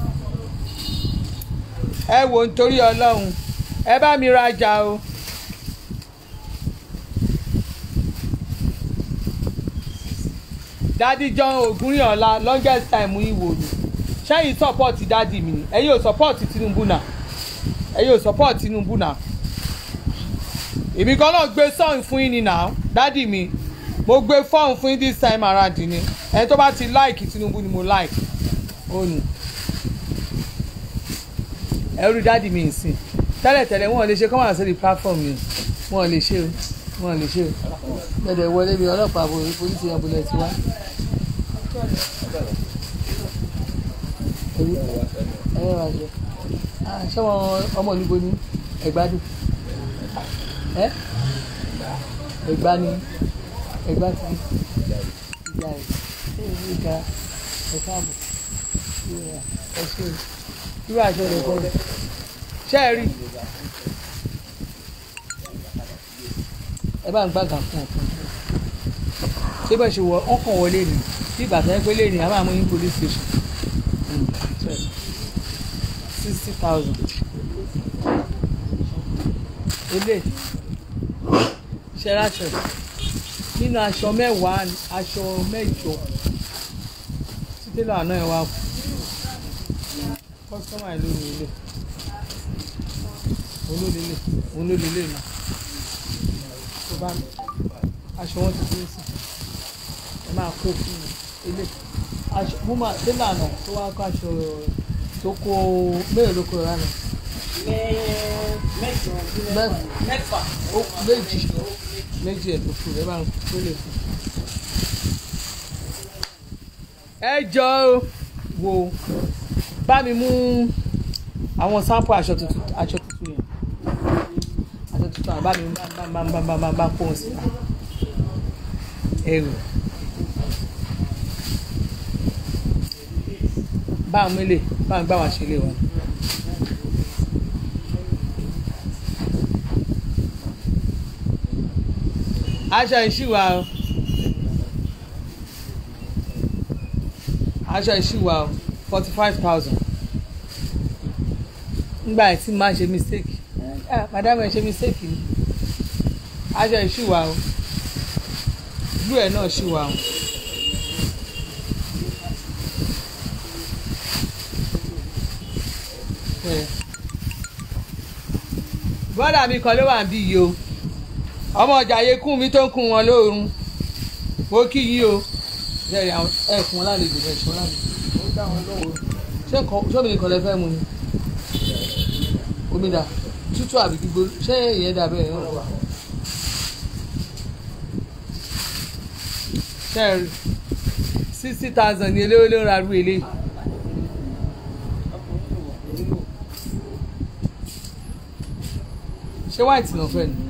ẹ wò nítorí Ọlọ́run ẹ bá mi rajà o. dádì John Ògúnrìnọlá longest time ìwò ni ṣẹ́yìn support dádì mi ni ẹ̀yin ò support Tinubu náà ẹ̀yin ò support Tinubu náà èmi kan náà gbé sọ́ọ̀n fún yín ni náà dádì mi mo gbé fọ́ọ̀n fún yín this time around ni ẹni tó bá ti like Tinubu ni mo like ó nù ẹrú dádì mi nsìn tẹ́lẹ̀tẹ́lẹ̀ wọn ò lè ṣe kọ́ máa sórí platform mi wọn ò lè ṣe o wọn ò lè ṣe o gbẹdẹ wọlé mi ọlọ́pàá bo polisi yẹn bolẹ̀ tiwa. ẹ ẹ wá jẹ ṣé wọn ọmọ olúbo ní ẹgbádùn ẹ ẹgbá ní ẹgbá tí ìyá ẹ ṣé ìlú ìga ẹ káàbọ̀ ẹ ṣe irú àjọ rẹ fẹ́ ṣe é rí ẹ bá ń gbàgà fún ọkàn ṣé bá ṣe wọ ọkàn wọlé ni bí ìgbà tó yẹ pé lè ní a máa mú yín police station sixty thousand ilé ṣẹláṣẹ nínú aṣọ mẹ́wàá aṣọ mẹ́jọ títẹ́lẹ̀ àná ẹ̀ wá kú kọ́sítọ́mà ìlú mi ilé olólélé olólélé náà tó bá aṣọ wọn ti dé sí ẹ máa kó fún mi ilé aṣọ mo máa tẹ́lẹ̀ àná tó wá kó aṣọ tó kó mélòó ló kó rárá mẹ́jọ mẹ́fà ó méjì méjì ẹ̀ ló kù ẹ máa kó lè fún. ẹ jọ wo bá mi mú àwọn sampo aṣọ tuntun aṣọ tuntun yẹn aṣọ tuntun àbá mi bá bá bá bá bá bá kó o sí ẹrù bá àwọn ilé bá àwọn gbà wá ṣe ilé wọn. aṣọ ìṣìwà o aṣọ ìṣìwà o forty five thousand ngbà tí máa ṣe mistake ah madam ẹ ṣe mistake ni aṣọ ìṣìwà o blue ẹ náà ṣìwà o. bọ́dà mi kan ló wà ń bí yìí o ọmọ ọjà yẹ kún mi tó ń kún wọn lóorun mo kí yín o ẹ fún wọn lálejò ẹ fún wọn lálejò ó dá wọn lọ́wọ́ ṣé sómi nìkan lẹ fẹ́ mu ni omi dà tútù àbí gbígbó ṣé ìyẹn dà bẹ́ẹ̀ yẹn wà. ṣe sixty thousand ni eléwé ló ń ra rú eléyìí. ṣé white náà fẹ́ ni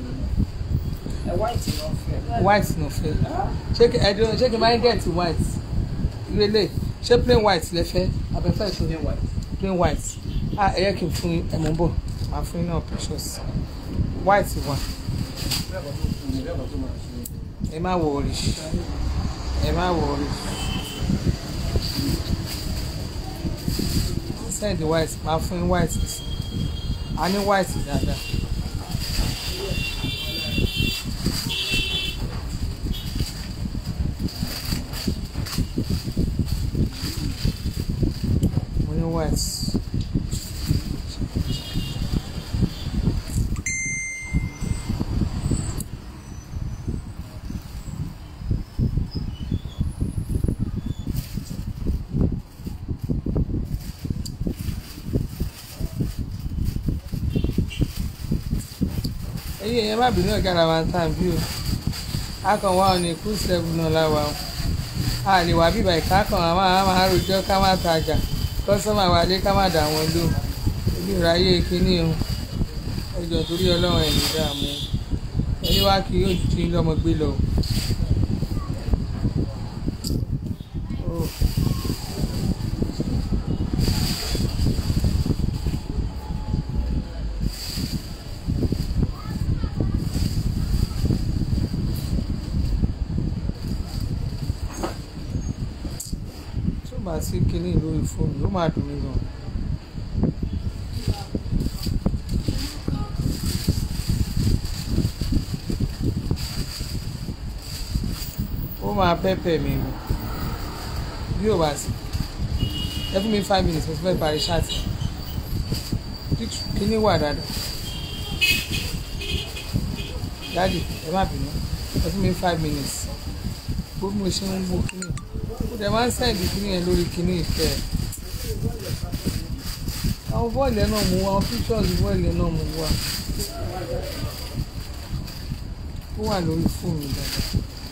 white náà fẹ́ ṣé kí ẹdun ṣé kí n máa ń get white ìrẹ̀lẹ̀ ṣé plain white lẹ fẹ́ abẹ́fẹ́ ṣe plain white ah ẹ yẹ kí n fún ẹ mọ̀ bọ̀ máa fún yín náà precious white wà ẹ má worry ẹ má worry send white máa fún yín white a ní white dáadáa. mo ní white. ẹyẹ yẹn má bínú ọ̀gá làwọn tàn bí o akàn wá ọ̀nà ìkú sẹ́gun náà láwa o a lè wá bíbá ìka kan àwọn àwọn máa rojọ́ ká má tajà kọ́sọ́mà wálé ká má dà wọ́n lò ebi ìráyè kínní o ẹjọ́ torí ọlọ́run ẹ̀ ní dààmú ẹni wá kí yóò jí lọ́mọ gbé lọ. Oh. tó bá sí kinní lórí fóònù ló máa dùn mí gan. ó máa pẹ́pẹ́ mi gan bí ò bá sí ẹ fún mi five minutes mo ti fẹ́ parí ṣáàtì kinní wà dáadáa dáàdì ẹ má bínú ẹ fún mi five minutes bó mo ṣe ń wo kinní ó dẹ̀ máa ń sẹ́ǹdì kinní yẹn lórí kinní ìfẹ́ ẹ̀ àwọn bọ́ọ̀lù ẹ̀ náà mú wa àwọn pictures bọ́ọ̀lù ẹ̀ náà mú wa ó wà lórí fóònù dáadáa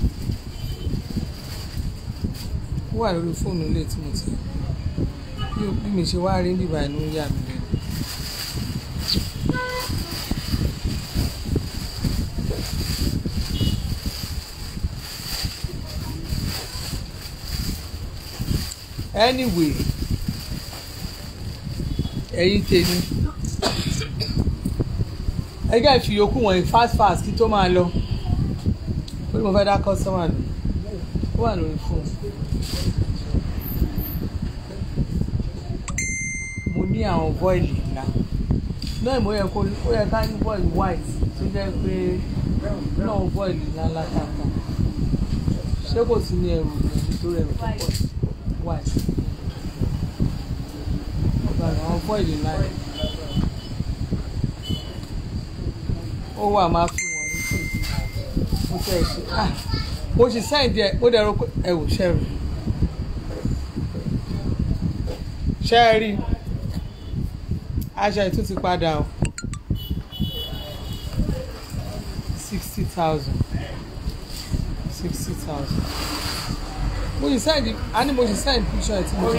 ó wà lórí fóònù ilé tí mo ti bí bí mi ṣe wá rí bíbá inú yà mí lẹ́nu. anyway ẹ̀yin tèmi ẹgbẹ́ ìfìyókù wọ̀nyí fast fast kí tó máa lọ ó ní mo fẹ́ dá kọ́sọ́mà lò ó wà lórí fóònù mo ní àwọn bọ́ìlì ńlá náà mo yẹ kó ó yẹ ká ní bọ́ìlì white tó jẹ́ pé náà bọ́ìlì ńlá látàkà ṣé kò sí ní ẹrù nítorí ẹrù tó pọ̀ white ọ̀gá àwọn bọ́ìlì ńlá yẹn ó wà máa fún wọn ní sí mo tẹ̀ ṣe ah mo sì sáìdì ẹ̀ mo dẹ̀ ro pé ẹ wò ṣẹ́rù ṣẹ́ẹ̀rì aṣọ ìtún ti padà o sixty thousand sixty thousand mo sì sáìdì a ní mo sì sáìdì picture ẹ̀ tí mo ti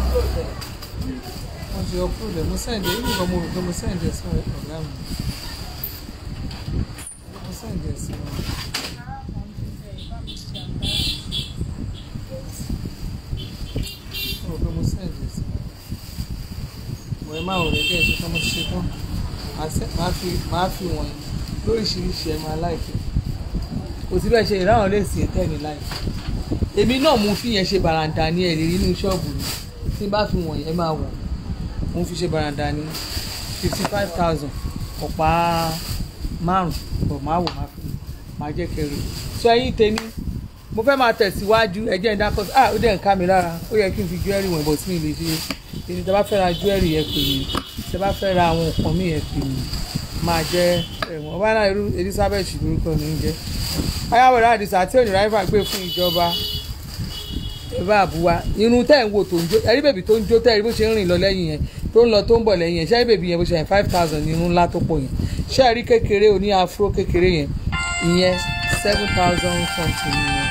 mo ti upload ẹ̀ mo sáìdì ẹ̀ nígbà mo rò pé mo sáìdì ẹ̀ sí ọ̀gá mi mo sáìdì ẹ̀ sí wọn. mo rò pé mo sáìdì ẹ̀ sí wọn. ẹ má wọ̀ lẹ́kẹ́ ẹ̀ tó mo ṣe tán Màá sẹ́- màá fi màá fi wọ̀nyí lóríṣiríṣi ẹ̀ máa láìpẹ́ kò sí bẹ́ẹ̀ ṣe ìráhùn lè sìn tẹ́ ní láìpẹ́ èmi náà mo fi yẹn ṣe bàràǹdà ní ẹ̀rí nínú ṣọ́ọ̀bù mi tí n bá fi wọ̀nyí ẹ máa wọ̀ mo fi ṣe bàràǹdà ní fifty five thousand ọ̀pá márùn-ún bọ̀ máa wò máa fi máa jẹ́ kẹrin sọ ẹyin tèmi mo fẹ́ máa tẹ̀síwájú ẹjẹ́ ìdákọ́ ah ó dẹ̀ ń ká mi lára ó yẹ kí n fi jewelry wọ̀n bọ̀ sí mi lè ṣe èyí tẹ́ bá fẹ́ ra jewelry yẹn pè mí tẹ́ bá fẹ́ ra àwọn nǹkan mi yẹn pè mí máa jẹ́ ẹ̀wọ̀n ọba náà irú Elizabeth lórúkọ mi ń jẹ́ ayáwòrán àdìsá tí òní ráìfà gbé fún ìjọba ìbá àbúwá irun tẹ́ ń wò tó ń jó ẹ̀rí bèbí tó ń jó tẹ́ ẹ̀rí bó ṣe ń rìn lọ lẹ́yìn yẹn tó ń lọ tó ń bọ̀ lẹ́yìn yẹn ṣé ẹ̀rí bèbí yẹn bó ṣe yẹn five thousand ní irun ńlá tó pọ̀ yẹn ṣé ẹ̀rí kékeré oní afro kékeré yẹn ìyẹn seven thousand something yẹn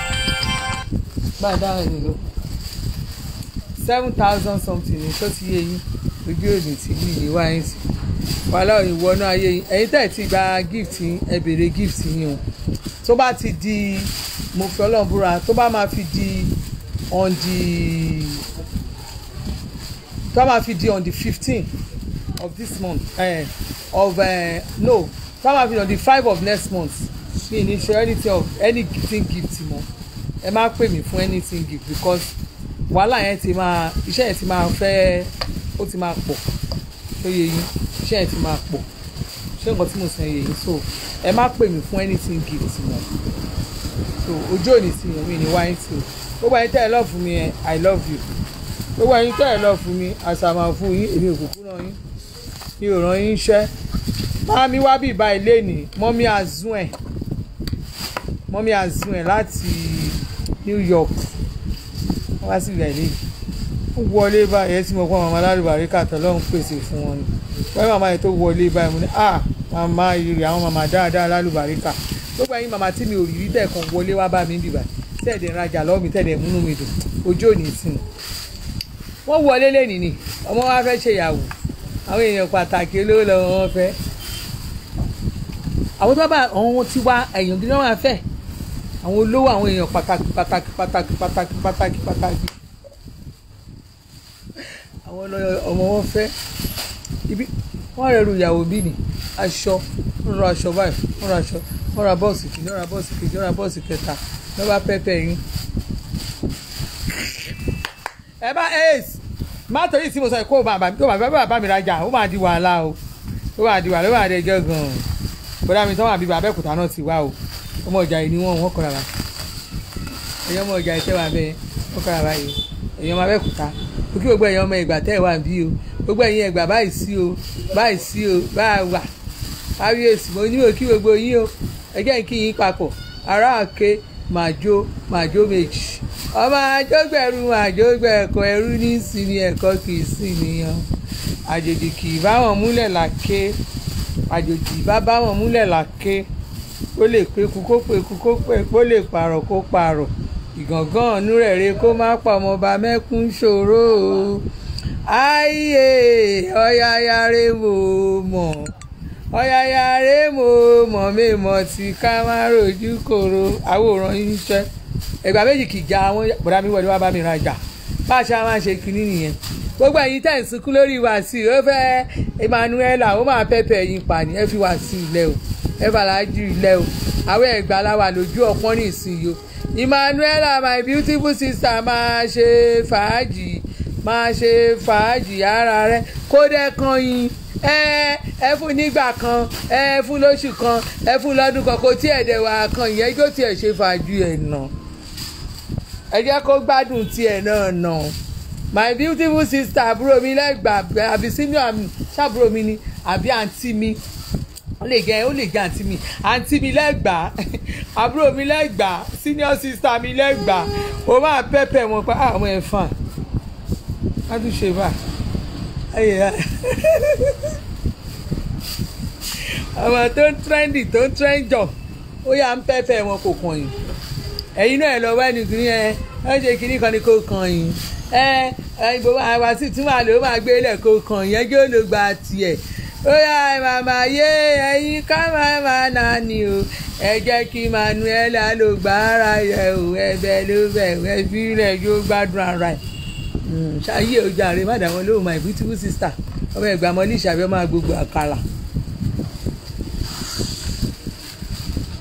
gbàdá rẹ̀ nílò seven thousand something yẹn tó ti yé yín ojú òní tí bí ìyè wá yín sí wàhálà ìwọ náà ayé yín ẹ̀yin tẹ̀ ti gba gift yín ẹ béèrè gift yín o tó bá ti di mo fi ọlọ́run búra tó bá máa fi di on the tó bá máa fi di on the fifteen of this month uh, of uh, no tó bá máa fi di on the five of next month mi ní ṣe anything of anything gift mọ́ ẹ má pè mí fún anything gift because wàhálà yẹn ti máa iṣẹ́ yẹn ti máa fẹ́ ó ti máa pọ̀ tó yẹ yín iṣẹ́ yẹn ti máa pọ̀ ṣé nǹkan tí mo sọ yẹ yín so ẹ má pè mí fún anything gift mọ́ so ojú òní sí yẹn mi ní wáyé sí o gbogbo ẹ̀yin tẹ́ ẹ love fún mi yẹn i love you gbogbo ẹ̀yin tẹ́ ẹ love fún mi àṣàmà fún yín èmi ò kúkú ràn yín mi ò ràn yín iṣẹ́ máa mi wá bí ìbá ilé ní mọ́mí azún ẹ̀ mọ́mí azún ẹ̀ láti new york wọ́n wá sí ìgbà ilé yìí ó wọlé báyìí ẹ tí mo kọ́ màmá alárùbárí kàtọ́ lọ́hùn pèsè fún wọn ni wọ́n màmá yẹn tó wọlé báyìí mo ní ah màmá ìrì àwọn màmá dáadáa alárùbárí kà gbogbo ẹ̀yin màmá tí mi ò rí rí tẹ̀ kan wọlé wá bá mi bìbà tẹ̀dẹ̀ rajà lọ́wọ́ mi tẹ̀dẹ̀ múnú mi dùn ojú òní sí mi wọ́n wọlé lẹ́nìí ni ọmọ wa fẹ́ ṣèyàwó àwọn èèyàn pàtàkì olówó lọ́wọ́ wọn fẹ́ àwọn tó bá àwọn tí wá èèyàn gidi náà fẹ́ àwọn olówó àwọn èèyàn pàtàkì pàtàkì pàtàkì pàtàkì pàtàkì pàtàkì àwọn ọmọ wọn fẹ́ ibi wọ́n rẹ̀ ru ìyàwó bí ni aṣọ wọ́n ra aṣọ báyìí wọ́n ra aṣọ wọ́n ra bọ́ọ̀sì kìíní wọ́n ra bọ́ọ̀sì kejì wọ́n ra bọ́ọ̀sì kẹta lọ́ bá pẹ́pẹ́ yín. ẹ bá ace má torí tí mo sọ kó bàbá tó bàbá bàbá mi rajà ó máa di wàhálà o ó máa di wàhálà ó máa di ẹjọ́ gan-an bọ́dá mi tán wà bíbá abẹ́òkúta náà ti wá o ọmọ ọjà yìí ni wọ́n wọ́n kọ́ra wa ẹ̀yọ́ ọmọ ọjà yìí tẹ́ wà bẹ́ẹ̀ wọ́n kọ́ra wa yìí ẹ̀yọ́ ọmọ abẹ́òkúta ó kí gbogbo ẹ̀yọ́ ọmọ ìgbà tẹ́ ẹ̀ wà bí o gbogbo ẹ̀yin ẹ̀gbà báyìí sí o báyìí sí o báyìí wà kábíyèsí mo ní o kí gbogbo yín o ẹjẹ́ kí yín papọ̀ ará àké màjó màjó méjì ọmọ àjọgbẹ̀rù àjọgbẹ̀kọ ẹrú ní sinmi ẹ̀kọ́ kì í sìn níyàn àjòjì kì í bá wọn múlẹ̀ làké àjòjì bá bá wọn múlẹ̀ làké kó lè peku kó peku kó pe kó lè pààrọ̀ kó pààrọ̀ ìgàngán ọ̀nù rẹ̀ re kó má pa ọmọọba mẹ́kún ṣòro o ayé ọ̀yàyàrá mo mọ̀ ọ̀yàyàrá mo mọ̀ mẹ́mọ̀ tí ká má rojú kòrò àwòrán yín ṣẹ́ ẹgbàá méjì kì í já àwọn bọ̀dá mi wọlé wá bá mi rajà bá a ṣe máa ṣe kínní nìyẹn gbogbo ẹ̀yin tẹ̀ ń sunkún lórí Wàsíù ó fẹ́ Emmanuela ó máa pẹ́pẹ́ ẹ̀yin pàní ẹ fi Wàsíù ilẹ̀ o ẹ fàlájú ilẹ̀ o àwọn ẹ̀gbá la wà lójú ọpọ́n ní ìsinyìí o Emmanuela my beautiful sister máa ṣe fàájì máa ṣe fàájì ara rẹ kó dẹ́ kan yín ẹ ẹ fún nígbà kan ẹ fún lóṣù kan ẹ fún lọ́dún kan kò tí ẹ̀ dẹ̀ wà kan ìyẹn kó tiẹ̀ ṣe fàájì ẹ̀ nà ẹ jẹ́ kó gbádùn tiẹ̀ náà nà my beautiful sister àbúrò mi lẹ́gbàá àbí senior mi ṣàbúrò mi ni àbí àǹtí mi ó lè jẹ ó lè jẹ àǹtí mi àǹtí mi lẹ́gbàá àbúrò mi lẹ́gbàá senior sister mi lẹ́gbàá ó máa pẹ́pẹ́ wọn pa àwọn ẹ̀fọn á tún ṣe bá ayé ya àwọn tó ń trendy tó ń trendjọ ó yà ń pẹ́pẹ́ wọn kò kàn yín ẹ̀yin náà lọ wá ní kìnìún ẹ ẹ ṣe kìnìún kan ní kò kàn yín ẹ ẹ ìbò àwa sì tún máa lò ó máa gbé ilẹ̀ kò kàn yín ẹjọ́ ló gba tiẹ̀ ó yá màmá yé ẹ̀yin ká máa máa nà ní o ẹ jẹ́ kí Manuela ló gba ara yẹ o ẹbẹ̀ ló bẹ̀ ẹ fi rẹ̀ yóò gbádùn ara ẹ̀ Mm, ṣáyé ọjà rẹ má dàwọn lóhùn my beautiful sister ọmọ ẹgbàá mọ líṣà bí ọmọ agbègbè àkàrà.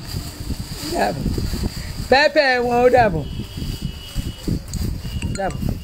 dàbọ̀ pẹ́pẹ́ wọn ó dàbọ̀ dàbọ̀.